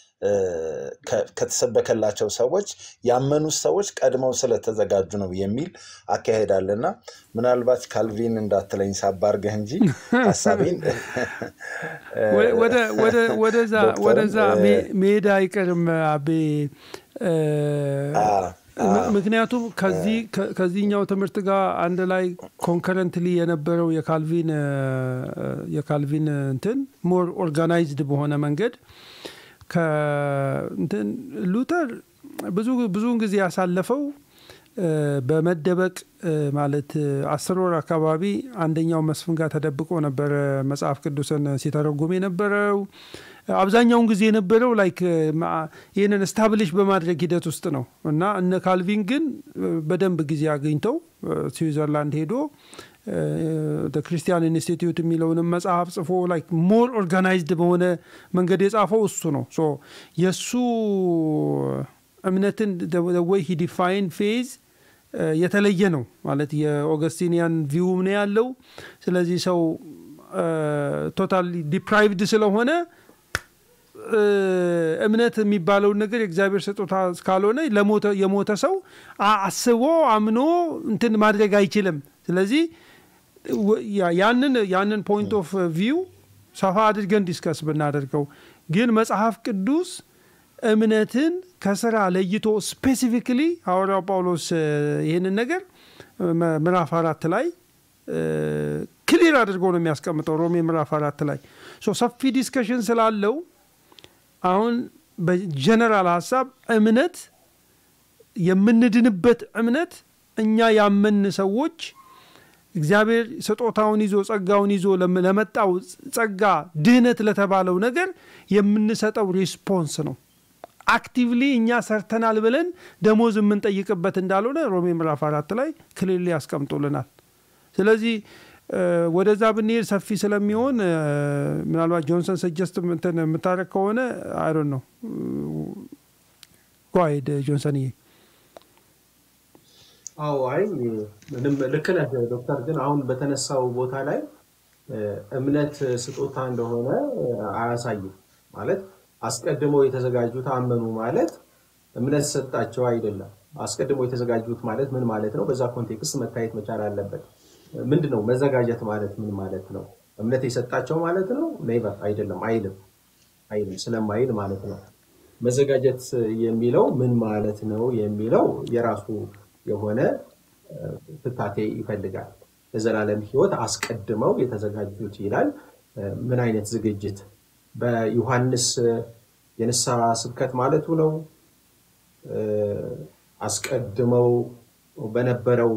ከተሰበከላቸው ሰዎች ያመኑት ሰዎች ቀድመው ስለተዘጋጁ ነው የሚል አካሄድ አለና ምናልባት ካልቪን እንዳትለኝ ሳባርገህ እንጂ ሀሳቤን ወደዛ መሄድ አይቀርም አቤ። ምክንያቱም ከዚህኛው ትምህርት ጋር አንድ ላይ ኮንከረንትሊ የነበረው የካልቪን የካልቪን እንትን ሞር ኦርጋናይዝድ በሆነ መንገድ ከእንትን ሉተር ብዙ ብዙውን ጊዜ ያሳለፈው በመደበቅ ማለት አስር ወር አካባቢ አንደኛው መስፍን ጋር ተደብቆ ነበረ መጽሐፍ ቅዱስን ሲተረጉም የነበረው። አብዛኛውን ጊዜ የነበረው ላይክ ይህንን ስታብሊሽ በማድረግ ሂደት ውስጥ ነው እና እነ ካልቪን ግን በደንብ ጊዜ አግኝተው ስዊዘርላንድ ሄዶ ክርስቲያን ኢንስቲትዩት የሚለውንም መጽሐፍ ጽፎ ላይክ ሞር ኦርጋናይዝድ በሆነ መንገድ የጻፈው እሱ ነው። ሶ የእሱ እምነትን ወይ ሂ ዲፋይን ፌዝ የተለየ ነው ማለት የኦገስቲኒያን ቪውም ነው ያለው። ስለዚህ ሰው ቶታሊ ዲፕራይቭድ ስለሆነ እምነት የሚባለውን ነገር የእግዚአብሔር ስጦታ ካልሆነ የሞተ ሰው አስቦ አምኖ እንትን ማድረግ አይችልም። ስለዚህ ያንን ያንን ፖይንት ኦፍ ቪው ሰፋ አድርገን ዲስከስ ብናደርገው ግን መጽሐፍ ቅዱስ እምነትን ከስራ ለይቶ ስፔሲፊክሊ ሐዋርያው ጳውሎስ ይህንን ነገር ምዕራፍ አራት ላይ ክሊር አድርጎ ነው የሚያስቀምጠው ሮሜ ምዕራፍ አራት ላይ ሰፊ ዲስከሽን ስላለው አሁን በጀነራል ሀሳብ እምነት የምንድንበት እምነት እኛ ያመን ሰዎች እግዚአብሔር ስጦታውን ይዞ ጸጋውን ይዞ ለመጣው ጸጋ ድህነት ለተባለው ነገር የምንሰጠው ሪስፖንስ ነው። አክቲቭሊ እኛ ሰርተናል ብለን ደሞዝ የምንጠይቅበት እንዳልሆነ ሮሜ ምዕራፍ አራት ላይ ክልል ያስቀምጡልናል። ስለዚህ ወደዛ ብንሄድ ሰፊ ስለሚሆን ምናልባት ጆንሰን ሰጀስት እንትን የምታደረግ ከሆነ አይዶን ነው ጓይድ ጆንሰንዬ። አዎ አይ ምንም ልክ ነህ ዶክተር። ግን አሁን በተነሳው ቦታ ላይ እምነት ስጦታ እንደሆነ አያሳይም ማለት አስቀድመው የተዘጋጁት አመኑ ማለት እምነት ሰጣቸው አይደለም። አስቀድመው የተዘጋጁት ማለት ምን ማለት ነው? በዛ ኮንቴክስት መታየት መቻል አለበት። ምንድን ነው መዘጋጀት ማለት ምን ማለት ነው? እምነት የሰጣቸው ማለት ነው? ኔቨር አይደለም፣ አይልም አይልም ስለማይል ማለት ነው። መዘጋጀት የሚለው ምን ማለት ነው የሚለው የራሱ የሆነ ፍታቴ ይፈልጋል። ለዘላለም ሕይወት አስቀድመው የተዘጋጁት ይላል። ምን አይነት ዝግጅት? በዮሐንስ የንስሐ ስብከት ማለቱ ነው። አስቀድመው በነበረው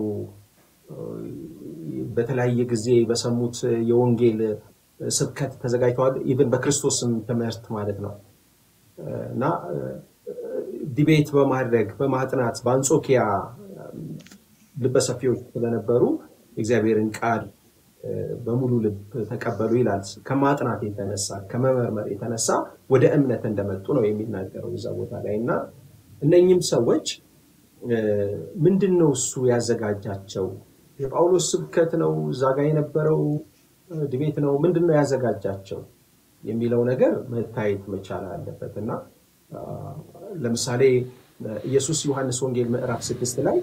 በተለያየ ጊዜ በሰሙት የወንጌል ስብከት ተዘጋጅተዋል። ኢቨን በክርስቶስም ትምህርት ማለት ነው እና ዲቤት በማድረግ በማጥናት በአንጾኪያ ልበሰፊዎች ስለነበሩ እግዚአብሔርን ቃል በሙሉ ልብ ተቀበሉ ይላል። ከማጥናት የተነሳ ከመመርመር የተነሳ ወደ እምነት እንደመጡ ነው የሚናገረው እዛ ቦታ ላይ እና እነኝም ሰዎች ምንድን ነው እሱ ያዘጋጃቸው? የጳውሎስ ስብከት ነው እዛ ጋ የነበረው ድቤት ነው ምንድን ነው ያዘጋጃቸው የሚለው ነገር መታየት መቻል አለበት እና ለምሳሌ ኢየሱስ ዮሐንስ ወንጌል ምዕራፍ ስድስት ላይ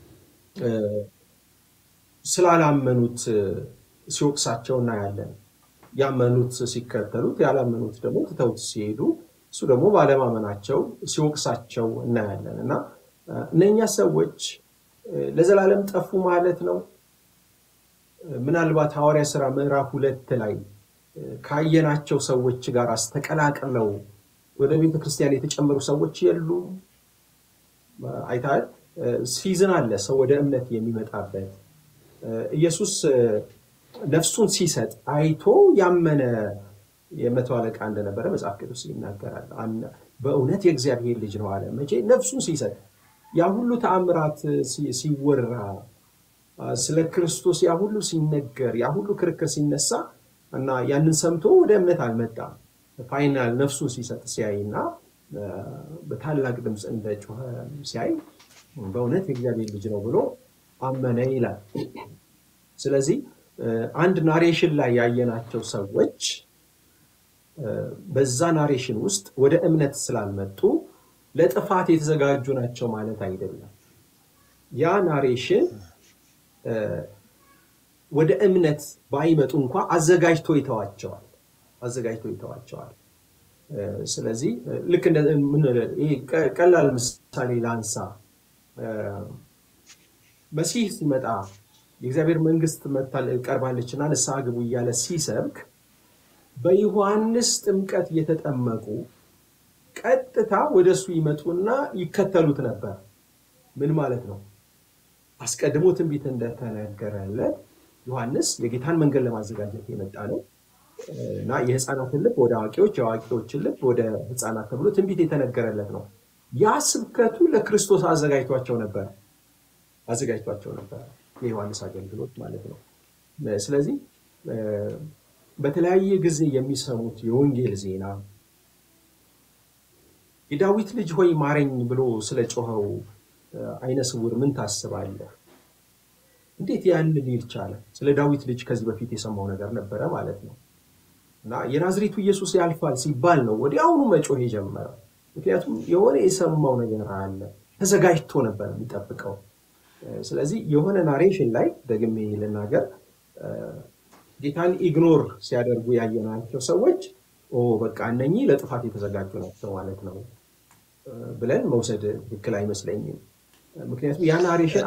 ስላላመኑት ሲወቅሳቸው እናያለን። ያመኑት ሲከተሉት፣ ያላመኑት ደግሞ ትተውት ሲሄዱ እሱ ደግሞ ባለማመናቸው ሲወቅሳቸው እናያለን እና እነኛ ሰዎች ለዘላለም ጠፉ ማለት ነው። ምናልባት ሐዋርያ ሥራ ምዕራፍ ሁለት ላይ ካየናቸው ሰዎች ጋር አስተቀላቅለው ወደ ቤተ ክርስቲያን የተጨመሩ ሰዎች የሉም። አይተሃል። ሲዝን አለ ሰው ወደ እምነት የሚመጣበት ኢየሱስ ነፍሱን ሲሰጥ አይቶ ያመነ የመቶ አለቃ እንደነበረ መጽሐፍ ቅዱስ ይናገራል። በእውነት የእግዚአብሔር ልጅ ነው አለ። መቼ ነፍሱን ሲሰጥ ያ ሁሉ ተአምራት ሲወራ ስለ ክርስቶስ ያ ሁሉ ሲነገር ያ ሁሉ ክርክር ሲነሳ እና ያንን ሰምቶ ወደ እምነት አልመጣም። ፋይናል ነፍሱን ሲሰጥ ሲያይ እና በታላቅ ድምፅ እንደ ጮኸ ሲያይ በእውነት የእግዚአብሔር ልጅ ነው ብሎ አመነ ይላል። ስለዚህ አንድ ናሬሽን ላይ ያየናቸው ሰዎች በዛ ናሬሽን ውስጥ ወደ እምነት ስላልመጡ ለጥፋት የተዘጋጁ ናቸው ማለት አይደለም። ያ ናሬሽን ወደ እምነት ባይመጡ እንኳ አዘጋጅቶ ይተዋቸዋል አዘጋጅቶ ይተዋቸዋል። ስለዚህ ልክ ቀላል ምሳሌ ላንሳ። መሲህ ሲመጣ የእግዚአብሔር መንግስት ቀርባለችና ንስሐ ግቡ እያለ ሲሰብክ በዮሐንስ ጥምቀት እየተጠመቁ ቀጥታ ወደ እሱ ይመጡና ይከተሉት ነበር። ምን ማለት ነው? አስቀድሞ ትንቢት እንደተነገረለት ዮሐንስ የጌታን መንገድ ለማዘጋጀት የመጣ ነው እና የህፃናትን ልብ ወደ አዋቂዎች፣ የአዋቂዎችን ልብ ወደ ህፃናት ተብሎ ትንቢት የተነገረለት ነው። ያ ስብከቱ ለክርስቶስ አዘጋጅቷቸው ነበር አዘጋጅቷቸው ነበር። የዮሐንስ አገልግሎት ማለት ነው። ስለዚህ በተለያየ ጊዜ የሚሰሙት የወንጌል ዜና የዳዊት ልጅ ሆይ ማረኝ ብሎ ስለ ጮኸው አይነ ስውር ምን ታስባለህ? እንዴት ያን ሊል ቻለ? ስለ ዳዊት ልጅ ከዚህ በፊት የሰማው ነገር ነበረ ማለት ነው። እና የናዝሬቱ ኢየሱስ ያልፋል ሲባል ነው ወዲያውኑ መጮህ የጀመረው። ምክንያቱም የሆነ የሰማው ነገር አለ፣ ተዘጋጅቶ ነበር የሚጠብቀው። ስለዚህ የሆነ ናሬሽን ላይ ደግሜ ልናገር፣ ጌታን ኢግኖር ሲያደርጉ ያየናቸው ሰዎች በቃ እነኚህ ለጥፋት የተዘጋጁ ናቸው ማለት ነው ብለን መውሰድ ትክክል አይመስለኝም። ምክንያቱም ያ ናሬሽን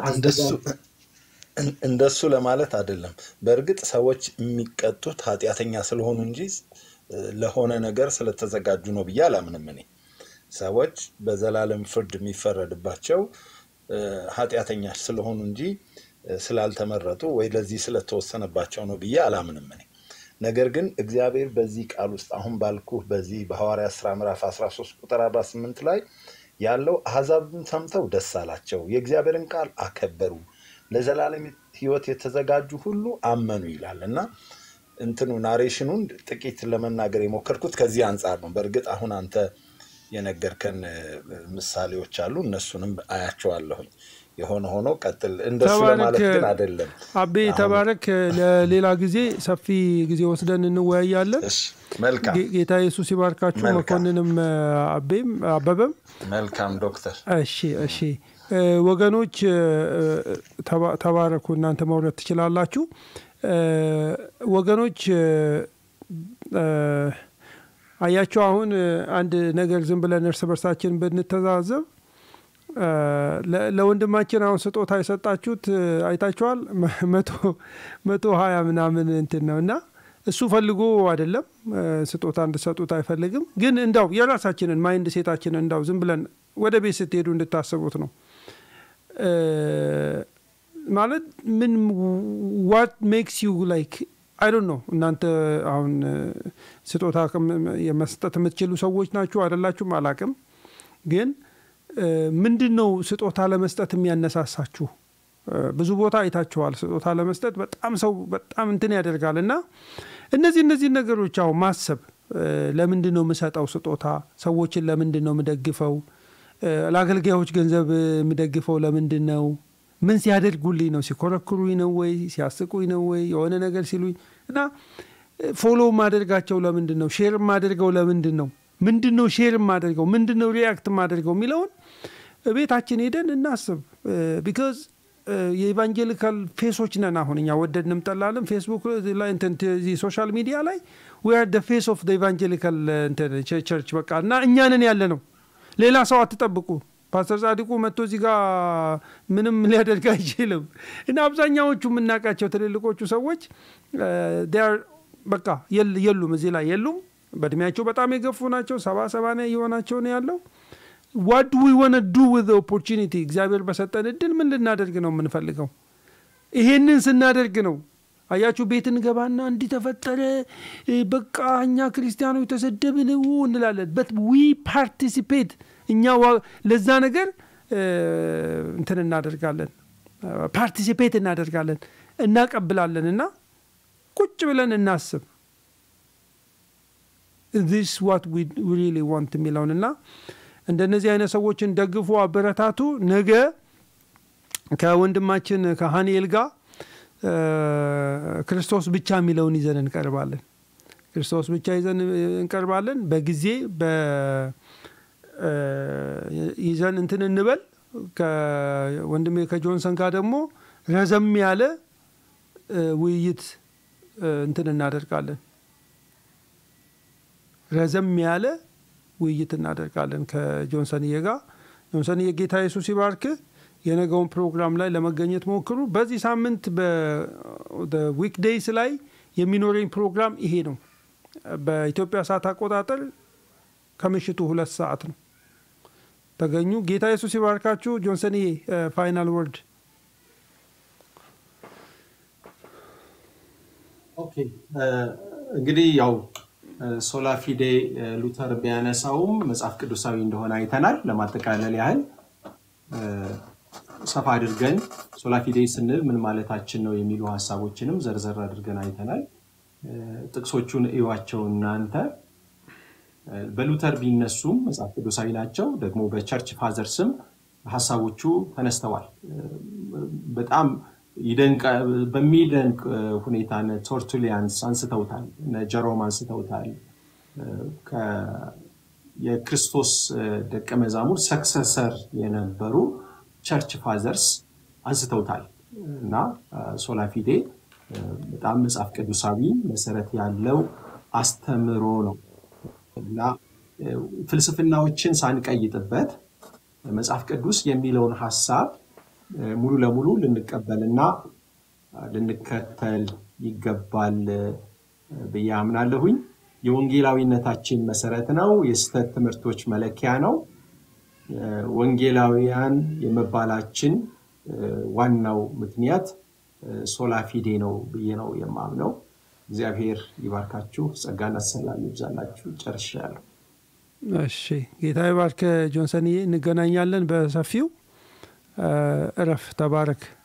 እንደሱ ለማለት አይደለም። በእርግጥ ሰዎች የሚቀጡት ኃጢአተኛ ስለሆኑ እንጂ ለሆነ ነገር ስለተዘጋጁ ነው ብዬ አላምንም። እኔ ሰዎች በዘላለም ፍርድ የሚፈረድባቸው ኃጢአተኛ ስለሆኑ እንጂ ስላልተመረጡ ወይ ለዚህ ስለተወሰነባቸው ነው ብዬ አላምንም እኔ። ነገር ግን እግዚአብሔር በዚህ ቃል ውስጥ አሁን ባልኩህ በዚህ በሐዋርያት ሥራ ምዕራፍ 13 ቁጥር 48 ላይ ያለው አሕዛብን ሰምተው ደስ አላቸው፣ የእግዚአብሔርን ቃል አከበሩ፣ ለዘላለም ሕይወት የተዘጋጁ ሁሉ አመኑ ይላል እና እንትኑ ናሬሽኑን ጥቂት ለመናገር የሞከርኩት ከዚህ አንጻር ነው። በእርግጥ አሁን አንተ የነገርከን ምሳሌዎች አሉ፣ እነሱንም አያቸዋለሁኝ። የሆነ ሆኖ ቀጥል። እንደሱ ለማለት ግን አይደለም። አቤ ተባረክ። ለሌላ ጊዜ ሰፊ ጊዜ ወስደን እንወያያለን። መልካም ጌታ ኢየሱስ ይባርካችሁ። መኮንንም አቤም አበበም መልካም ዶክተር። እሺ እሺ ወገኖች ተባረኩ። እናንተ መውረድ ትችላላችሁ። ወገኖች አያቸው። አሁን አንድ ነገር ዝም ብለን እርስ በርሳችን ብንተዛዘብ ለወንድማችን አሁን ስጦታ የሰጣችሁት አይታችኋል። መቶ ሀያ ምናምን እንትን ነው እና እሱ ፈልጎ አይደለም ስጦታ እንድሰጡት አይፈልግም። ግን እንዳው የራሳችንን ማይንድ ሴታችንን እንዳው ዝም ብለን ወደ ቤት ስትሄዱ እንድታስቡት ነው ማለት ምን ዋት ሜክስ ዩ ላይክ አይ ዶንት ኖ እናንተ አሁን ስጦታ የመስጠት የምትችሉ ሰዎች ናችሁ አይደላችሁም አላቅም ግን ምንድን ነው ስጦታ ለመስጠት የሚያነሳሳችሁ? ብዙ ቦታ አይታችኋል። ስጦታ ለመስጠት በጣም ሰው በጣም እንትን ያደርጋል እና እነዚህ እነዚህ ነገሮች አሁን ማሰብ ለምንድን ነው የምሰጠው ስጦታ? ሰዎችን ለምንድን ነው የምደግፈው? ለአገልጋዮች ገንዘብ የምደግፈው ለምንድን ነው? ምን ሲያደርጉልኝ ነው? ሲኮረክሩኝ ነው ወይ ሲያስቁኝ ነው ወይ የሆነ ነገር ሲሉኝ እና ፎሎ ማደርጋቸው ለምንድን ነው? ሼር ማደርገው ለምንድን ነው? ምንድን ነው ሼር የማደርገው ምንድን ነው ሪያክት የማደርገው የሚለውን ቤታችን ሄደን እናስብ። ቢካዝ የኢቫንጀሊካል ፌሶች ነን። አሁን እኛ ወደድንም ጠላለም ፌስቡክ ላይ ሶሻል ሚዲያ ላይ ዊ አር ፌስ ኦፍ ኢቫንጀሊካል ቸርች በቃ እና እኛንን ያለ ነው። ሌላ ሰው አትጠብቁ። ፓስተር ጻድቁ መጥቶ እዚህ ጋር ምንም ሊያደርግ አይችልም። እና አብዛኛዎቹ የምናውቃቸው ትልልቆቹ ሰዎች በቃ የሉም፣ እዚህ ላይ የሉም። በእድሜያቸው በጣም የገፉ ናቸው። ሰባ ሰባንያ እየሆናቸው ነው ያለው። ዋት ዊ ወነ ዱ ዊዝ ኦፖርቹኒቲ እግዚአብሔር በሰጠን እድል ምን ልናደርግ ነው የምንፈልገው? ይሄንን ስናደርግ ነው አያችሁ፣ ቤት እንገባና እንዲህ ተፈጠረ፣ በቃ እኛ ክርስቲያኖች ተሰደብን እንላለን። በት ዊ ፓርቲሲፔት እኛ ለዛ ነገር እንትን እናደርጋለን፣ ፓርቲሲፔት እናደርጋለን፣ እናቀብላለን እና ቁጭ ብለን እናስብ ዚስ ዋት ዊ ሪሊ ዋንት የሚለውን እና እንደነዚህ አይነት ሰዎችን ደግፉ፣ አበረታቱ። ነገ ከወንድማችን ከሀኒኤል ጋር ክርስቶስ ብቻ የሚለውን ይዘን እንቀርባለን። ክርስቶስ ብቻ ይዘን እንቀርባለን። በጊዜ ይዘን እንትን እንበል። ከወንድሜ ከጆንሰን ጋር ደግሞ ረዘም ያለ ውይይት እንትን እናደርጋለን። ረዘም ያለ ውይይት እናደርጋለን ከጆንሰንዬ ጋር። ጆንሰንዬ ጌታ ኢየሱስ ይባርክ። የነገውን ፕሮግራም ላይ ለመገኘት ሞክሩ። በዚህ ሳምንት በዊክዴይስ ላይ የሚኖረኝ ፕሮግራም ይሄ ነው። በኢትዮጵያ ሰዓት አቆጣጠር ከምሽቱ ሁለት ሰዓት ነው። ተገኙ። ጌታ ኢየሱስ ይባርካችሁ። ጆንሰንዬ ፋይናል ወርድ። ኦኬ እንግዲህ ያው ሶላ ፊዴ ሉተር ቢያነሳውም መጽሐፍ ቅዱሳዊ እንደሆነ አይተናል። ለማጠቃለል ያህል ሰፋ አድርገን ሶላፊዴ ስንል ምን ማለታችን ነው የሚሉ ሀሳቦችንም ዘርዘር አድርገን አይተናል። ጥቅሶቹን እዩዋቸው እናንተ። በሉተር ቢነሱም መጽሐፍ ቅዱሳዊ ናቸው። ደግሞ በቸርች ፋዘር ስም ሀሳቦቹ ተነስተዋል። በጣም በሚደንቅ ሁኔታ ቶርቱሊያንስ አንስተውታል፣ ጀሮም አንስተውታል። የክርስቶስ ደቀ መዛሙር ሰክሰሰር የነበሩ ቸርች ፋዘርስ አንስተውታል እና ሶላፊዴ በጣም መጽሐፍ ቅዱሳዊ መሰረት ያለው አስተምሮ ነው እና ፍልስፍናዎችን ሳንቀይጥበት መጽሐፍ ቅዱስ የሚለውን ሀሳብ ሙሉ ለሙሉ ልንቀበልና ልንከተል ይገባል ብዬ አምናለሁኝ። የወንጌላዊነታችን መሰረት ነው። የስህተት ትምህርቶች መለኪያ ነው። ወንጌላውያን የመባላችን ዋናው ምክንያት ሶላፊዴ ነው ብዬ ነው የማምነው። እግዚአብሔር ይባርካችሁ፣ ጸጋና ሰላም ይብዛላችሁ። ጨርሻለሁ። እሺ፣ ጌታ ይባርክ ጆንሰንዬ። እንገናኛለን በሰፊው። እረፍ፣ ተባረክ።